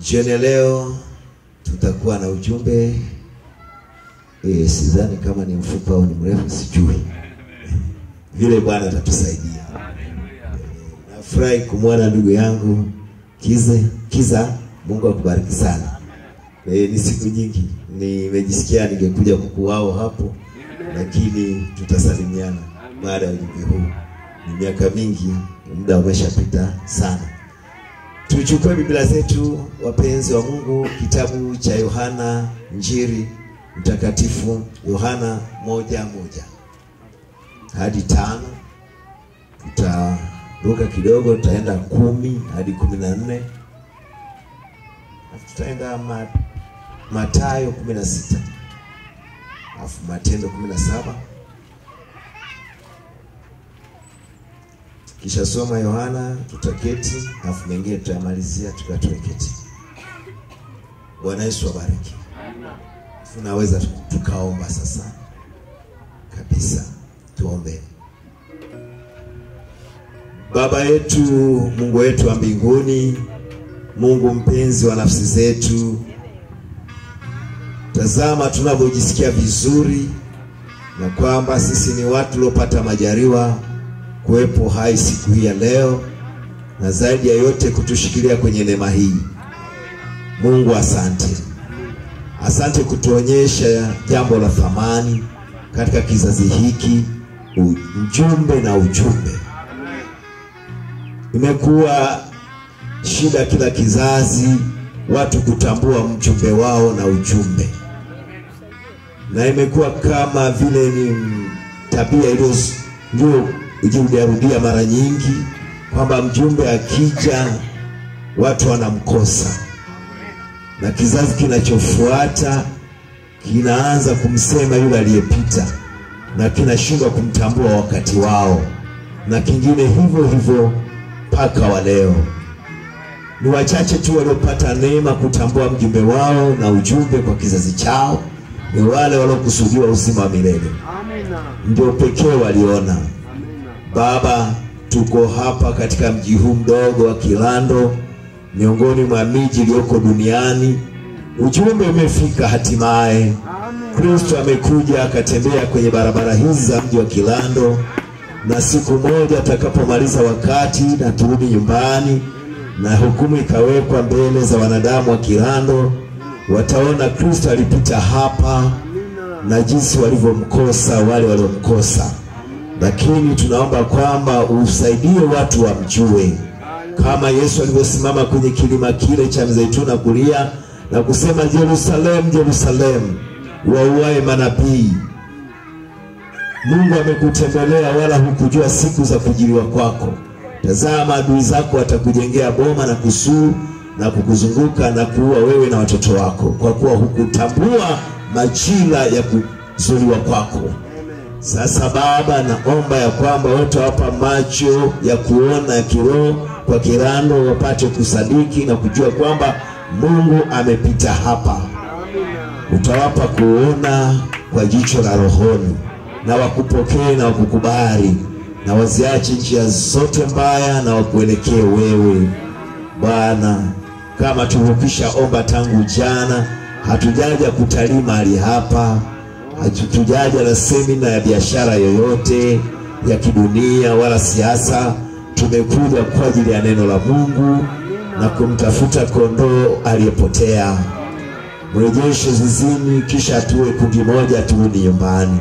Jioni ya leo tutakuwa na ujumbe e, sidhani kama ni mfupi au ni mrefu, sijui vile Bwana atatusaidia. E, nafurahi kumwona ndugu yangu Kize Kiza, Mungu akubariki sana. E, ni siku nyingi nimejisikia ningekuja kukuwao hapo, lakini tutasalimiana baada ya ujumbe huu. Ni miaka mingi, muda umeshapita sana. Tuchukue Biblia zetu wapenzi wa Mungu, kitabu cha Yohana Njiri Mtakatifu, Yohana moja moja hadi tano. Tutaruka kidogo, tutaenda kumi hadi kumi na nne tutaenda ma, Matayo kumi na sita alafu Matendo kumi na saba kisha soma Yohana, tutaketi alafu mengine tutayamalizia tukiwa tumeketi. Bwana Yesu abariki. Tunaweza tukaomba sasa kabisa, tuombe. Baba yetu, Mungu wetu wa mbinguni, Mungu mpenzi wa nafsi zetu, tazama tunavyojisikia vizuri na kwamba sisi ni watu tuliopata majaliwa kuwepo hai siku hii ya leo, na zaidi ya yote kutushikilia kwenye neema hii. Mungu asante, asante kutuonyesha jambo la thamani katika kizazi hiki, mjumbe na ujumbe. Imekuwa shida kila kizazi watu kutambua mjumbe wao na ujumbe, na imekuwa kama vile ni tabia iliyo ikirudiarudia mara nyingi kwamba mjumbe akija watu wanamkosa, na kizazi kinachofuata kinaanza kumsema yule aliyepita na kinashindwa kumtambua wakati wao, na kingine hivyo hivyo mpaka wa leo. Ni wachache tu waliopata neema kutambua mjumbe wao na ujumbe kwa kizazi chao, ni wale waliokusudiwa uzima wa milele, ndio pekee waliona. Baba, tuko hapa katika mji huu mdogo wa Kilando, miongoni mwa miji iliyoko duniani. Ujumbe umefika hatimaye. Kristo amekuja akatembea kwenye barabara hizi za mji wa Kilando, na siku moja atakapomaliza wakati na turudi nyumbani na hukumu ikawekwa mbele za wanadamu wa Kilando, wataona Kristo alipita hapa na jinsi walivyomkosa wale waliomkosa lakini tunaomba kwamba usaidie watu wamjue, kama Yesu alivyosimama kwenye kilima kile cha Mzeituni kulia na kusema, Yerusalemu, Yerusalemu, wauae manabii. Mungu amekutembelea wala hukujua siku za kujiliwa kwako. Tazama, adui zako watakujengea boma na kusuu na kukuzunguka na kuua wewe na watoto wako, kwa kuwa hukutambua majira ya kuzuliwa kwako. Sasa Baba, naomba ya kwamba wote wapa macho ya kuona ya kiroho kwa Kilando, wapate kusadiki na kujua kwamba Mungu amepita hapa. Utawapa kuona kwa jicho la rohoni, na wakupokee na wakukubali, na waziache njia zote mbaya na wakuelekee wewe Bwana, kama tulivyokwisha omba tangu jana. Hatujaja kutalii mahali hapa hatujaja na semina ya biashara yoyote ya kidunia wala siasa. Tumekuja kwa ajili ya neno la Mungu na kumtafuta kondoo aliyepotea. Mrejeshe zizini, kisha tuwe kundi moja, turudi nyumbani.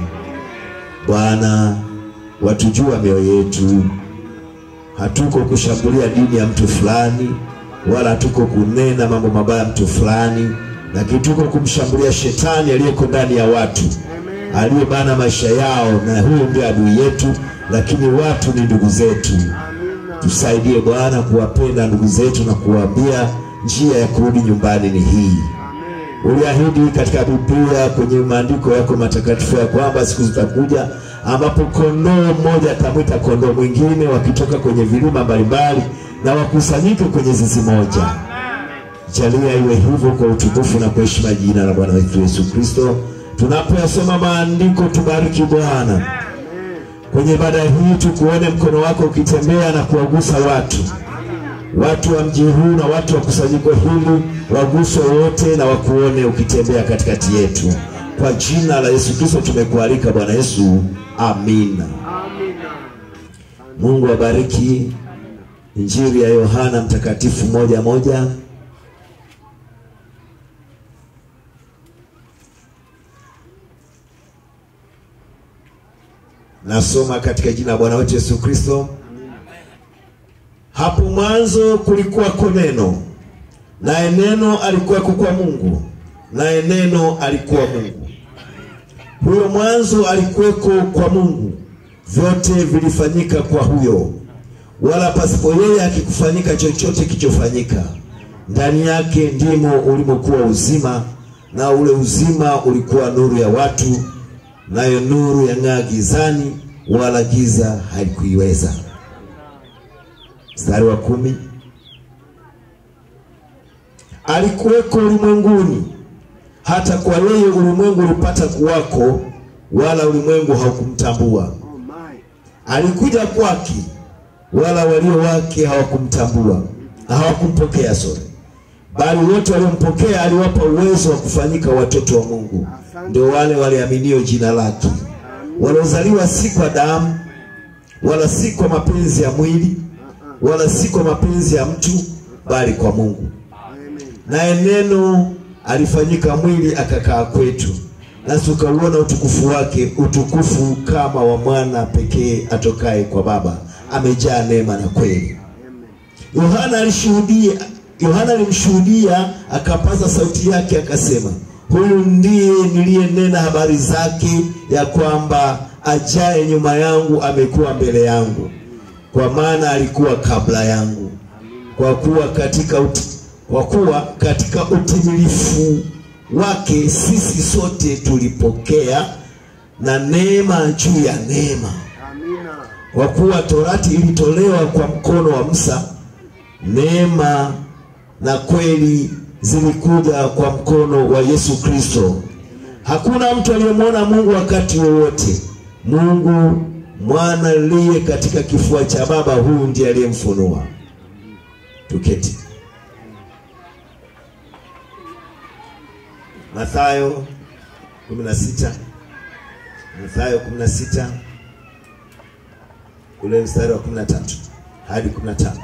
Bwana, watujua mioyo yetu. Hatuko kushambulia dini ya mtu fulani, wala hatuko kunena mambo mabaya mtu fulani lakini tuko kumshambulia shetani aliyeko ndani ya watu aliyebana maisha yao, na huyo ndio adui yetu, lakini watu ni ndugu zetu. Tusaidie Bwana kuwapenda ndugu zetu na kuwaambia njia ya kurudi nyumbani ni hii. Uliahidi katika Biblia kwenye maandiko yako matakatifu ya kwamba siku zitakuja ambapo kondoo mmoja atamwita kondoo mwingine, wakitoka kwenye vilima mbalimbali na wakusanyike kwenye zizi moja. Jalia iwe hivyo kwa utukufu na kwa heshima jina la Bwana wetu Yesu Kristo. Tunapoyasoma maandiko, tubariki Bwana kwenye ibada hii, tukuone mkono wako ukitembea na kuwagusa watu watu wa mji huu na watu wa kusanyiko hili waguswe wote na wakuone ukitembea katikati yetu. Kwa jina la Yesu Kristo tumekualika Bwana Yesu, amina. Mungu abariki Injili ya Yohana Mtakatifu moja moja. Nasoma katika jina la Bwana wetu Yesu Kristo. Hapo mwanzo kulikuwako neno, naye neno alikuwako kwa Mungu, naye neno alikuwa Mungu. Huyo mwanzo alikuweko kwa Mungu, vyote vilifanyika kwa huyo, wala pasipo yeye hakikufanyika chochote kilichofanyika. Ndani yake ndimo ulimokuwa uzima, na ule uzima ulikuwa nuru ya watu, nayo nuru yang'aa gizani, wala giza halikuiweza. Mstari wa kumi, alikuweko ulimwenguni, hata kwa yeye ulimwengu ulipata kuwako, wala ulimwengu haukumtambua. Alikuja kwake, wala walio wake hawakumtambua, hawakumpokea sorry, bali wote waliompokea aliwapa uwezo wa kufanyika watoto wa Mungu, ndio wale waliaminio jina lake, waliozaliwa si kwa damu, wala si kwa mapenzi ya mwili wala si kwa mapenzi ya mtu bali kwa Mungu. Naye neno alifanyika mwili akakaa kwetu, nasi tukauona utukufu wake, utukufu kama wa mwana pekee atokaye kwa Baba, amejaa neema na kweli. Yohana alishuhudia, Yohana alimshuhudia, akapaza sauti yake akasema, huyu ndiye niliyenena habari zake, ya kwamba ajaye nyuma yangu amekuwa mbele yangu kwa maana alikuwa kabla yangu. Kwa kuwa katika uti, kwa kuwa katika utimilifu wake sisi sote tulipokea na neema juu ya neema. Kwa kuwa torati ilitolewa kwa mkono wa Musa, neema na kweli zilikuja kwa mkono wa Yesu Kristo. Hakuna mtu aliyemwona Mungu wakati wowote. Mungu mwana aliye katika kifua cha Baba, huyu ndiye aliyemfunua. Tuketi. Mathayo 16, Mathayo 16 ule mstari wa 13 hadi 15.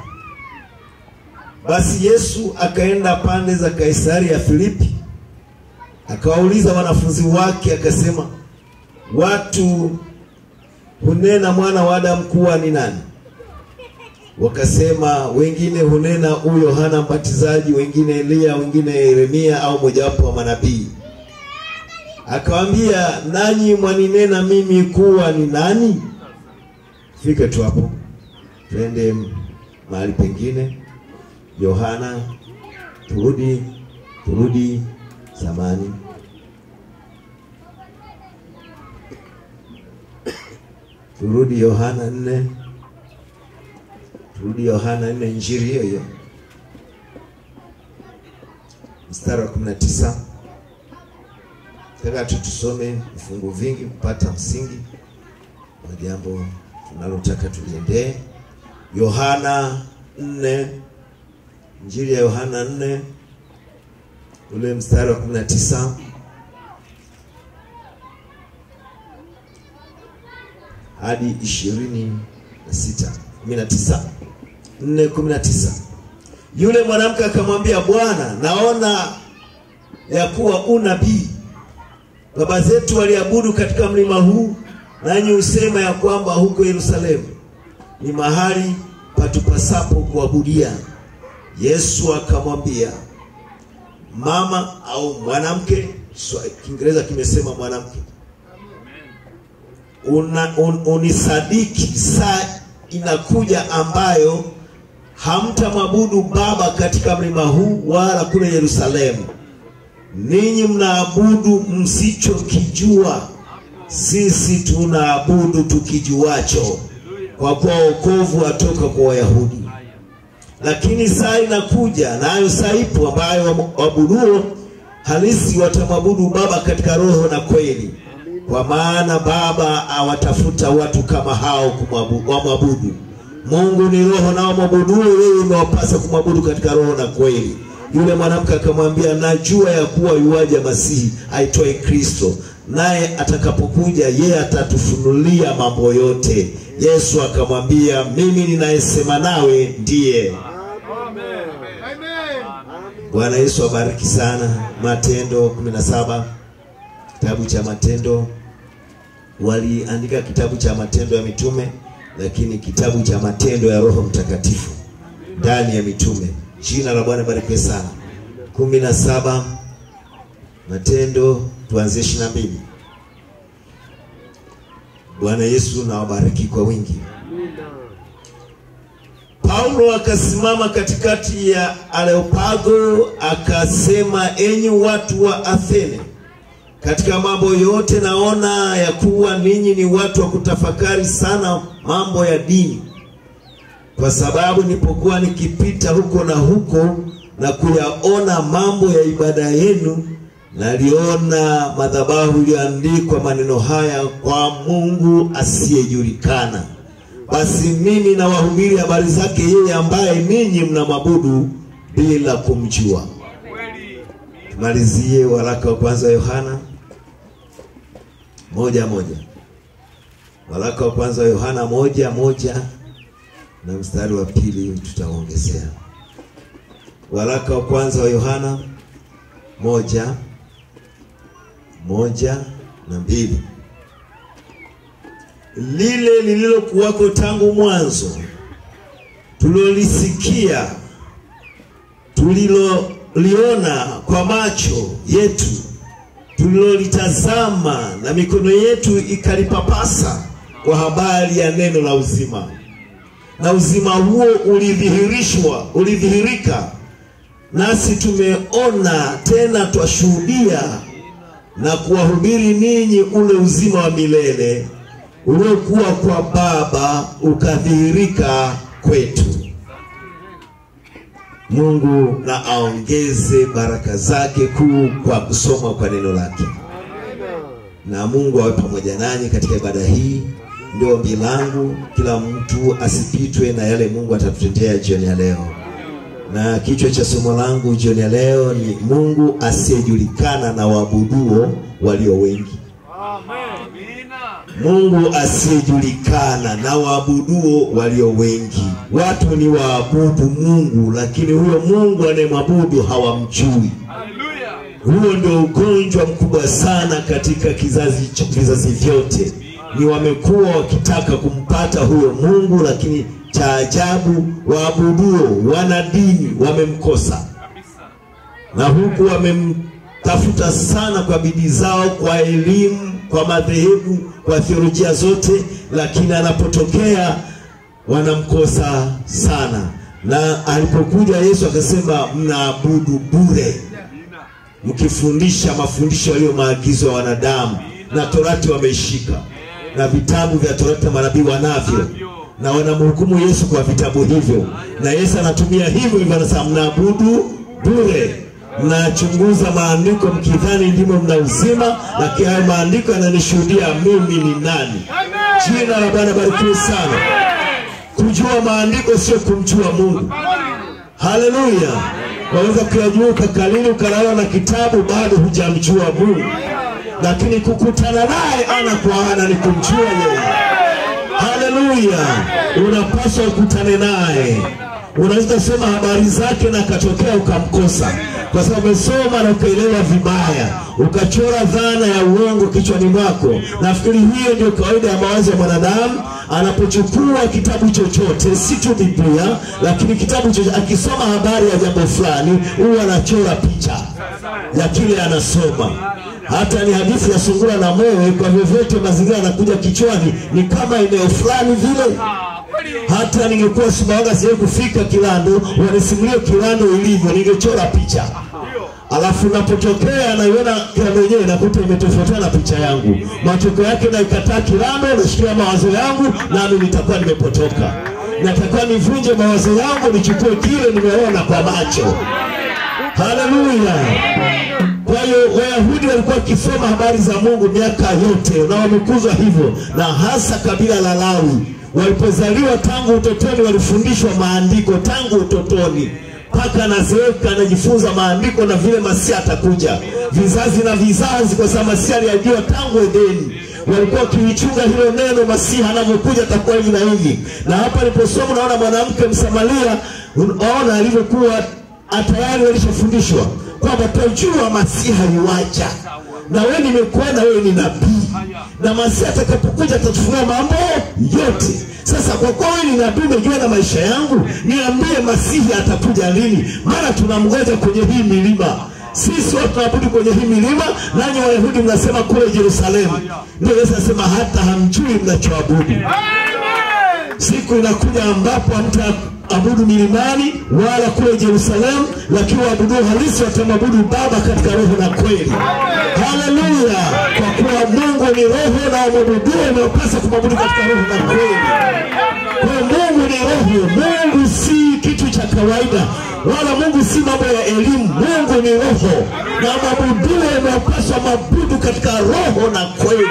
Basi Yesu akaenda pande za Kaisari ya Filipi, akawauliza wanafunzi wake, akasema, watu hunena mwana wa Adamu kuwa ni nani? Wakasema, wengine hunena huyu Yohana Mbatizaji, wengine Eliya, wengine Yeremia au mojawapo wa manabii. Akawaambia, nanyi mwaninena mimi kuwa ni nani? Fike tu hapo, twende mahali pengine. Yohana, turudi turudi zamani turudi Yohana nne, turudi Yohana nne, injili hiyo hiyo mstari wa kumi na tisa. Nataka tu tusome vifungu vingi kupata msingi wa jambo tunalotaka tuliendee. Yohana nne, injili ya Yohana nne ule mstari wa kumi na tisa hadi ishirini na sita kumi na tisa nne kumi na tisa Yule mwanamke akamwambia, Bwana, naona ya kuwa unabii. Baba zetu waliabudu katika mlima huu, nanyi husema ya kwamba huko Yerusalemu ni mahali patupasapo kuabudia. Yesu akamwambia, mama au mwanamke, Kiingereza kimesema mwanamke Una, un, unisadiki saa inakuja ambayo hamtamwabudu Baba katika mlima huu wala kule Yerusalemu. Ninyi mnaabudu msichokijua, sisi tunaabudu tukijuacho, kwa kuwa wokovu watoka kwa Wayahudi. Lakini saa inakuja, nayo saa ipo, ambayo waabuduo halisi watamwabudu Baba katika roho na kweli kwa maana Baba awatafuta watu kama hao wamwabudu. Mungu ni roho, nao mwabuduo yeye imewapasa kumwabudu katika roho na kweli. Yule mwanamke akamwambia, najua ya kuwa yuaja Masihi aitwaye Kristo, naye atakapokuja yeye atatufunulia mambo yote. Yesu akamwambia, mimi ninayesema nawe ndiye. Bwana Yesu abariki sana. Matendo 17 kitabu cha Matendo, waliandika kitabu cha Matendo ya Mitume, lakini kitabu cha Matendo ya Roho Mtakatifu ndani ya mitume. Jina la Bwana barikiwe sana. kumi na saba Matendo tuanzie ishirini na mbili. Bwana Yesu na wabariki kwa wingi. Paulo akasimama katikati ya Areopago akasema, enyi watu wa Athene, katika mambo yote naona ya kuwa ninyi ni watu wa kutafakari sana mambo ya dini, kwa sababu nilipokuwa nikipita huko na huko na kuyaona mambo ya ibada yenu, naliona madhabahu iliyoandikwa maneno haya, kwa Mungu asiyejulikana. Basi mimi nawahubiri habari zake yeye ambaye ninyi mnamwabudu bila kumjua. Tumalizie waraka wa kwanza wa Yohana moja moja. Waraka wa kwanza wa Yohana moja moja na mstari wa pili tutaongezea. Waraka wa kwanza wa Yohana moja moja na mbili lile lililokuwako tangu mwanzo, tulilolisikia, tuliloliona kwa macho yetu, tulilolitazama na mikono yetu ikalipapasa, kwa habari ya neno la uzima. Na uzima huo ulidhihirishwa, ulidhihirika, nasi tumeona, tena twashuhudia na kuwahubiri ninyi ule uzima wa milele uliokuwa kwa Baba ukadhihirika kwetu. Mungu na aongeze baraka zake kuu kwa kusoma kwa neno lake, na Mungu awe pamoja nanyi katika ibada hii. Ndio ombi langu, kila mtu asipitwe na yale Mungu atatutendea jioni ya leo. Na kichwa cha somo langu jioni ya leo ni Mungu asiyejulikana na waabuduo walio wengi. Mungu asiyejulikana na waabuduo walio wengi. Watu ni waabudu Mungu, lakini huyo Mungu anayemwabudu hawamjui. Huo ndio ugonjwa mkubwa sana katika kizazi vizazi vyote, ni wamekuwa wakitaka kumpata huyo Mungu, lakini cha ajabu waabuduo wana dini wamemkosa, na huku wamemtafuta sana kwa bidii zao, kwa elimu kwa madhehebu kwa theolojia zote, lakini anapotokea wanamkosa sana. Na alipokuja Yesu akasema, mnaabudu bure, mkifundisha mafundisho yaliyo maagizo ya wanadamu, na torati wameishika, na vitabu vya torati na manabii wanavyo, na wanamhukumu Yesu kwa vitabu hivyo, na Yesu anatumia hivyo hivyo, anasema mnaabudu bure mnachunguza maandiko mkidhani ndimo mna uzima, lakini hayo maandiko yananishuhudia mimi ni nani. Jina la Bwana barikiwe sana. Kujua maandiko sio kumjua Mungu. Haleluya! waweza kuyajua ukakalili ukalala na kitabu, bado hujamjua Mungu, lakini kukutana naye ana kwa ana ni kumjua yeye. Haleluya! unapaswa ukutane naye. Unaweza sema habari zake na akatokea ukamkosa kwa sababu umesoma na ukaelewa vibaya, ukachora dhana ya uongo kichwani mwako. Nafikiri hiyo ndio kawaida ya mawazo ya mwanadamu anapochukua kitabu chochote, si tu Biblia, lakini kitabu chochote, akisoma habari ya jambo fulani, huwa anachora picha ya kile anasoma. Hata ni hadithi ya sungura na mwewe, kwa vyovyote mazingira yanakuja kichwani, ni kama eneo fulani vile hata ningekuwa Sumbawanga siwezi kufika Kilando, wanisimulie Kilando ilivyo, ningechora picha alafu napotokea naiona Kilando yenyewe nakuta imetofautiana na picha yangu. Matokeo yake naikataa Kilando, nashikia mawazo yangu, nami nitakuwa nimepotoka. Natakiwa nivunje mawazo yangu, nichukue kile nimeona kwa macho. Haleluya! Kwa hiyo Wayahudi walikuwa wakisoma habari za Mungu miaka yote na wamekuzwa hivyo, na hasa kabila la Lawi walipozaliwa tangu utotoni walifundishwa maandiko tangu utotoni mpaka anazeeka anajifunza maandiko na vile masia atakuja vizazi na vizazi, kwa sababu masia aliyajua tangu Edeni. Walikuwa wakiichunga hilo neno, masiha anavyokuja atakuwa hivi na hivi. Na hapa niliposoma, naona mwanamke Msamaria, unaona alivyokuwa tayari walishafundishwa kwamba tajua masiha yuaja, na wewe nimekuona wewe ni nabii, na masiha atakapokuja atatufunua mambo yote. Sasa kwa kuwa wewe ni nabii, umejua na maisha yangu, niambie masihi atakuja lini? Maana tunamgoja kwenye hii milima. Sisi watu tunaabudu kwenye hii milima, nanyi Wayahudi mnasema kule Yerusalemu. Ndio Yesu anasema hata hamjui mnachoabudu. Siku inakuja ambapo hamtaabudu milimani wala kule Yerusalemu, lakini waabudu halisi watamwabudu Baba katika roho na kweli. Haleluya! Kwa kuwa Mungu ni roho na wamwabuduo wanaopasa kumwabudu katika roho na kweli. Kwa hiyo Mungu ni roho. Mungu si kitu cha kawaida, wala Mungu si mambo ya elimu. Mungu ni roho, na mwabuduo wanaopaswa mabudu katika roho na kweli.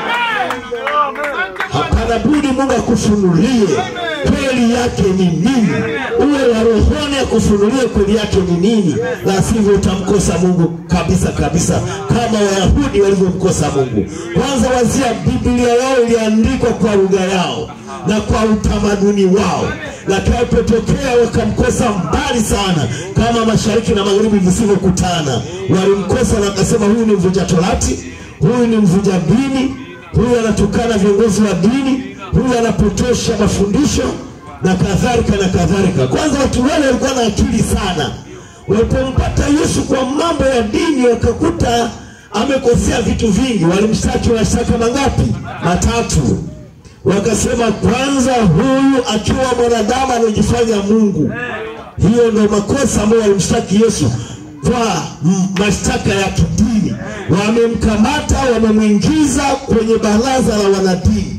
Hapana budi Mungu akufunulie kweli yake ni nini, uwe wa rohoni akufunulie kweli yake ni nini, la sivyo utamkosa Mungu kabisa kabisa, kama Wayahudi walivyomkosa Mungu. Kwanza wazia, Biblia yao iliandikwa kwa lugha yao na kwa utamaduni wao, lakini alipotokea wakamkosa mbali sana, kama mashariki na magharibi visivyokutana. Walimkosa na wakasema, huyu ni mvunja torati, huyu ni mvunja dini huyu anatukana viongozi wa dini, huyu anapotosha mafundisho na kadhalika na kadhalika. Kwanza watu wale walikuwa na akili sana, walipompata Yesu kwa mambo ya dini wakakuta amekosea vitu vingi. Walimshtaki mashtaka mangapi? Matatu. Wakasema kwanza, huyu akiwa mwanadamu anajifanya Mungu. Hiyo ndio makosa ambayo walimshtaki Yesu kwa mashtaka ya kidini. Wamemkamata, wamemwingiza kwenye baraza la wanadini,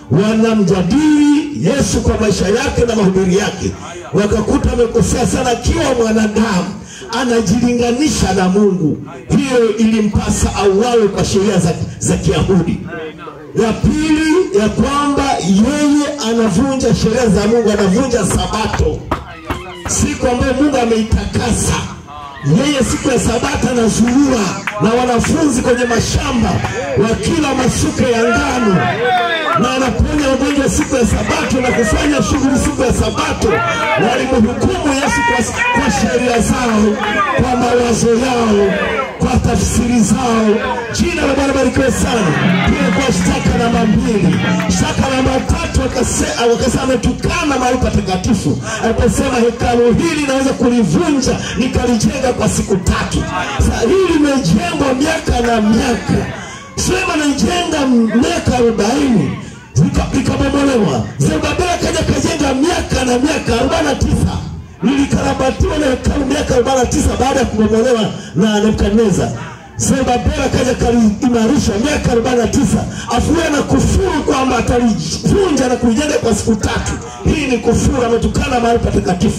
wanamjadili Yesu kwa maisha yake na mahubiri yake, wakakuta amekosea sana. Akiwa mwanadamu anajilinganisha na Mungu, hiyo ilimpasa auawe kwa sheria za, za Kiyahudi. Ya pili ya kwamba yeye anavunja sheria za Mungu, anavunja Sabato, siku ambayo Mungu ameitakasa yeye siku ya Sabata anazurura na wanafunzi kwenye mashamba wakila masuke ya ngano, na anaponya wagonjwa siku ya Sabato na kufanya shughuli siku ya Sabato. Walimhukumu Yesu kwa, kwa sheria zao, kwa mawazo yao, kwa tafsiri zao. Jina la Bwana barikiwe sana. Hiyo kwa shtaka namba mbili. Shtaka namba tatu wakasema wakase, ametukana mahali patakatifu aliposema hekalu hili naweza kulivunja nikalijenga kwa siku tatu. Sasa hili limejengwa miaka na miaka, Sulemani alijenga miaka arobaini likabomolewa. Zerubabeli akaja kajenga miaka na miaka arobaini na tisa lilikarabatiwa na hekalu miaka arobaini na tisa baada ya kubomolewa na Nebukadneza. Zerubabeli akaja kaliimarisha miaka arobaini na tisa afuwe na kufuru kwamba atalivunja na kulijenga kwa siku tatu. Hii ni kufuru, ametukana mahali patakatifu.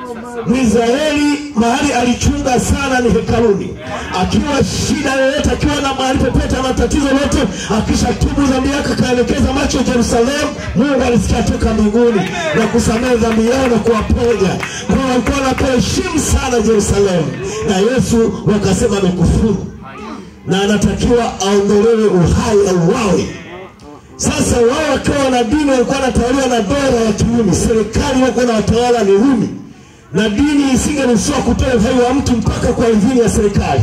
Mwisraeli mahali alichunga sana ni hekaluni. Akiwa shida yoyote, akiwa na mahali popote ana tatizo lote, akisha tubu dhambi yake akaelekeza macho Yerusalemu, Mungu alisikia toka mbinguni na kusamehe dhambi yao na kuwaponya. Kwa hiyo walikuwa wanapoheshimu sana Yerusalemu, na Yesu wakasema amekufuru na anatakiwa aondolewe uhai, auawe. Sasa wao wakiwa na dini walikuwa wanatawaliwa na dola ya Kirumi, serikali walikuwa na watawala ni Rumi na dini isingeruhusiwa kutoa uhai wa mtu mpaka kwa idhini ya serikali.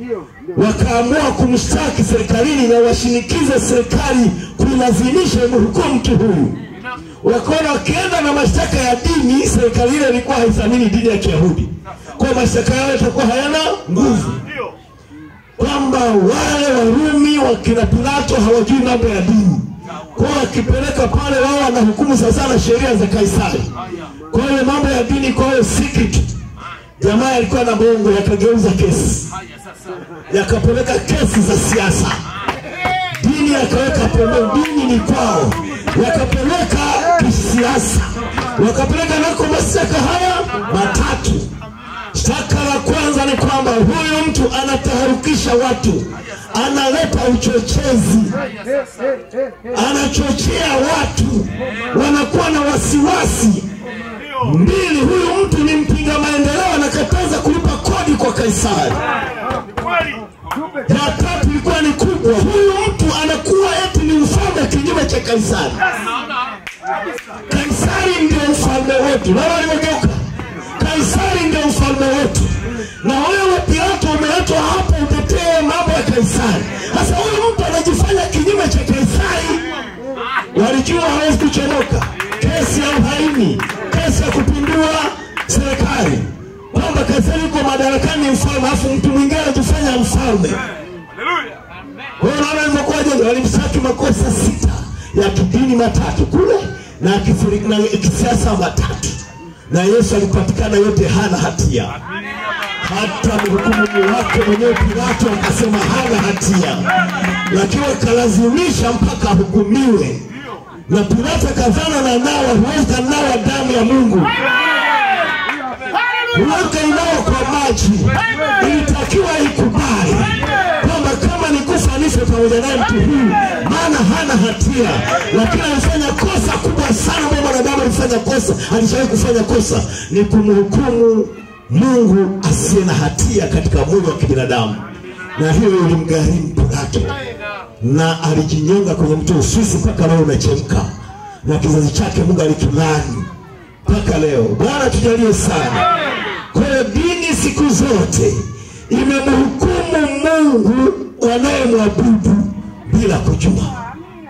Wakaamua kumshtaki serikalini na washinikize serikali kuilazimisha imhukumu mtu huyu. Wakaona wakienda na mashtaka ya dini, serikali ile ilikuwa haithamini dini ya Kiyahudi, kwa mashtaka yao yatakuwa hayana nguvu, kwamba wale Warumi wakina Pilato hawajui mambo ya dini kwa wakipeleka pale wao wanahukumu sasa na sheria za Kaisari. Kwa hiyo mambo ya dini kwa hiyo si kitu. Jamaa alikuwa na bongo, yakageuza kesi, yakapeleka kesi za siasa, dini yakaweka pembeni, dini ni kwao, yakapeleka kisiasa, wakapeleka nako mashtaka haya matatu. Shtaka la kwanza ni kwamba huyu mtu anataharukisha watu, analeta uchochezi, anachochea watu wanakuwa na wasiwasi. Mbili, huyu mtu ni mpinga maendeleo, anakataza kulipa kodi kwa Kaisari. Ya tatu ilikuwa ni kubwa, huyu mtu anakuwa eti ni mfalme kinyume cha Kaisari. Kaisari ndio mfalme wetu, na waliogeuka. Kaisari ndio mfalme wetu, na wewe Pilato umeletwa hapa utetee mambo ya Kaisari. Sasa huyu mtu anajifanya kinyume cha Kaisari. Walijua hawezi kuchomoka, kesi ya uhaini, kesi ya kupindua serikali, kwamba Kaisari yuko madarakani ni mfalme, alafu mtu mwingine anajifanya mfalme. Kwa hiyo unaona ilivyokuwaje? Walimshtaki makosa sita ya kidini matatu kule na kisiri- na kisiasa matatu, na Yesu alipatikana yote hana hatia. Hata mhukumu wake mwenyewe Pilato akasema hana hatia, lakini akalazimisha mpaka ahukumiwe, na Pilato akadhana na nawa, huwezi kanawa damu ya Mungu Uweke inao kwa maji, ilitakiwa ikubali kwamba kama ni kufa nife pamoja naye mtu huyu, maana hana hatia, lakini alifanya kosa kubwa sana. Ambaye mwanadamu alifanya kosa, alishawahi kufanya kosa, ni kumhukumu Mungu asiye na hatia katika mwili wa kibinadamu, na hiyo ilimgharimu Pilato, na alijinyonga kwenye mto Uswisi mpaka leo unachemka, na kizazi chake Mungu alikilani mpaka leo. Bwana tujalie sana. Kwa hiyo dini siku zote imemhukumu Mungu wanayemwabudu bila kujua.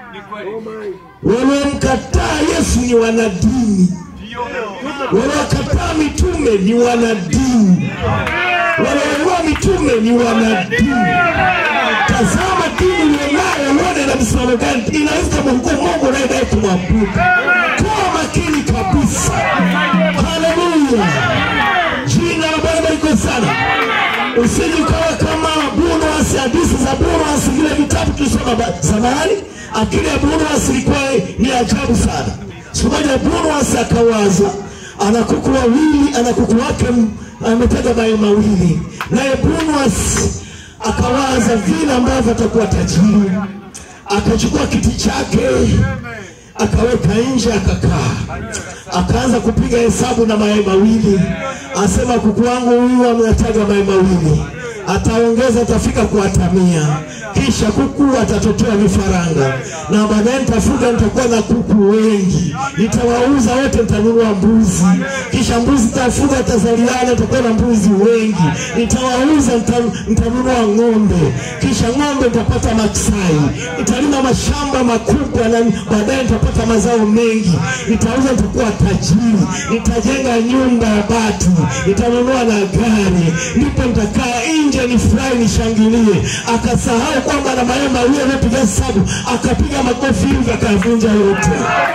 Waliomkataa Yesu ni wanadini, waliokataa mitume ni wanadini, walioua mitume ni wanadini. Tazama dini ulionayo, uone na msimamo gani inaweza kumhukumu Mungu unayedai kumwabudu. Kuwa makini kabisa. Haleluya, jina la Bwana liko sana. Usije ukawa kama Bunwasi, hadithi za Bunwasi, vile vitabu tulisoma ba- zamani. Akili ya Bunwasi ilikuwa ni ajabu sana. Siku moja Bunwasi akawaza, ana kuku wawili, ana kuku wake m- ametega mayai mawili, naye Bunwasi akawaza vile ambavyo atakuwa tajiri. Akachukua kiti chake akaweka nje akakaa, akaanza kupiga hesabu na mayai mawili, asema kuku wangu huyu ametaga mayai mawili, ataongeza atafika kuatamia, kisha kuku atatotoa vifaranga, na baadaye nitafuga, nitakuwa na kuku wengi, nitawauza wote, nitanunua mbuzi, kisha mbuzi tafuga, tazaliana, nitakuwa na mbuzi wengi, nitawauza, nita- nitanunua ng'ombe, kisha ng'ombe nitapata maksai, nitalima mashamba makubwa, na baadaye nitapata mazao mengi, nitauza, nitakuwa tajiri, nitajenga nyumba ya bati, nitanunua na gari, ndipo nitakaa nje nifurahi, nishangilie. Akasahau kwamba na mayai mawili anapiga hesabu, akapiga makofi hivi akavunja yote.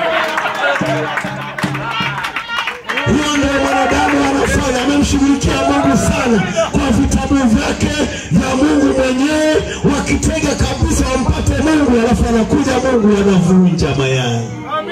Hiyo ndio mwanadamu anafanya, amemshughulikia Mungu sana kwa vitabu vyake vya Mungu mwenyewe, wakitega kabisa wampate Mungu, alafu anakuja Mungu anavunja mayai.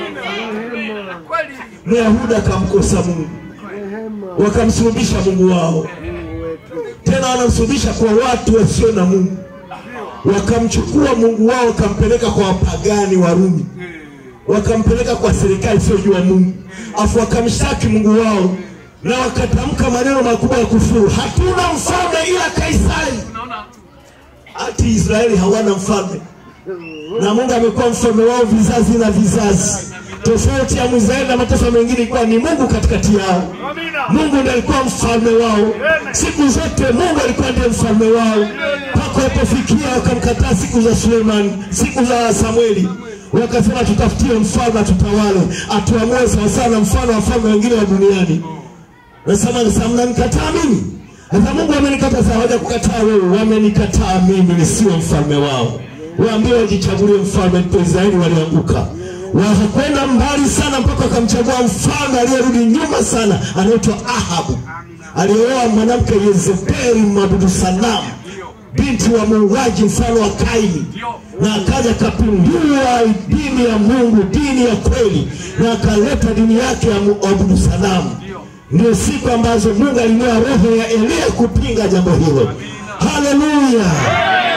Myahudi akamkosa Mungu, wakamsulubisha Mungu wao, tena wanamsulubisha kwa watu wasio na Mungu. Wakamchukua Mungu wao wakampeleka kwa wapagani Warumi, wakampeleka kwa serikali isiyojua Mungu, afu wakamshtaki Mungu wao na wakatamka maneno makubwa ya kufuru, hatuna mfalme ila Kaisari. Hati Israeli hawana mfalme na Mungu amekuwa mfalme wao vizazi na vizazi. Tofauti ya Mwisraeli na mataifa mengine ilikuwa ni Mungu katikati yao. Mungu ndiye alikuwa mfalme wao siku zote. Mungu alikuwa ndiye mfalme wao mpaka walipofikia wakamkataa siku za Sulemani, siku za Samueli, wakasema tutafutie mfalme atutawale, atuamue sawasawa na mfano wa wafalme wengine wa duniani. Nasema sasa mnanikataa mimi. Sasa Mungu amenikataa, sasa hawaja kukataa wewe, wamenikataa mimi nisiwe mfalme wao. Waambie wajichagulie mfalme, ndipo Israeli walianguka. Wakakwenda mbali sana mpaka wakamchagua mfalme aliyerudi nyuma sana, anaitwa Ahabu, alioa mwanamke Yezebeli mwabudu sanamu, binti wa muuaji mfano wa Kaini, na akaja akapindua dini ya Mungu, dini ya kweli, na akaleta dini yake ya mwabudu sanamu. Ndio siku ambazo Mungu alinua roho ya Eliya kupinga jambo hilo. Haleluya!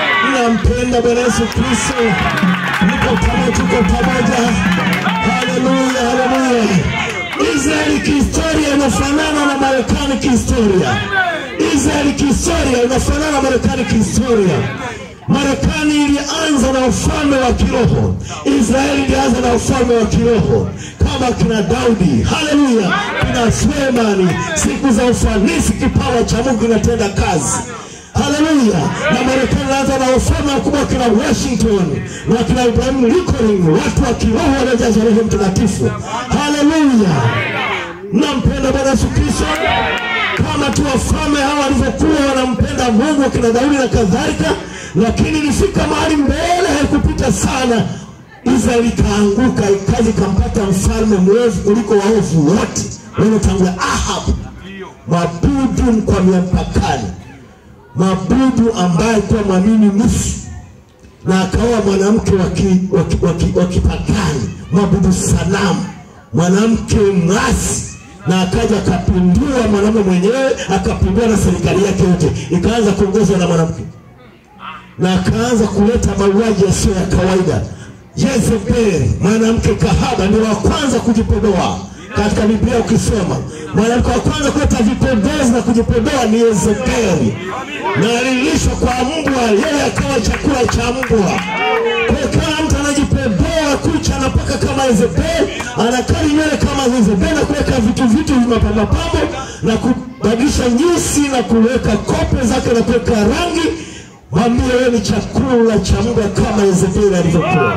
nampenda Bwana Yesu Kristo. Niko pamoja, tuko pamoja. Haleluya, haleluya. Israeli kihistoria inafanana na Marekani kihistoria. Israeli kihistoria inafanana na Marekani kihistoria. Marekani ilianza na ufalme wa kiroho, Israeli ilianza na ufalme wa kiroho kama kina Daudi, haleluya, kina Sulemani, siku za ufanisi, kipawa cha Mungu kinatenda kazi. Haleluya! Na Marekani ilianza na ufalme mkubwa kina Washington na kina Ibrahim Lincoln, watu wa kiroho waliojazwa Roho Mtakatifu. Haleluya! Nampenda Bwana Yesu Kristo kama tu wafalme hawa walivyokuwa wanampenda Mungu, kina Daudi na kadhalika, lakini ilifika mahali mbele, haikupita sana, Israeli ikaanguka, ikaja ikampata mfalme mwovu kuliko waovu wote waliotangulia, Ahab, mabudu mkwamia mpakani, mabudu ambaye alikuwa mwamini nusu na akaoa mwanamke wa ki- wa ki- wa ki- wa kipagani, mwabudu sanamu, mwanamke mwasi, na akaja akapindua mwanamume mwenyewe, akapindua na serikali yake yote, ikaanza kuongozwa na mwanamke na akaanza kuleta mauaji yasiyo ya kawaida. Jezebeli, mwanamke kahaba, ndio wa kwanza kujipodoa katika Biblia. Ukisoma mwanamke wa kwanza kuleta vipodozi na kujipodoa ni Yezebeli, na alilishwa kwa mbwa, yeye akawa chakula cha mbwa. Kwa hiyo kila mtu anajipodoa kucha, anapaka kama Yezebeli, anakali nywele kama Yezebeli, na kuweka vitu vitu mapambapambo na kubadilisha nyusi na kuweka kope zake na kuweka rangi Mwambie wewe ni chakula cha mbwa kama Yezebeli alivyokuwa.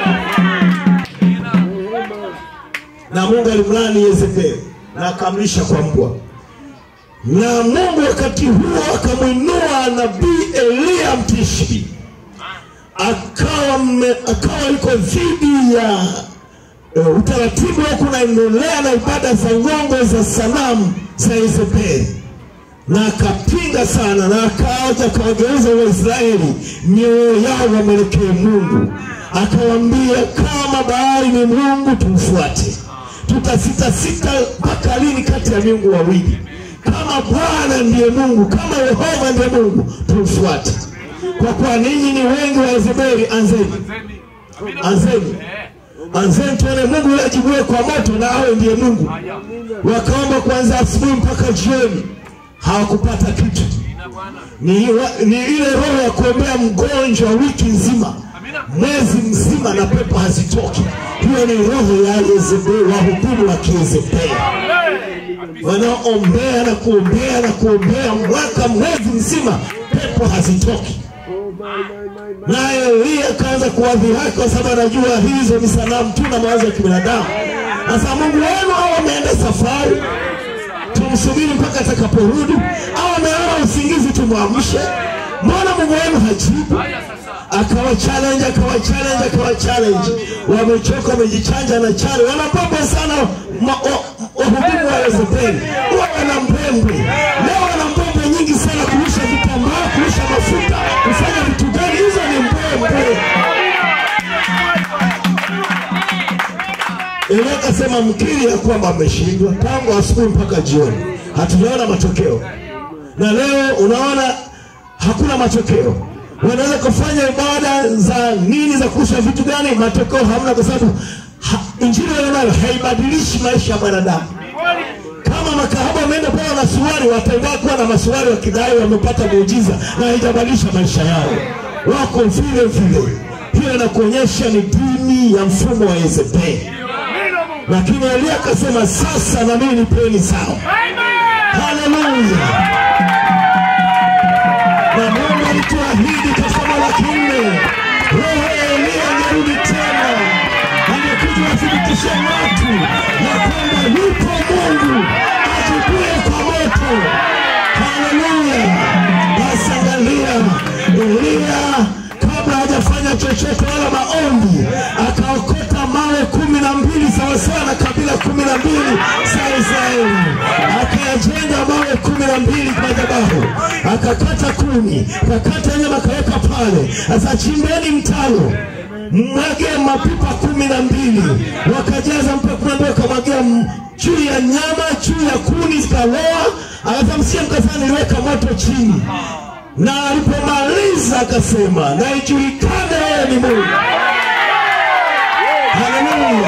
Na Mungu alimlani Yezebeli na akamlisha kwa mbwa. Na Mungu wakati huo akamwinua nabii Eliya Mtishbi, akawa mme- akawa yuko dhidi ya uh, utaratibu wa kunaendelea na ibada za ngongo za sanamu za Yezebeli na akapinga sana na akaja akawageuza Waisraeli mioyo yao wamwelekee Mungu, akawaambia kama bahari ni Mungu tumfuate, tutasitasita mpaka lini kati ya miungu wawili? Kama Bwana ndiye Mungu, kama Yehova ndiye Mungu tumfuate, kwa kuwa ninyi ni wengi wa Yezebeli. Anzeni, anzeni, anzeni tuone Mungu yule ajibuye kwa moto, na awe ndiye Mungu. Wakaomba kuanzia asubuhi mpaka jioni hawakupata kitu. Ni, wa- ni ile roho ya kuombea mgonjwa wiki nzima, mwezi mzima, na pepo hazitoki. Hiyo ni roho ya Yezebeli, wahudumu wa Kiyezebeli wanaoombea na kuombea na kuombea mwaka mwezi mzima, pepo hazitoki. Naye Eliya akaanza kuwadhihaki kwa sababu anajua hizo ni sanamu tu na mawazo ya kibinadamu. Sasa Mungu wenu hao wameenda safari tumsubiri mpaka atakaporudi, au amelala usingizi tumwamshe? Mbona Mungu wenu hajibu? Akawa challenge, akawa challenge, akawa challenge. Wamechoka, wamejichanja na challenge, wanapamba sana ma- wa- wahudumu wa Yezebeli, huwa wana mbwembwe. Leo wana mbwembwe nyingi sana, kurusha vitambaa, kurusha mafuta, kufanya vitu gani? Hizo ni mbwembwe. Elia akasema mkiri ya kwamba ameshindwa tangu asubuhi mpaka jioni, hatujaona matokeo. Na leo unaona hakuna matokeo. Wanaweza kufanya ibada za nini za kurusha vitu gani, matokeo hamna, kwa sababu ha, injili nayo haibadilishi maisha ya mwanadamu. Kama makahaba wameenda pale na suruali, wataendelea kuwa na masuruali wakidai wamepata muujiza, na haijabadilisha maisha yao, wako vile vile. Hiyo inakuonyesha ni dini ya mfumo wa Yezebeli lakini Elia akasema sasa na mimi nipeni sawa. Haleluya! Na Mungu alituahidi kwa somo la kinne, roho ya Elia angerudi tena, angekuja wathibitishe watu ya kwamba yupo Mungu ajibuye kwa moto. Haleluya! Basi angalia, Elia kabla hajafanya chochote wala maombi, akaokota mawe kumi na mbili sawasawa na kabila kumi na mbili za Israeli, akayajenga mawe kumi na mbili madhabahu, akakata kuni, akakata nyama, akaweka pale. Sasa chimbeni mtaro mwage mapipa kumi na mbili wakajaza mpaka kumi na mbili wakamwagia m- juu ya nyama juu ya kuni zikaloa. Akasema msie mkasema niliweka moto chini na alipomaliza akasema, na ijulikane wewe ni Mungu. Haleluya!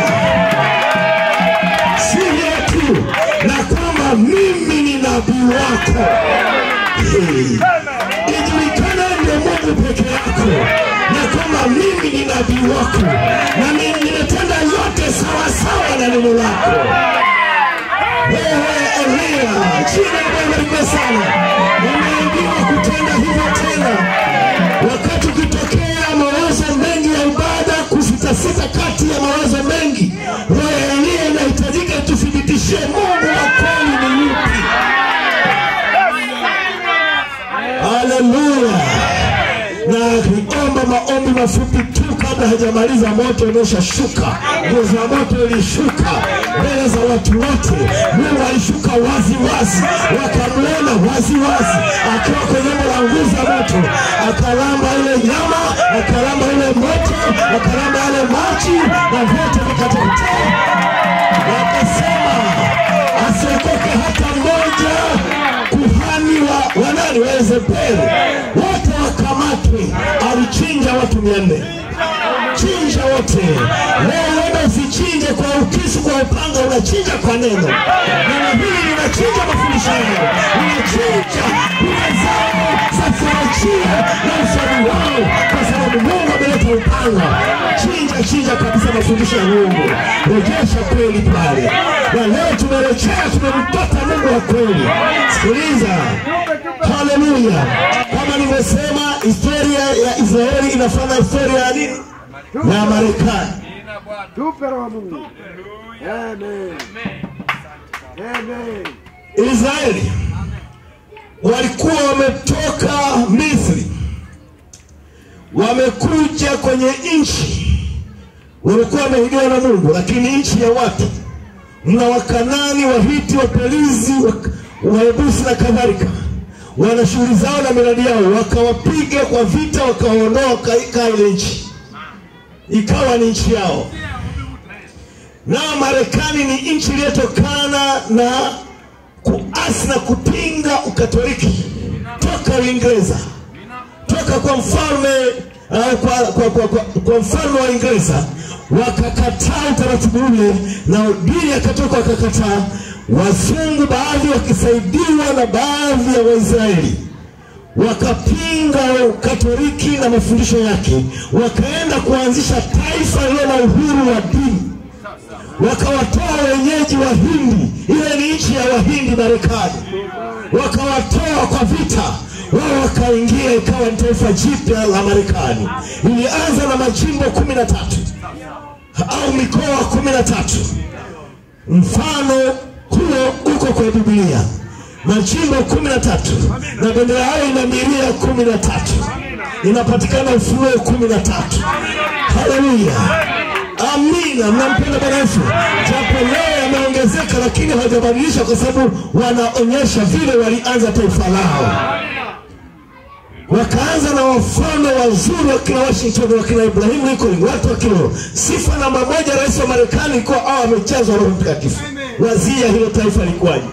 Si hiyo tu, na kwamba mimi ni nabii wako. Hey. Ijulikane ndiye Mungu peke yako, na kwamba mimi ni nabii wako, na mimi nimetenda yote sawasawa na neno lako. Wewe Elia, jina la Bwana libarikiwe sana. Umeambiwa kutenda hivyo tena, wakati ukitokea mawazo mengi ya ibada, kusitasita kati ya mawazo mengi, roho ya Elia inahitajika tuthibitishie Mungu wa kweli ni yupi. Haleluya! na niomba maombi mafupi tu kabla hajamaliza, moto umeshashuka, nguo za moto ilishuka mbele za watu wote. Mungu alishuka wazi wazi, wakamwona wazi wazi akiwa kwenye umbo la nguzo ya moto, akalamba ile nyama, akalamba ile moto, akalamba yale maji, na vyote vikateketea. Wakasema asiokoke hata mmoja kuhani wa wanani wa Yezebeli, wote wakamatwe. Alichinja watu mia nne chinja wote. Leo wewe usichinje kwa ukisu, kwa upanga, unachinja kwa neno. Neno hili linachinja mafundisho yao, linachinja lile zao za theolojia na usomi wao, kwa sababu Mungu ameleta upanga. Chinja, chinja kabisa mafundisho ya Mungu, rejesha kweli pale. Na leo tumerejea, tumempata Mungu wa kweli. Sikiliza, haleluya! Kama nilivyosema, historia ya Israeli inafanana historia ya nini? ya Marekani. Tupe roho Mungu. Amen. Amen. Israeli walikuwa wametoka Misri, wamekuja kwenye nchi, walikuwa wameahidiwa na Mungu, lakini nchi ya watu mna Wakanani, Wahiti, Waperizi, Wa- Wayebusi na kadhalika, wana shughuli zao na miradi yao, wakawapiga kwa vita, wakawaondoa, wakaikaa ile nchi, ikawa ni nchi yao. Na Marekani ni nchi iliyotokana na kuasi na kupinga ukatoliki toka Uingereza, toka kwa mfalme uh, kwa, kwa, kwa, kwa, kwa mfalme wa Uingereza wakakataa utaratibu ule, na dini akatoka wakakataa. Wazungu baadhi wakisaidiwa na baadhi ya Waisraeli wakapinga ukatoliki na mafundisho yake, wakaenda kuanzisha taifa lililo na uhuru wa dini wakawatoa wenyeji wa Hindi, ile ni nchi ya Wahindi Marekani, wakawatoa kwa vita, wao wakaingia, ikawa ni taifa jipya la Marekani. Ilianza na majimbo kumi na tatu au mikoa kumi na tatu. Mfano huo uko kwa Biblia, majimbo kumi na tatu na bendera yao ina milia kumi na tatu inapatikana Ufunuo kumi na tatu. Haleluya! Amina, mnampenda Bwana Yesu. Japo leo yameongezeka, lakini hawajabadilisha kwa sababu wanaonyesha vile walianza taifa lao. Wakaanza na wafalme wazuri wakina Washington, wakina Ibrahim Lincoln, watu wa kiroho. Sifa namba moja, rais wa Marekani ilikuwa hao amejazwa Roho Mtakatifu. Wazia hilo taifa likuwaje?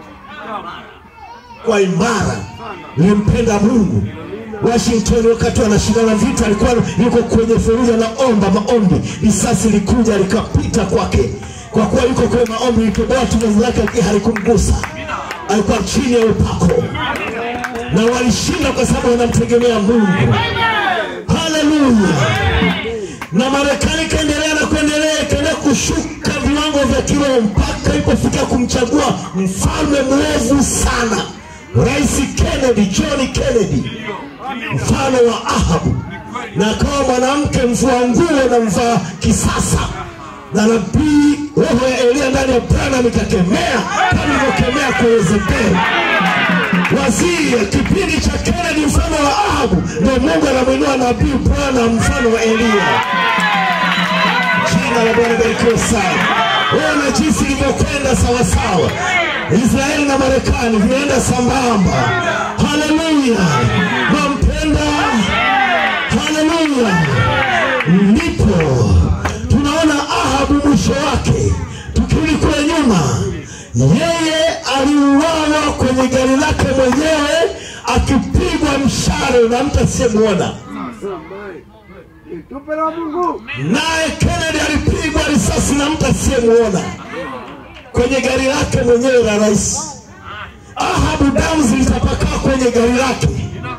Kwa imara, limpenda Mungu. Washington wakati wanashindana vita, alikuwa yuko kwenye feruja na omba maombi, risasi likuja likapita kwake, kwa kuwa yuko kwenye maombi, ilipoboa tumezi lake lakini halikumgusa, alikuwa chini ya upako, na walishinda kwa sababu wanamtegemea Mungu. Haleluya! Na Marekani ikaendelea na kuendelea, ikaendelea kushuka viwango vya kiroho mpaka ilipofika kumchagua mfalme mwovu sana, Rais Kennedy, John Kennedy mfano wa Ahabu, na akawa mwanamke mvua nguo na mvaa kisasa, na nabii roho ya Elia ndani ya Branham ikakemea kama ilivyokemea kwa Yezebeli. Waziri kipindi cha Kennedy mfano wa Ahabu, ndio Mungu anamwinua nabii Branham mfano wa Elia. Jina la Bwana barikiwe sana. Ona jinsi ilivyokwenda sawasawa. Israeli na Marekani vimeenda sambamba. Haleluya, nampenda. Haleluya, ndipo tunaona Ahabu mwisho wake. Tukirudi kule nyuma, yeye aliuawa kwenye gari lake mwenyewe akipigwa msh na mtu asiyemwona. Amen. Ni tupe la Mungu. Naye Kennedy alipigwa risasi na mtu asiyemwona kwenye gari lake mwenyewe la rais. Ahabu damu zilitapakaa kwenye gari lake,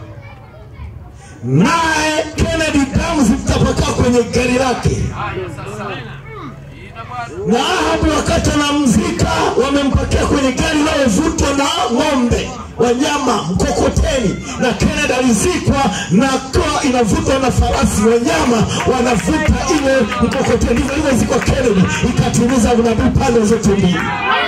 naye Kennedy damu zilitapakaa kwenye gari lake. Na Ahabu wakati anamzika, wamempakia kwenye gari linalovutwa na ng'ombe wanyama mkokoteni, na Kennedy alizikwa na kwa inavutwa na farasi, wanyama wanavuta ile mkokoteni. Hivyo ilivyozikwa Kennedy, ikatimiza unabii pande zote mbili.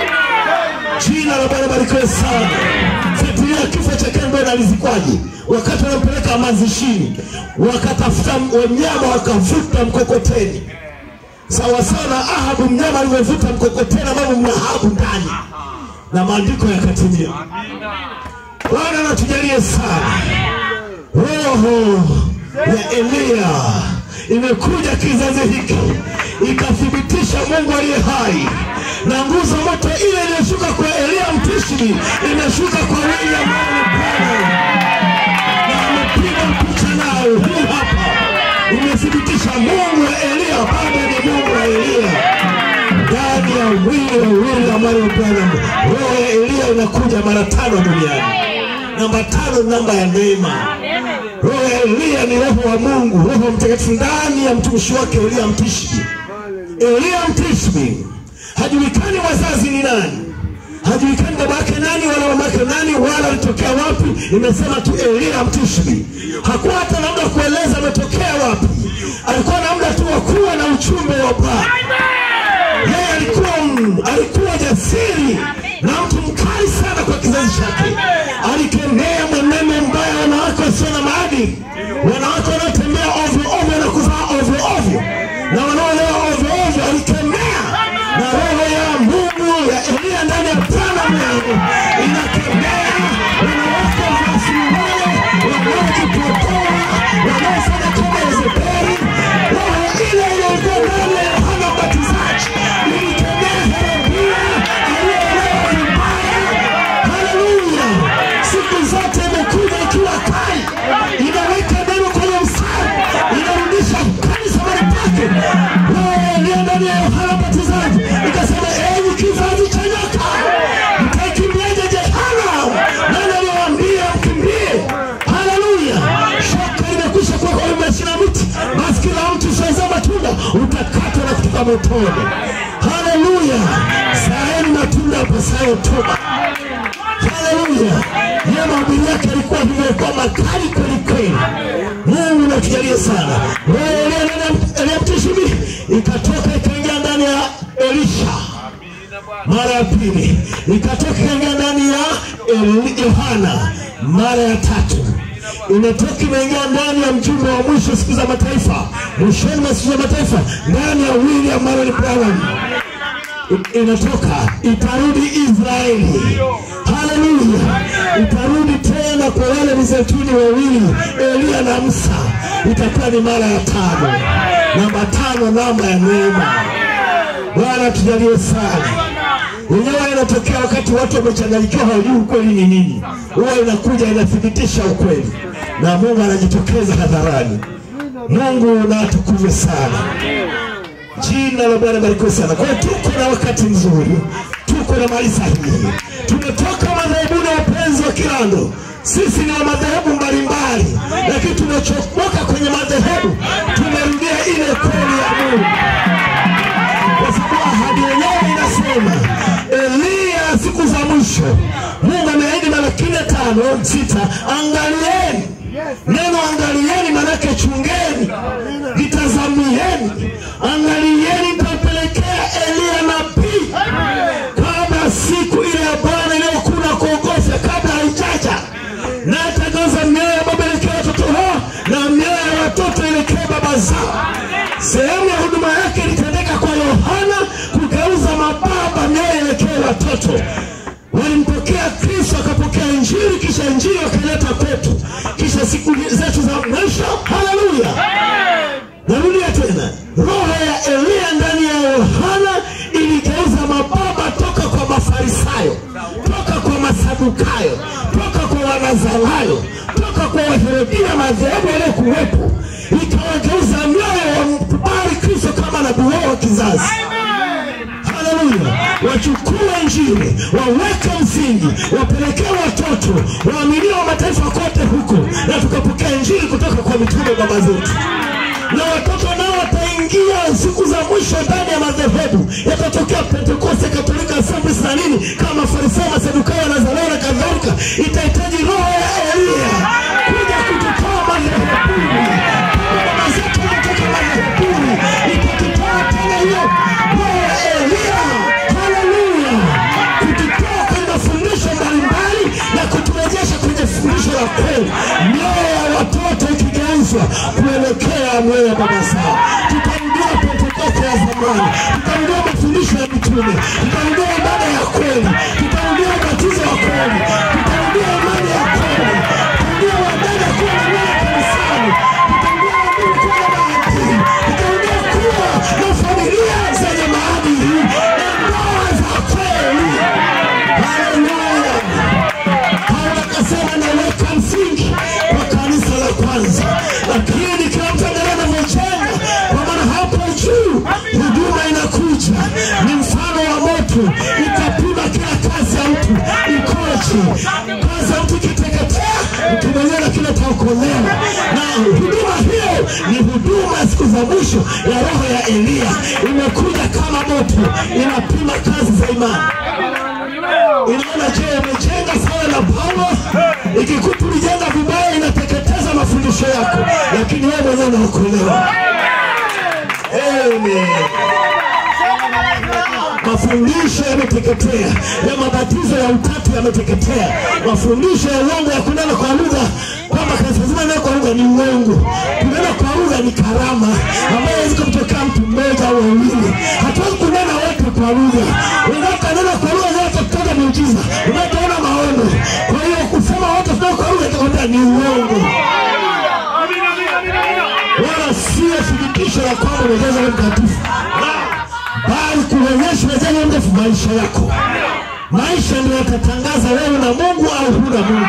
Jina la Bwana barikiwe sana. Fuatilia kifo cha Kennedy alizikwaje? Wakati wanampeleka mazishini, wakatafuta wanyama wakavuta mkokoteni sawa sawa na Ahabu mnyama alivyovuta mkokoteni ambavyo mna Ahabu ndani, na maandiko yakatimia. Bwana anatujalie sana. Roho ya Eliya imekuja kizazi hiki ikathibitisha Mungu aliye hai, na nguzo moto ile iliyoshuka kwa Eliya Mtishbi imeshuka kwa William Marion Branham na amepiga picha nayo hii hapa, imethibitisha Mungu wa Eliya bado ni Mungu wa Eliya ndani ya mwili wa William Marion Branham. Roho ya Eliya inakuja mara tano duniani. Namba tano, namba ya neema. Roho ya Eliya ni roho wa Mungu, roho mtakatifu ndani ya mtumishi wake Eliya Mtishbi. Eliya Mtishbi hajulikani wazazi ni nani, hajulikani baba yake nani wala mama yake nani wala alitokea wapi. Imesema tu Eliya Mtishbi. Hakuwa hata na muda wa kueleza ametokea wapi, alikuwa na muda tu wa kuwa na uchumbe wa Bwana. Yeye alikuwa alikuwa jasiri na mtu mkali sana kwa kizazi chake. Alikemea mwenendo mbaya, wanawake wasio na maadili, wanawake wanaotembea ovyo ovyo na kuvaa ovyo ovyo na wanaolewa ovyo ovyo. Alikemea na roho ya Mungu ya Eliya ndani ya Branham yangu inakemea wanawake wasiwale wanaojipotoa wanaofanya kama Yezebeli. Roho ile iliyokuwa ndani ya Yohana Mbatizaji ilikemea Herodia aliyeolewa vibaya. Haleluya! Siku zote imekuja ikiwa kali, inaweka neno kwenye mstari, inarudisha kanisa mahali pake. Roho iliyo ndani ya Yohana Mbatizaji ikasema, enyi kizazi cha nyoka, mtaikimbiaje jehanamu? Nani aliwaambia mkimbie? Haleluya! Shoka limekwisha kuwa kwa umeshina mti, basi kila mtu usiozaa matunda utakatwa na kutupa motoni. Haleluya! Zaeni matunda yapasayo toba. Haleluya! Yeye mahubiri yake alikuwa vimekuwa makali kweli kweli. Mungu natujalie sana. Roho Eliya Mtishbi ikatoka ikaingia ndani ya Elisha mara ya pili, ikatoka ikaingia ndani ya Eli- Yohana mara ya tatu imetoka imeingia ndani ya mjumbe wa mwisho siku za mataifa, mwishoni mwa siku za mataifa, ndani ya William Marion Branham I- inatoka itarudi Israeli. Haleluya! Itarudi tena kwa wale mizeituni wawili Eliya na Musa, itakuwa ni mara ya tano. Namba tano, namba ya neema. Bwana tujalie sana. Yenyewe inatokea wakati watu wamechanganyikiwa, hawajui ukweli ni nini. Huwa inakuja inathibitisha ukweli, na Mungu anajitokeza hadharani. Mungu na atukuzwe sana. Jina la Bwana barikiwe sana. Kwa hiyo tuko na wakati mzuri, tuko na mali sahihi. Tumetoka madhehebuni ya upenzi wa Kirando. Sisi ni wa madhehebu mbalimbali, lakini tumechomoka kwenye madhehebu, tumerudia ile kweli ya Mungu, kwa sababu ahadi yenyewe inasema Eliya siku za mwisho, Mungu ameahidi Malaki nne tano sita, angalieni neno angalieni, manake chungeni, litazamieni, angalieni, nitapelekea Eliya nabii kabla siku ile ya Bwana iliyokuna kuogofya kabla haijaja, na atageuza mioyo ya baba elekea watoto wao na mioyo ya watoto elekea baba zao. Sehemu ya huduma yake ilitendeka kwa Yohana kugeuza mababa mioyo elekee watoto walimpokea Kristo, akapokea Injili, kisha Injili wakaleta kwetu, kisha siku zetu za mwisho. Haleluya! Narudia tena, roho ya Eliya ndani ya Yohana iligeuza mababa toka kwa Mafarisayo, toka kwa Masadukayo, toka kwa Wanazarayo, toka kwa Waherodiani ikarudia madhehebu yaliyokuwepo, ikawageuza mioyo wamkubali Kristo kama nabii wao wa kizazi. Haleluya! Wachukue Injili, waweke msingi, wapelekee watoto waaminio wa mataifa kote huko, na tukapokea Injili kutoka kwa mitume baba zetu na watoto nao wataingia siku za mwisho ndani ya madhehebu yatatokea Pentekoste, Katolika, Assemblies na nini, kama Farisayo, Masadukayo, Nazareo na kadhalika. Itahitaji roho ya Eliya kuja kututoa madhehebuni, kama baba zetu wametoka madhehebuni, itatutoa tena hiyo roho ya Eliya. Haleluya, kututoa kwenye mafundisho mbalimbali na kuturejesha kwenye fundisho la kweli, mioyo ya watoto ikigeuzwa kuelekea mioyo ya baba zao. Tutarudia Pentekoste ya zamani, tutarudia mafundisho ya mitume, tutarudia ibada ya kweli, tutarudia ubatizo wa kweli, tutarudia imani ya kweli, tutarudia wadada kuwa na mioyo kanisani, tutarudia waamini kuwa na maadili, tutarudia kuwa na familia zenye maadili na ndoa za kweli. Haleluya! Paulo akasema naweka msingi kwa kanisa la kwanza, lakini kila mtu angalia anavyojenga, kwa maana hapo juu huduma inakuja, ni mfano wa moto, itapima kila kazi ya mtu ikoje. Kazi ya mtu ikiteketea, mtu mwenyewe lakini ataokolewa. Na huduma hiyo ni huduma ya siku za mwisho ya roho ya Eliya, imekuja kama moto, inapima kazi za imani inaona je, umejenga sawa na Paulo? Ikikuta ulijenga vibaya, inateketeza mafundisho yako, lakini wewe mwenyewe unaokolewa. Amen. Mafundisho yameteketea ya mabatizo ya utatu yameteketea. Mafundisho ya uongo ya kunena kwa lugha kwamba kanisa zima neno kwa lugha ni uongo. Kunena kwa lugha ni karama ambayo haiwezi kumtokea mtu mmoja au wawili. Hatuwezi kunena wote kwa lugha. Unaponena kwa lugha zote kutoka miujiza, unapoona maono. Kwa hiyo kusema wote tunao kwa lugha itakwambia ni uongo wala sio thibitisho la kwamba umejaza Roho Mtakatifu, La, bali kuonyesha umejaza Roho Mtakatifu maisha yako. Maisha ndio yatatangaza wewe na Mungu au huna Mungu.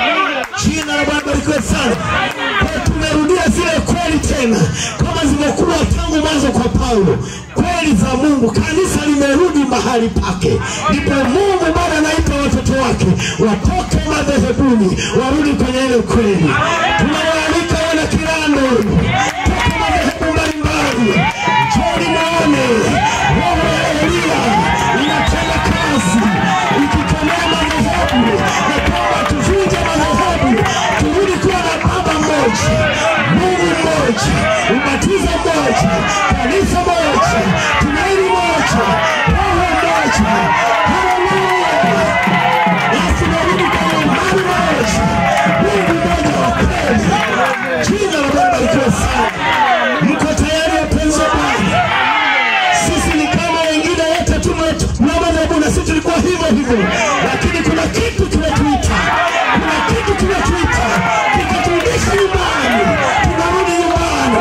Jina la Bwana barikiwe sana. Kwa tumerudia zile kweli tena kama zimekuwa tangu mwanzo kwa Paulo, kweli za Mungu. Kanisa limerudi mahali pake, ndipo Mungu bado anaita watoto wake watoke madhehebuni, warudi kwenye ile kweli. Tunawaalika wana Kirando toka madhehebu mbalimbali, njoni muone roho ya Eliya inatenda kazi ikikemea madhehebu na kwamba tuvunje madhehebu, turudi kuwa na Baba mmoja, Mungu mmoja, ubatizo mmoja, kanisa moja, tumaini moja, roho moja. Haleluya! Basi narudi kwenye imani moja, Mungu mmoja wa kweli. Jina la Bwana barikiwe sana. Mko tayari wapenzi wa Bwana? Sisi ni kama wengine wote tu na madhehebu, na sisi tulikuwa hivyo hivyo, lakini kuna kitu kimetuita, kuna kitu kimetuita kikaturudisha nyumbani, tunarudi nyumbani.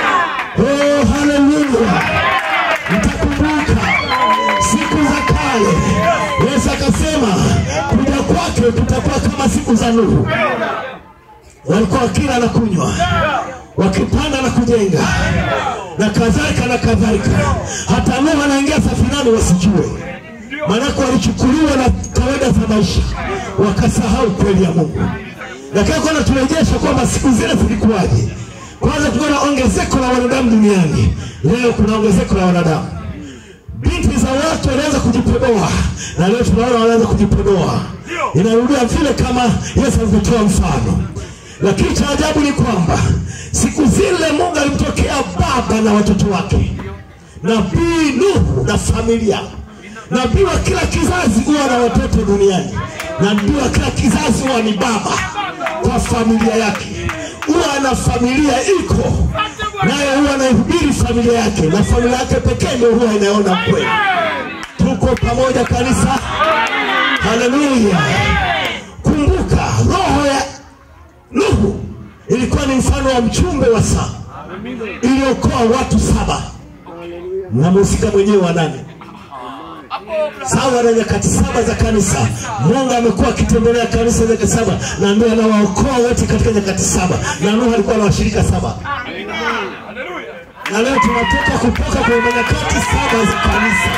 Oh, haleluya! Mtakumbuka siku za kale, Yesu akasema kuja kwake kutakuwa kama siku za Nuhu. Walikuwa wakila na kunywa, wakipanda na kujenga na kadhalika na kadhalika. Hata Nuhu anaingia safinani wasijue, maanake walichukuliwa na kawaida za maisha, wakasahau kweli ya Mungu. Lakini kwa naturejesha kwamba siku zile zilikuwaje. Kwanza kulikuwa na ongezeko la wanadamu duniani, leo kuna ongezeko la wanadamu. Binti za watu walianza kujipodoa, na leo tunaona wanaanza kujipodoa. Inarudia vile kama Yesu alivyotoa mfano, lakini cha ajabu ni kwamba siku zile Mungu alimtokea baba na watoto wake, nabii Nuhu na familia. Nabii wa kila kizazi huwa na watoto duniani, na nabii wa kila kizazi huwa ni baba kwa familia yake, huwa na familia iko naye, huwa anaihubiri familia yake, na familia yake pekee ndio huwa inaona kweli. Tuko pamoja kanisa, haleluya! Kumbuka roho ya Nuhu ilikuwa ni mfano wa mchumbe wa saa iliokoa watu saba na mhusika mwenyewe wa nane sawa na nyakati saba za kanisa. Mungu amekuwa akitembelea kanisa nyakati saba, na ndio anawaokoa wote katika nyakati saba, na Nuhu alikuwa na washirika saba na leo tunatoka kutoka kwenye nyakati saba za kanisa.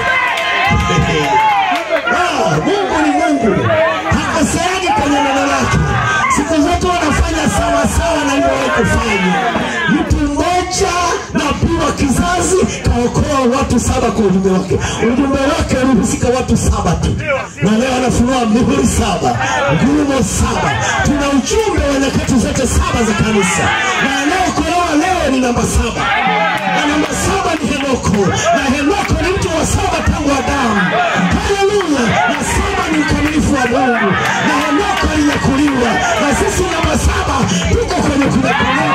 Ah, Mungu ni Mungu, hakoseani kwenye neno lake. Siku zote wanafanya sawa sawa na alivyowahi kufanya. Mtu mmoja nabii wa kizazi kaokoa watu saba kwa ujumbe wake. Ujumbe wake ulihusika watu saba tu, na leo anafunua mihuri saba, ngurumo saba. Tuna ujumbe wa nyakati zote saba za kanisa, na anayeokolewa leo ni namba saba na namba saba ni Henoko, na Henoko ni mtu wa saba tangu Adamu. Haleluya! Na saba ni ukamilifu wa Mungu, na Henoko alinyakuliwa, na sisi namba saba tuko kwenye kunyakuliwa.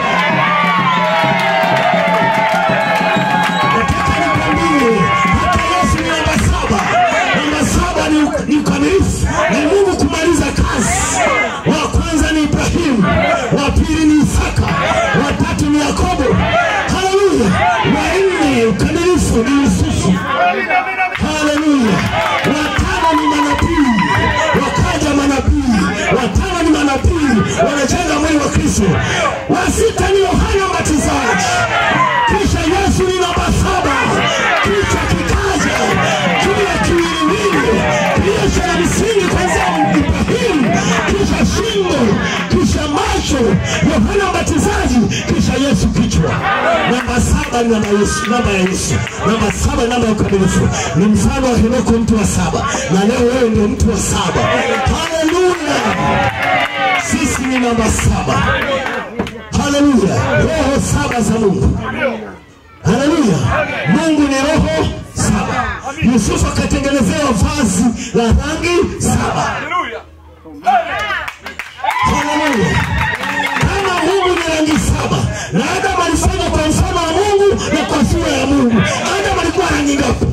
Nataka nikwambie, hata Yesu ni namba saba. Namba saba ni, ni ukamilifu, ni Mungu kumaliza kazi. Wa kwanza ni Ibrahimu, wa pili ni Isaka, wa tatu ni Yakobo. Haleluya! Wa nne ukamilifu ni Yusufu. Haleluya! Watano ni manabii, wakaja manabii, watano ni manabii, wanajenga mwili wa Kristo. Wa sita ni Yohana Mbatizaji, kisha Yesu ni namba saba, kichwa kikaja juu ya kiwiliwili kilicho na msingi kwanzia Ibrahimu, kisha shingo, kisha macho, Yohana Mbatizaji, kisha Yesu kichwa. Namba saba ni namba Yesu, namba ya Yesu. Namba saba ni namba ya ukamilifu, ni mfano wa Henoko, mtu wa saba, na leo wewe ndio mtu wa saba. Haleluya! Sisi ni namba saba. Haleluya! Roho saba za Mungu. Haleluya! Mungu ni roho saba. Yusufu akatengenezewa vazi la rangi saba. Haleluya! Kama Mungu ni rangi saba na Adamu alifanya kwa mfano wa Mungu na kwa sura ya Mungu, Adamu alikuwa rangi ngapi?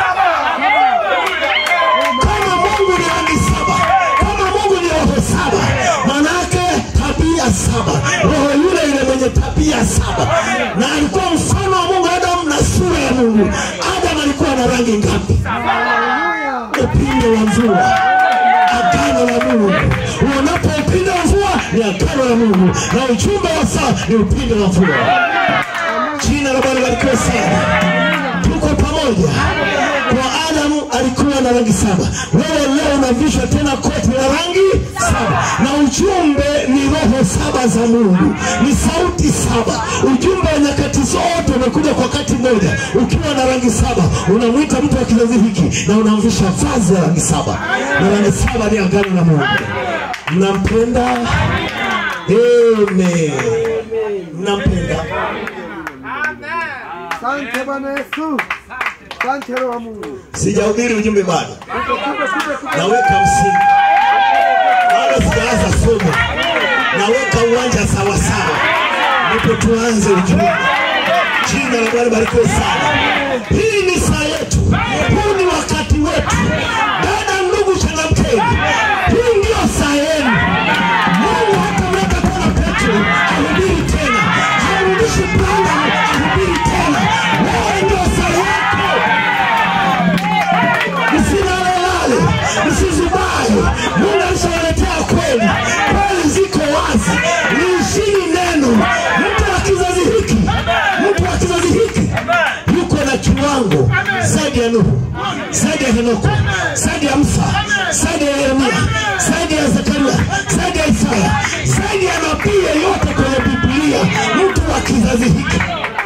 Kama Mungu ni rangi saba, kama Mungu ni roho saba, manake tabia saba, roho yule yule mwenye tabia saba, na alikuwa mfano wa Mungu Adamu na sura ya Mungu. Adamu alikuwa na rangi ngapi? Upinde wa mvua, agano la Mungu. Uonapo upinde wa mvua ni agano la Mungu, na ujumbe wa saa ni upinde wa mvua. Jina la Bwana libarikiwe sana. Tuko pamoja. Kwa Adamu alikuwa na rangi saba, wewe leo unavishwa tena koti la rangi saba, na ujumbe ni roho saba za Mungu, ni sauti saba. Ujumbe wa nyakati zote umekuja kwa wakati mmoja. Ukiwa na rangi saba, unamwita mtu wa kizazi hiki na unamvisha vazi la rangi saba, na rangi saba ni agano la Mungu. Mnampenda? Amen. Mnampenda? Asante Bwana Yesu. Asante Roho wa Mungu. Sijahubiri ujumbe bado, Tupe, tupe, tupe, tupe. naweka msingi bado, sijaanza somo, naweka uwanja sawasawa, ndipo tuanze ujumbe. Jina la Bwana barikiwe sana. Hii ni saa yetu, huu ni wakati wetu. Dada, ndugu, changamkeni, hii ndio saa yenu. Mungu hatamleta tena Petro ahubiri tena, harudishi Branham ahubiri tena. Wewe ndio saa yako. Msilalelale, msizubae. Mungu alishawaletea kweli, kweli ziko wazi. Liishini neno. Mtu wa kizazi hiki, mtu wa kizazi hiki yuko na kiwango zaidi ya Nuhu, zaidi ya Henoko, zaidi ya Musa, zaidi ya Yeremia, zaidi ya Zekaria, zaidi ya Isaya, zaidi ya nabii yeyote kwenye Biblia. Mtu wa kizazi hiki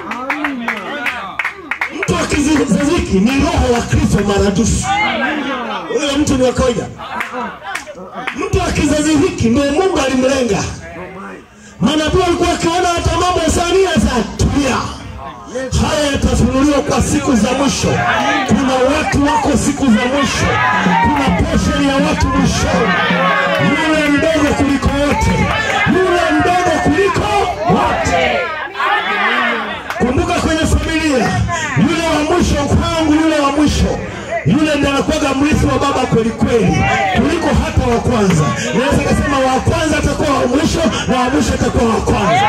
mtu wa kizazi hiki ni roho wa Kristo maradufu. Huyo mtu ni wa kawaida. Mtu wa kizazi hiki ndio Mungu alimlenga. Manabii walikuwa wakiona hata mambo ya Sania za tulia, haya yatafunuliwa kwa siku za mwisho. Kuna watu wako siku za mwisho, kuna portion ya watu mwishoni. Yule mdogo kuliko wote, yule mdogo kuliko wote. Kumbuka kwenye familia, yule wa mwisho kwangu, yule wa mwisho yule ndiye anakuwaga mrithi wa baba kweli kweli kuliko hata wa kwanza. Naweza kusema wa kwanza atakuwa wa mwisho na wa mwisho atakuwa wa kwanza.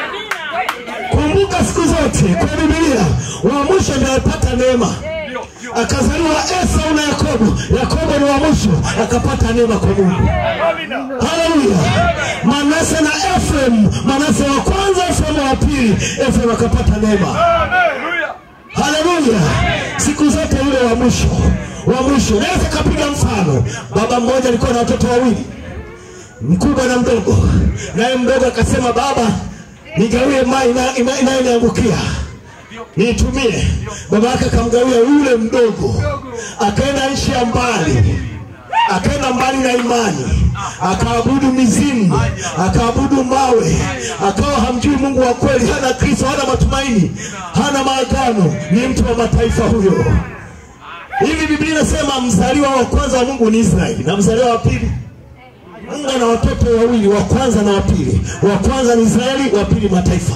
Kumbuka siku zote kwa Biblia, wa mwisho ndiye anapata neema, akazaliwa Esau na Yakobo. Yakobo ni wa mwisho, akapata neema kwa Mungu. Haleluya! Manase na Efraim, Manase wa kwanza, Efraim wa pili, Efraim akapata neema. Haleluya! Siku zote yule wa mwisho, wa mwisho. Naweza kapiga mfano, baba mmoja alikuwa na watoto wawili, mkubwa na mdogo, naye mdogo akasema, baba, nigawie mali ina- ina- inayoniangukia niitumie. Baba yake akamgawia yule mdogo, akaenda nchi ya mbali, akaenda mbali na imani, akaabudu mizimu, akaabudu mawe, akawa hamjui Mungu wa kweli, hana Kristo, hana matumaini, hana maagano, ni mtu wa mataifa huyo. Hivi Biblia inasema mzaliwa wa kwanza wa Mungu ni Israeli na mzaliwa wa pili Mungu ana watoto wawili, wa kwanza na wa pili. Wa kwanza ni Israeli, wa pili mataifa.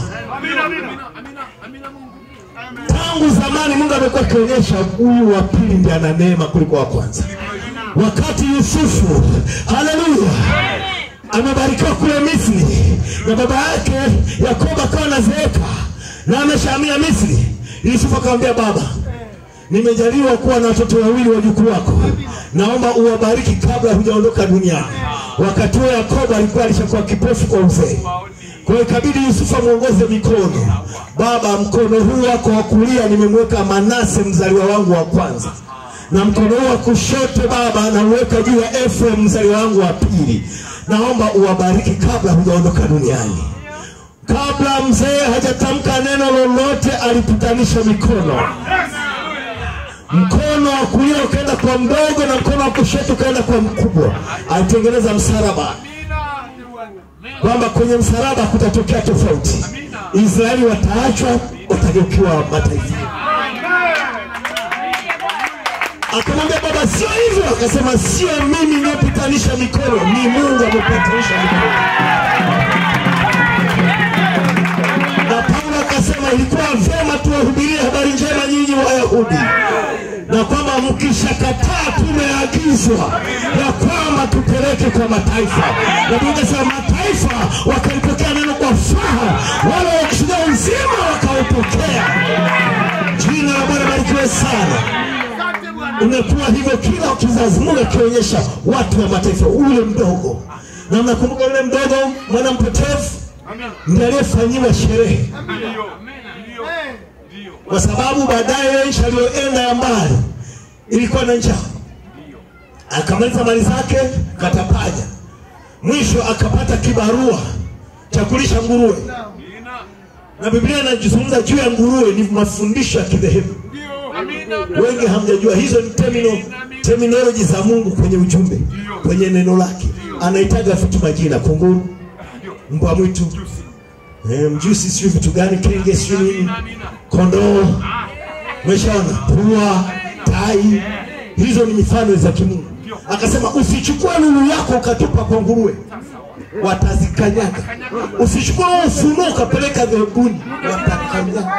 Tangu zamani Mungu amekuwa akionyesha huyu wa pili ndiye ana neema kuliko wa kwanza. Wakati Yusufu, haleluya, amebarikiwa kule Misri na baba yake Yakobo akawa anazeeka na ameshahamia Misri, Yusufu akamwambia baba, nimejaliwa kuwa na watoto wawili wajukuu wako, naomba uwabariki kabla hujaondoka duniani. Wakati huo Yakobo alikuwa alishakuwa kipofu kwa uzee, kwa hiyo ikabidi Yusufu amwongoze mikono. Baba, mkono huu wako wa kulia nimemweka Manase mzaliwa wangu wa kwanza, na mkono huu wa kushoto Baba nauweka juu ya Efraim mzaliwa wangu wa pili. Naomba uwabariki kabla hujaondoka duniani. Kabla mzee hajatamka neno lolote, alipitanisha mikono mkono wa kulia ukaenda kwa mdogo na mkono wa kushoto ukaenda kwa mkubwa. Alitengeneza msalaba kwamba kwenye msalaba kutatokea tofauti. Israeli wataachwa, watageukiwa mataifa. Akamwambia baba, sio hivyo. Akasema sio mimi niyepitanisha mikono, ni Mungu amepitanisha mikono. na Paulo akasema ilikuwa vyema tuwahubirie habari njema nyinyi Wayahudi, na kwamba mkishakataa tumeagizwa ya kwamba tupeleke kwa mataifa, na Biblia inasema mataifa wakalipokea neno kwa furaha, wale wakishuhudia uzima wakaupokea. Jina la Bwana barikiwe sana. Imekuwa hivyo kila kizazi, Mungu akionyesha watu wa mataifa, ule mdogo, na mnakumbuka yule mdogo mwana mpotevu ndiye aliyefanyiwa sherehe kwa sababu baadaye ile nchi aliyoenda ya mbali ilikuwa na njaa, akamaliza mali zake katapanya, mwisho akapata kibarua cha kulisha nguruwe, na Biblia inazungumza juu ya nguruwe. Ni mafundisho ya kidhehebu, wengi hamjajua hizo ni termino, terminology za Mungu kwenye ujumbe, kwenye neno lake. Anaitaga vitu majina, kunguru, mbwa mwitu, eh, mjusi, sijui vitu gani, kenge, sijui nini, kondoo Umeshaona pua, tai, hizo ni mifano za kimungu. Akasema usichukue lulu yako ukatupa kwa nguruwe, watazikanyaga. Usichukue huo ufunuo ukapeleka dhehebuni, watakanyaga.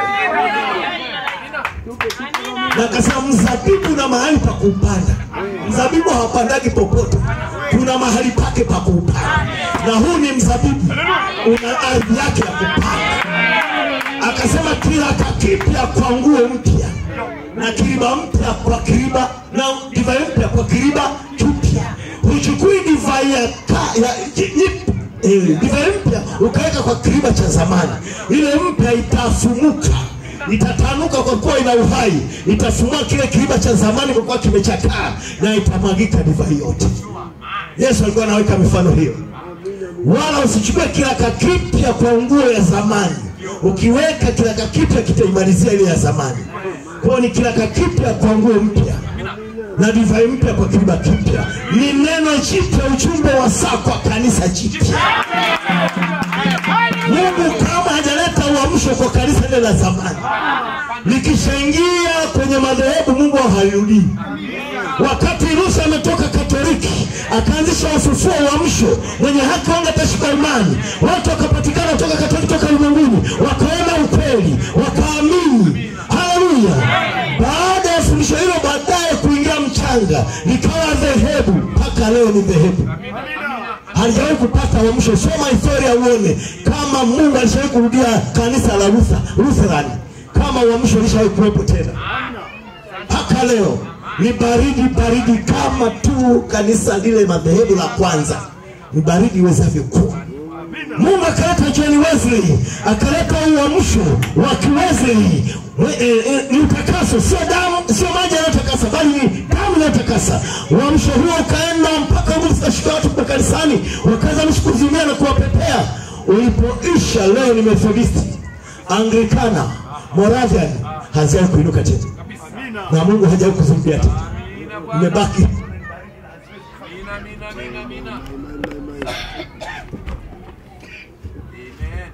Na akasema mzabibu na mahali pa kuupanda. Mzabibu hawapandagi popote, kuna mahali pake pa kuupanda, na huu ni mzabibu, una ardhi yake ya kupanda akasema kiraka kipya kwa nguo mpya na kiriba mpya kwa kiriba na divai mpya kwa kiriba kipya. Huchukui divai ya, ka- ya ji- ji- eh, divai mpya ukaweka kwa kiriba cha zamani, ile mpya itafumuka itatanuka kwa kuwa ina uhai, itafumua kile kiriba cha zamani kwa kuwa kimechakaa, na itamwagika divai yote. Yesu alikuwa anaweka mifano hiyo wala usichukue kiraka kipya kwa nguo ya zamani. Ukiweka kiraka kipya kitaimalizia ile ya zamani. Kwa hiyo ni kiraka kipya kwa nguo mpya na divai mpya kwa kiriba kipya. Ni neno jipya, ujumbe wa saa kwa kanisa jipya. Mungu kama hajaleta uamsho kwa kanisa lile la zamani, likishaingia kwenye madhehebu, Mungu halirudii. Wakati Musa ametoka Katoliki akaanzisha ufufuo uamsho, mwenye haki wangu atashika imani, watu wakapatikana toka Katoliki, toka ulimwenguni, wakaona ukweli, wakaamini. Haleluya! Baada ya fundisho hilo, baadaye kuingia mchanga, likawa dhehebu, mpaka leo ni dhehebu halijawahi kupata uamsho. Soma historia uone kama Mungu alishawahi kurudia kanisa la Luther, Lutheran, kama uamsho ulishawahi kuwepo tena. mpaka leo ni baridi baridi kama tu kanisa lile madhehebu la kwanza ni baridi iwezavyo kuwa mungu akaleta john wesley akaleta uamsho wa kiwesley We- eh, eh, ni utakaso sio damu sio maji yanayotakasa bali ni damu inayotakasa uamsho huo ukaenda mpaka nguvu zikashika watu kwa kanisani wakaanza mshi kuzimia na kuwapepea ulipoisha leo ni methodisti anglikana moravian haziwahi kuinuka tena na mungu hajawahi kuzumbia tena imebaki Mina, mina, mina, mina. Amen.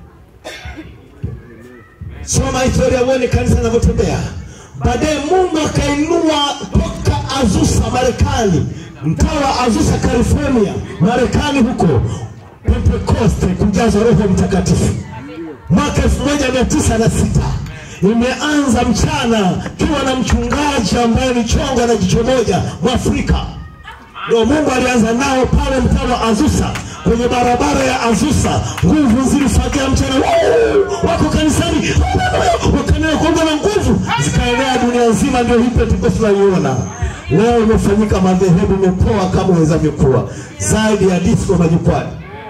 soma historia uone kanisa linavyotembea baadaye mungu akainua toka azusa marekani mtaa wa azusa california marekani huko pentekoste kujazwa roho mtakatifu mwaka 1906 imeanza mchana kiwa na mchungaji ambaye ni chongo na jicho moja mwafrika ndio mungu alianza nao pale mtaa wa azusa kwenye barabara ya azusa nguvu zilifagia mchana Woo! wako kanisani wakanea kuomba na nguvu zikaenea dunia nzima ndio hii pentekoste tunaiona leo imefanyika madhehebu imepoa kama uwezavyo kuwa zaidi ya disco majukwani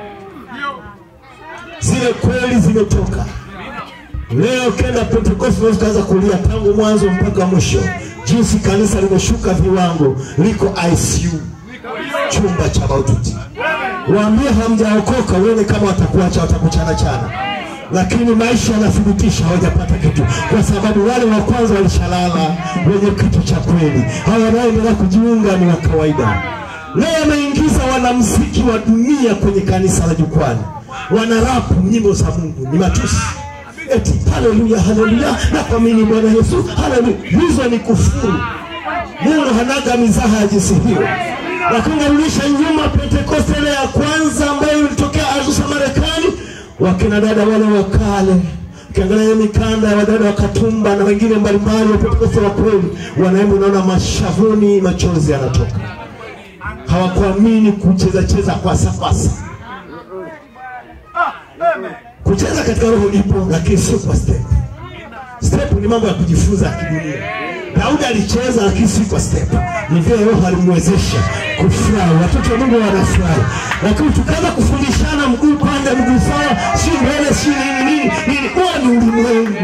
zile kweli zimetoka leo ukienda pentekoste unaweza ukaanza kulia tangu mwanzo mpaka mwisho jinsi kanisa limeshuka viwango liko icu chumba cha maututi waambie hamjaokoka uone kama watakuacha watakuchana chana lakini maisha yanathibitisha hawajapata kitu kwa sababu wale wa kwanza walishalala wenye kitu cha kweli hawa wanaoendelea kujiunga ni wa kawaida leo ameingiza wanamziki wa dunia kwenye kanisa la jukwani wanarapu nyimbo za mungu ni matusi eti haleluya haleluya nakwamini bwana yesu haleluya hizo ni kufuru mungu hanaga mizaha ya jinsi hiyo lakini unarudisha nyuma pentekoste ile ya kwanza ambayo ilitokea azusa marekani wakina dada wale wa kale ukiangalia hiyo mikanda ya wadada wa katumba na wengine mbalimbali wa pentekoste wa kweli wanaemba unaona mashavuni machozi yanatoka hawakuamini kucheza cheza kwasa kwasa kucheza katika roho ipo lakini sio kwa step step ni mambo ya kujifunza ya kidunia daudi alicheza lakini si kwa step ni vile roho alimwezesha kufurahi watoto wa mungu wanafurahi lakini tukaanza kufundishana mguu pande mguu sawa si mbele si nini nini nini huo ni ulimwengu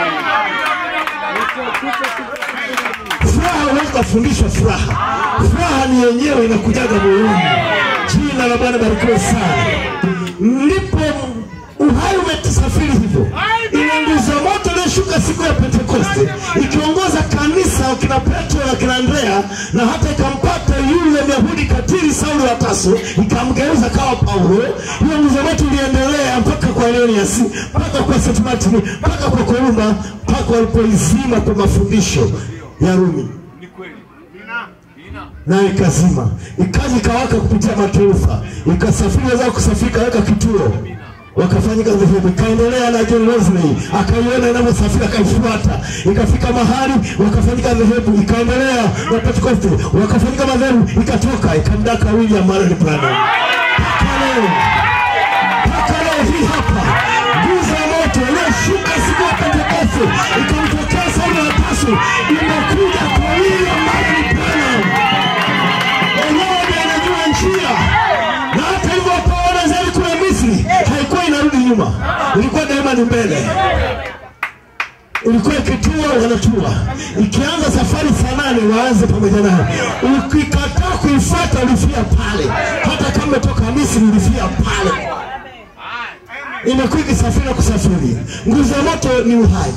furaha huwezi kufundishwa furaha furaha ni yenyewe inakujaga moyoni jina la bwana barikiwe sana ndipo uhai umetusafiri hivyo ile nguzo ya moto iliyoshuka siku ya pentekoste ikiongoza kanisa wakina petro na kina andrea na hata ikampata yule myahudi katili sauli wa taso ikamgeuza kawa paulo hiyo nguzo ya moto iliendelea mpaka kwa leoniasi mpaka kwa st martin mpaka kwa kolumba mpaka walipoizima kwa mafundisho ya rumi Ni kweli. Mina. nayo ikazima ikaja ikawaka kupitia mataifa ikasafiri weza kusafiri ikaweka kituo wakafanyika dhehebu ikaendelea na John Wesley akaiona inavyosafiri akaifuata ikafika mahali wakafanyika dhehebu ikaendelea na Pentecost wakafanyika madhehebu ikatoka ikamdaka William Marion Branham mpaka leo mpaka leo hii hapa nguzo ya moto iliyoshuka siku ya Pentekoste ikamtokea Sauli wa Tarso imekuja kwa William Marion Branham enyewe ndiye anajua njia na hata hivyo wakaona zaidi kule Misri haikuwa inarudi nyuma, ilikuwa daima ni mbele. Ilikuwa ikitua wanatua, ikianza safari saa nane waanze pamoja nayo. Ukikataa kuifuata ulifia pale, hata kama umetoka Misri ulifia pale. Imekuwa ikisafiri na kusafiri. Nguzo ya moto ni uhai,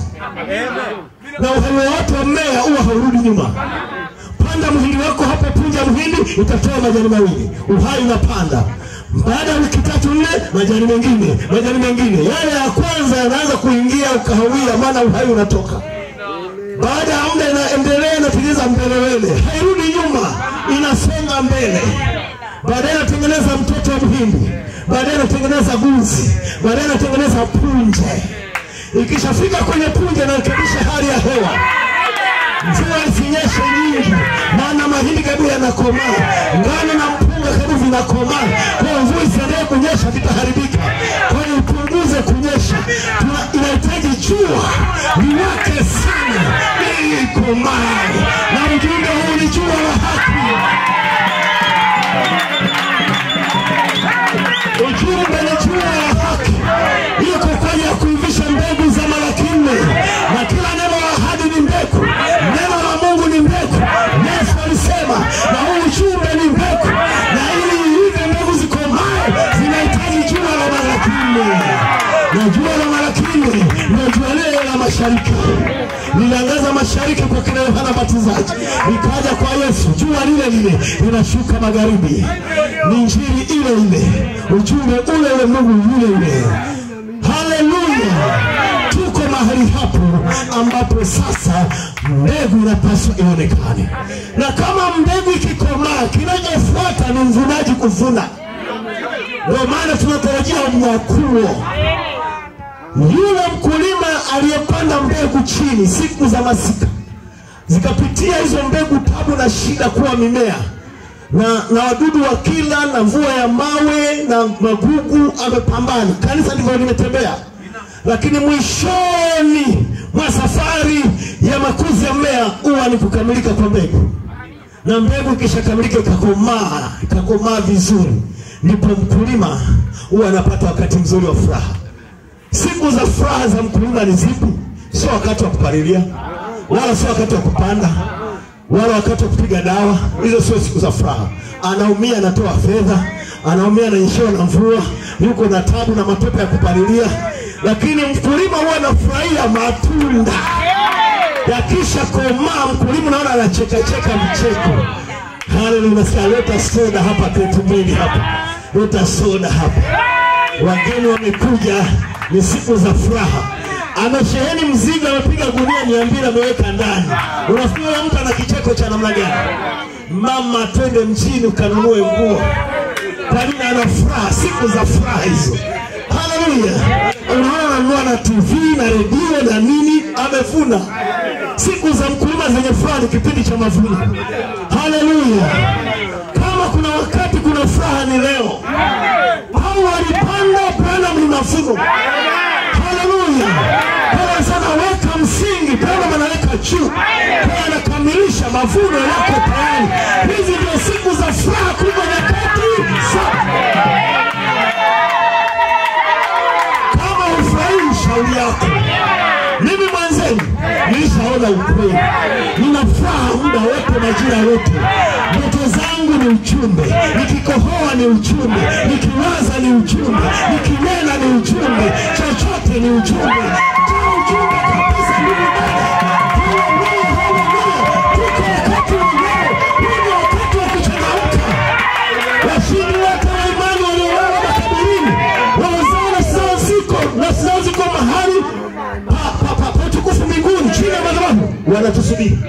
na uhai wowote wa mmea huwa haurudi nyuma panda mhindi wako hapo, punja mhindi, utatoa majani mawili, uhai unapanda. Baada ya wiki tatu nne, majani mengine, majani mengine, yale ya kwanza yanaanza kuingia ukahawia, maana uhai unatoka. Baada ya muda inaendelea, inatengeneza mbelewele, hairudi nyuma, inasonga mbele. Baadaye inatengeneza mtoto wa mhindi, baadaye inatengeneza guzi, baadaye inatengeneza punje. Ikishafika kwenye punje, inarekebisha hali ya hewa mvua isinyeshe nyingi, maana mahindi karibu yanakomaa, ngano na mpunga karibu vinakomaa. Kwa hiyo mvua isiendelee kunyesha, vitaharibika. Kwa hiyo ipunguze kunyesha, Tuna- inahitaji jua liwake sana, ili ikomae, na ujumbe huu ni jua la haki. Ujumbe ni jua la haki, iko kwa ajili ya kuivisha mbegu za Malaki nne, na kila neno la ahadi ni mbegu, neno la Mungu ni mbegu. Yesu alisema, na huu ujumbe ni mbegu, na ili hivi mbegu zikomae zinahitaji jua la Malaki nne, na jua la Malaki nne ndio jua lile la mashariki liliangaza mashariki kwa kina Yohana Mbatizaji, likaja kwa Yesu, jua lile lile linashuka magharibi. Ni injili ile ile, ujumbe ule ule, Mungu yule yule. Haleluya! Tuko mahali hapo ambapo sasa mbegu inapaswa ionekane, na kama mbegu ikikomaa, kinachofuata ni mvunaji kuvuna. Ndio maana tunatarajia unyakuo yule mkulima aliyepanda mbegu chini siku za masika zikapitia hizo mbegu tabu na shida kuwa mimea na, na wadudu wa kila na mvua ya mawe na magugu amepambana. Kanisa ndivyo limetembea, lakini mwishoni mwa safari ya makuzi ya mmea huwa ni kukamilika kwa mbegu, na mbegu ikishakamilika ikakomaa ikakomaa vizuri, ndipo mkulima huwa anapata wakati mzuri wa furaha. Siku za furaha za mkulima ni zipi? Sio wakati wa kupalilia, wala sio wakati wa kupanda, wala wakati wa kupiga dawa. Hizo sio siku za furaha. Anaumia, anatoa fedha, anaumia, ananyeshewa na mvua, yuko na tabu na matope ya kupalilia, lakini mkulima huwa anafurahia matunda yakisha komaa. Mkulima naona anachekacheka mcheko. Haleluya! Nasikia leta soda hapa, kreti mbili hapa, leta soda hapa wageni wamekuja, ni siku za furaha. Amesheheni mzigo, amepiga gunia mia mbili ameweka ndani. Unafikiri huyo mtu ana kicheko cha namna gani? Mama, twende mjini ukanunue nguo. Kwa nini? Ana furaha, siku za furaha hizo. Haleluya! Unaona, ananunua na TV na redio na nini, amevuna. Siku za mkulima zenye furaha ni kipindi cha mavuno. Haleluya! Kama kuna wakati kuna furaha ni leo. Hao walipanda Branham ni mavuno. Haleluya! Bwana sana weka msingi, Branham anaweka juu, kwa anakamilisha mavuno yako tayari. Hizi ndio siku za furaha kubwa nyakati zote. Kama hufurahii shauri yako, mimi mwenzenu nilishaona ukweli. Nina furaha muda wote, majira yote. Ndoto zangu ni ujumbe, nikikohoa ni ujumbe, nikiwaza ni ujumbe, nikinena ni ujumbe, chochote ni ujumbe. Toa ujumbe kabisa, ndugu dada. Haleluya, haleluya. Tuko wakati wa leo, huu ni wakati wa kuchangamka. Washindi wote wa imani waliolala makaburini, wazao nafsi zao ziko nafsi zao ziko mahali pa- pa- pa- pa utukufu mbinguni, chini ya madhabahu wanatusubiri.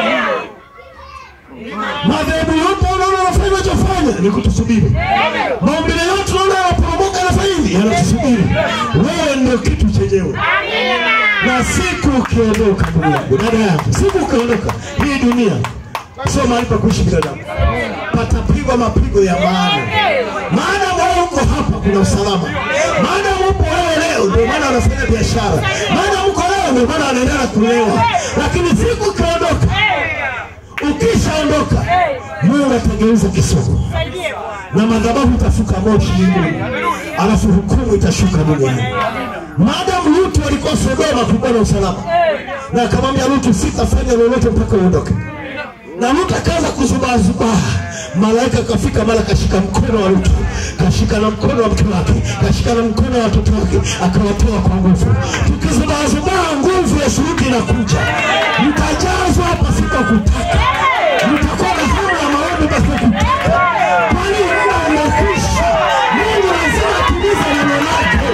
Madhehebu yote unaona wanafanya wanachofanya ni kutusubiri. Maumbile yote unaona yanaporomoka yanafanya nini? Yanatusubiri. Wewe ndio kitu chenyewe. Na siku ukiondoka, ndugu yangu, dada yangu, siku ukiondoka, hii dunia sio mahali pa kuishi binadamu, patapigwa mapigo ya maana. Maana wewe uko hapa, kuna usalama. Maana upo wewe leo, ndio maana wanafanya biashara. Maana uko leo, ndio maana wanaendelea kulewa. Lakini siku ukiondoka, ukishaondoka, Mungu atageuza kisogo na madhabahu itafuka moshi mbinguni, alafu hukumu itashuka duniani. Maadamu Lutu alikuwa Sodoma, kulikuwa na usalama, na akamwambia Lutu, sitafanya lolote mpaka uondoke. Na Lutu akaanza kuzubaazubaa, malaika akafika, mara kashika mkono wa Lutu, kashika na mkono wa mke wake, kashika na mkono wa watoto wake, akawatoa kwa nguvu. Tukizubaazubaa, nguvu ya shuhudi inakuja, mtajazwa pasipo kutaka, mtakuwa na hamu ya maombi pasipo kutaka, kwani muda umekwisha. Mungu lazima atimize neno lake.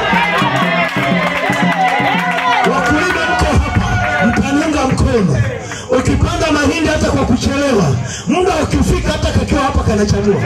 Wakulima mko hapa, mtaniunga mkono. Ukipanda mahindi hata kwa kuchelewa, muda ukifika, hata kakiwa hapa kanachanua,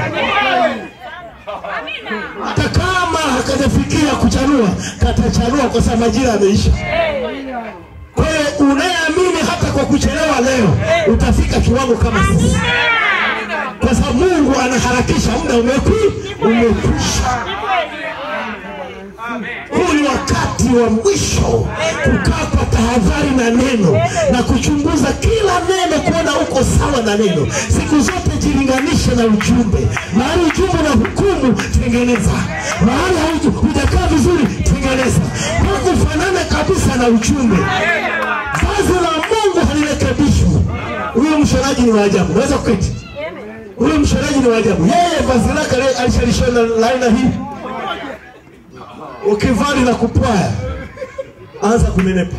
hata kama hakajafikia kuchanua, katachanua kwa sababu majira yameisha. Kwa hiyo unayeamini hata kwa kuchelewa leo utafika kiwango kama sisi, kwa sababu Mungu anaharakisha, muda umekwi umekwisha. Huu ni wakati wakati wa mwisho kukaa kwa tahadhari na neno na kuchunguza kila neno kuona uko sawa na neno siku zote jilinganishe na ujumbe mahali ujumbe na hukumu tengeneza mahali hauju- hujakaa vizuri tengeneza hukufanana kabisa na ujumbe vazi la mungu halirekebishwi huyo mshonaji ni waajabu naweza kuketi huyo mshonaji ni waajabu yeye vazi lake ali- alishalishona la aina hii ukivaa na kupwaya anza kunenepa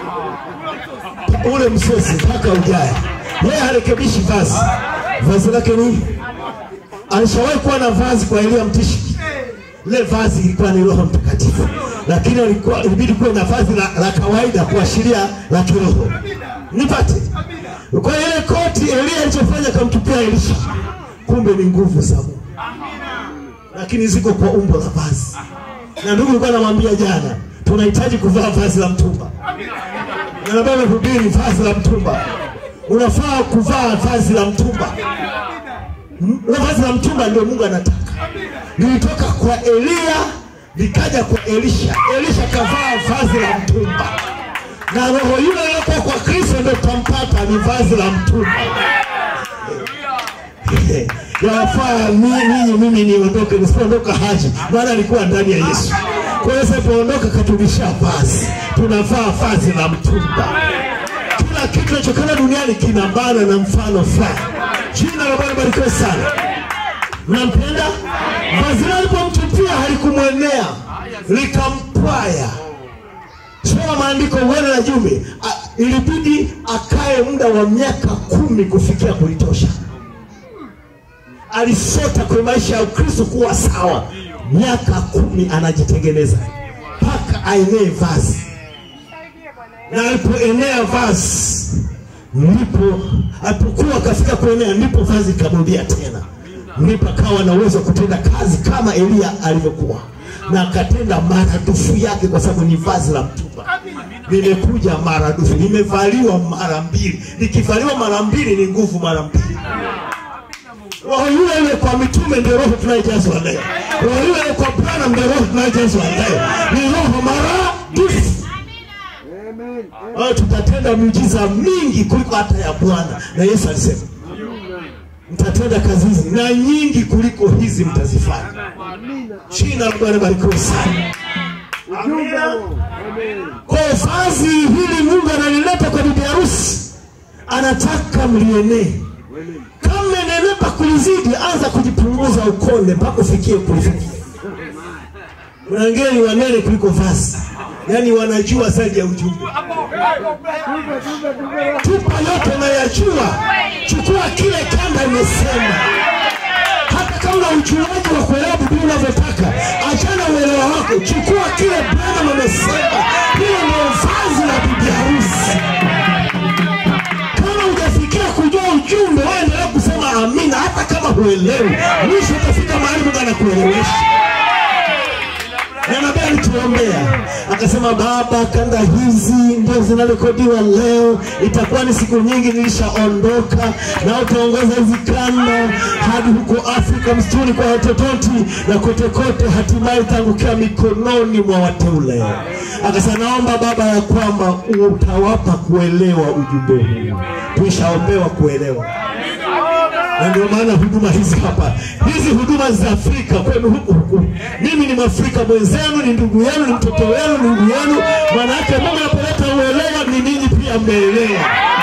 ule msosi mpaka ujae yeye harekebishi vazi vazi lake ni alishawahi kuwa na vazi kwa elia mtishi lile vazi ilikuwa ni roho mtakatifu lakini alikuwa ilibidi kuwe na vazi la, la kawaida kuashiria la kiroho nipate kwa hiyo ile koti elia alichofanya akamtupia elisha kumbe ni nguvu za mungu lakini ziko kwa umbo la vazi na ndugu alikuwa anamwambia jana tunahitaji kuvaa vazi la mtumba na nabii amehubiri vazi la mtumba unafaa kuvaa vazi la mtumba M- na vazi la mtumba ndio mungu anataka lilitoka kwa eliya likaja kwa elisha elisha kavaa vazi la mtumba na roho yule iliyokuwa kwa kristo ndio tampata ni vazi la mtumba yafaa mi- ninyi mimi niondoke nisipoondoka haji maana alikuwa ndani ya yesu kwa hiyo sipoondoka katulisha vazi tunavaa vazi la mtumba kila kitu kinachokana duniani kina maana na mfano fulani jina la bwana barikiwe sana mnampenda vazi lile alipomtupia halikumwenea likampwaya soma maandiko uone na jumbe A- ilibidi akae muda wa miaka kumi kufikia kulitosha alisota kwenye maisha ya ukristo kuwa sawa miaka kumi anajitengeneza mpaka aenee vazi na alipoenea vazi ndipo alipokuwa akafika kuenea ndipo vazi likamrudia tena ndipo akawa na uwezo wa kutenda kazi kama eliya alivyokuwa na akatenda maradufu yake kwa sababu ni vazi la mtumba limekuja maradufu limevaliwa mara mbili likivaliwa mara mbili ni nguvu mara mbili roho yule yule kwa mitume ndio roho tunayejazwa leo roho yule yule kwa bwana ndio roho tunayejazwa leo ni roho maradufu Amen. Kwa hiyo tutatenda miujiza mingi kuliko hata ya bwana na yesu alisema mtatenda kazi hizi na nyingi kuliko hizi mtazifanya Amina. jina la bwana barikiwe sana Ujumbe huo. Amen. kwa hiyo vazi hili mungu analileta kwa bibi harusi anataka mlienee Amen. kama mmenenepa kulizidi anza kujipunguza ukonde mpaka ufikie kulifikia kuna wengine ni wanene kuliko vazi yaani wanajua zaidi ya ujumbe Tupe, tupe, tupe. tupa yote unayajua chukua kile kanda imesema hata kama ujuaji wa kuelewa biblia unavyotaka achana uelewa wako chukua kile bwana amesema hiyo ndio vazi la bibi harusi kama hujafikia kujua ujumbe waendelea kusema amina hata kama huelewi mwisho utafika mahali mungu anakuelewesha na nabii alituombea akasema baba kanda hizi ndio zinarekodiwa leo itakuwa ni siku nyingi nilishaondoka na utaongoza hizi kanda hadi huko afrika msituni kwa watototi na kote kote hatimaye itaangukia mikononi mwa wateule akasema naomba baba ya kwamba utawapa kuelewa ujumbe huu tuishaombewa kuelewa na ndio maana huduma hizi hapa hizi huduma za afrika kwenu huku huku mimi ni mwafrika mwenzenu ni ndugu yenu ni mtoto wenu ni ndugu yenu maana yake mungu anapoleta uelewa ni ninyi pia mmeelewa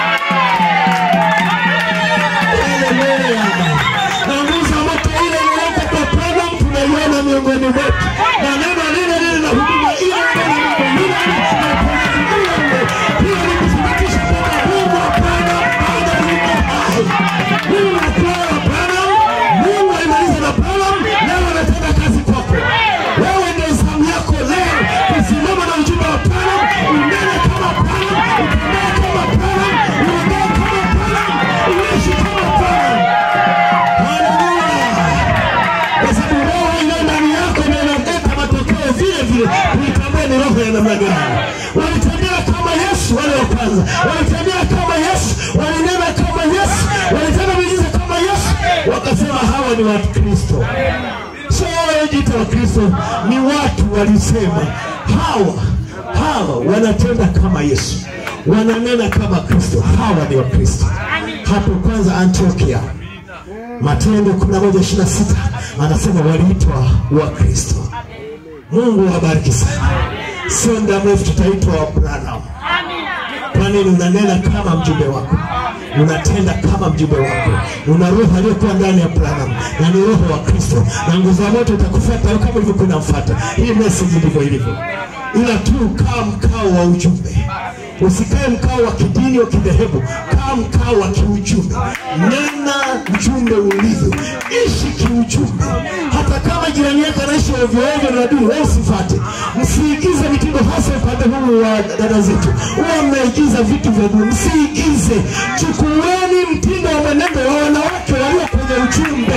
Haleluya. na nguvu za moto ile iliyoko kwa program tunaiona miongoni mwetu na neno lile lile na huduma ile ile na mambo yule yule na uponyaji ule ule hiyo ni kuthibitisha kwamba mungu hapana bado yuko hai mungu nakuona bwana mungu alimaliza na bwana leo anatenda kazi kwako wewe ndio zamu yako leo kusimama na ujumbe wa bwana unene kama bwana utembee kama bwana uongee kama bwana uishi kama bwana Haleluya. Kwa sababu roho iliyo ndani yako ndio inaleta matokeo vile vile. Kuitambua ni roho ya namna gani. Walitembea kama Yesu wale wa kwanza, walitembea kama Yesu, walinena kama Yesu, walitenda miujiza kama Yesu, wakasema hawa ni Wakristo. So wewe wanajiita Wakristo ni watu walisema hawa hawa wanatenda kama Yesu, wananena kama Kristo, hawa ni Wakristo. Hapo kwanza Antiokia, Matendo 11:26 anasema waliitwa Wakristo. Mungu awabariki sana. Sio muda mrefu tutaitwa Wabranham. Kwa nini? Unanena kama mjumbe wako, unatenda kama mjumbe wako, una roho aliyokuwa ndani ya Branham na ni roho wa Kristo, na nguvu ya moto itakufuata wewe kama ilivyokuwa inamfuata. Hii message ndivyo ilivyo, ila tu kaa mkao wa ujumbe. Usikae mkao wa kidini wa kidhehebu, kaa mkao wa kiujumbe. Nena ujumbe ulivyo, ishi kiujumbe. Hata kama jirani yako anaishi ovyo ovyo na adui, wewe usifate. Msiigize mitindo, hasa upande huu wa dada zetu, huwa mnaigiza vitu vya dunia. Msiigize, chukueni mtindo wa mwenendo wa wanawake walio kwenye ujumbe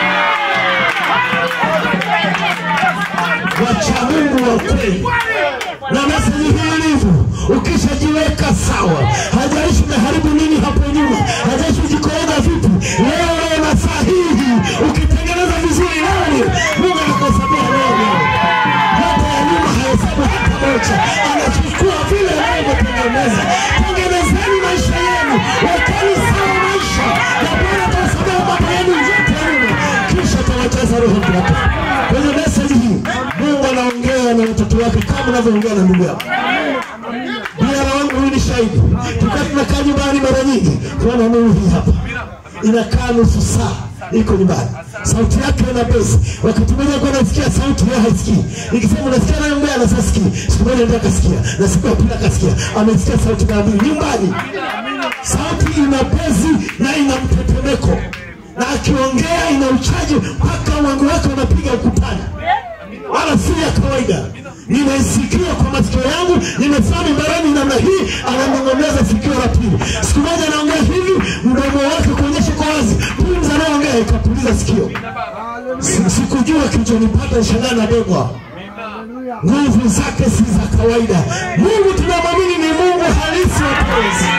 wacha Mungu wa kweli na meseji hii ilivyo, ukishajiweka sawa, hajaishi umeharibu nini hapo nyuma, hajaishi ujikoroga vipi, leo leo na sahihi, ukitengeneza vizuri leo, Mungu anakuhesabia leo leo. Yote ya nyuma hahesabu hata moja, anachukua vile leo umetengeneza. Tengenezeni maisha yenu, wekeni sawa maisha, na Bwana atawasamehe mambo yenu yote ya nyuma, kisha atawajaza Roho Mtakatifu. Kwenye meseji hii Mungu anaongea na watoto wake kama unavyoongea na ndugu yako. Biara wangu huyu ni shahidi. Tukiwa tunakaa nyumbani mara nyingi, tunaona nuru hii hapa inakaa nusu saa iko nyumbani, sauti yake ina besi. Wakati mmoja kwa nasikia sauti yeye haisikii, nikisema unasikia naye mbaya na sasikii. Siku moja ndio akasikia, na siku ya pili akasikia, amesikia sauti mara mbili nyumbani. Sauti ina besi na ina mtetemeko, na akiongea ina uchaji mpaka wangu wake unapiga ukutani wala si ya kawaida. Nimesikia kwa masikio yangu, nimefanya mbarani namna hii, ananong'oneza sikio la pili. Siku moja anaongea hivi, mdomo wake kuonyesha kwa wazi, pumzi anayoongea ikapuliza sikio. Si- Sikujua kilichonipata, shangaa na bebwa. Nguvu zake si za kawaida. Mungu tunamwamini ni Mungu halisi wa penzi.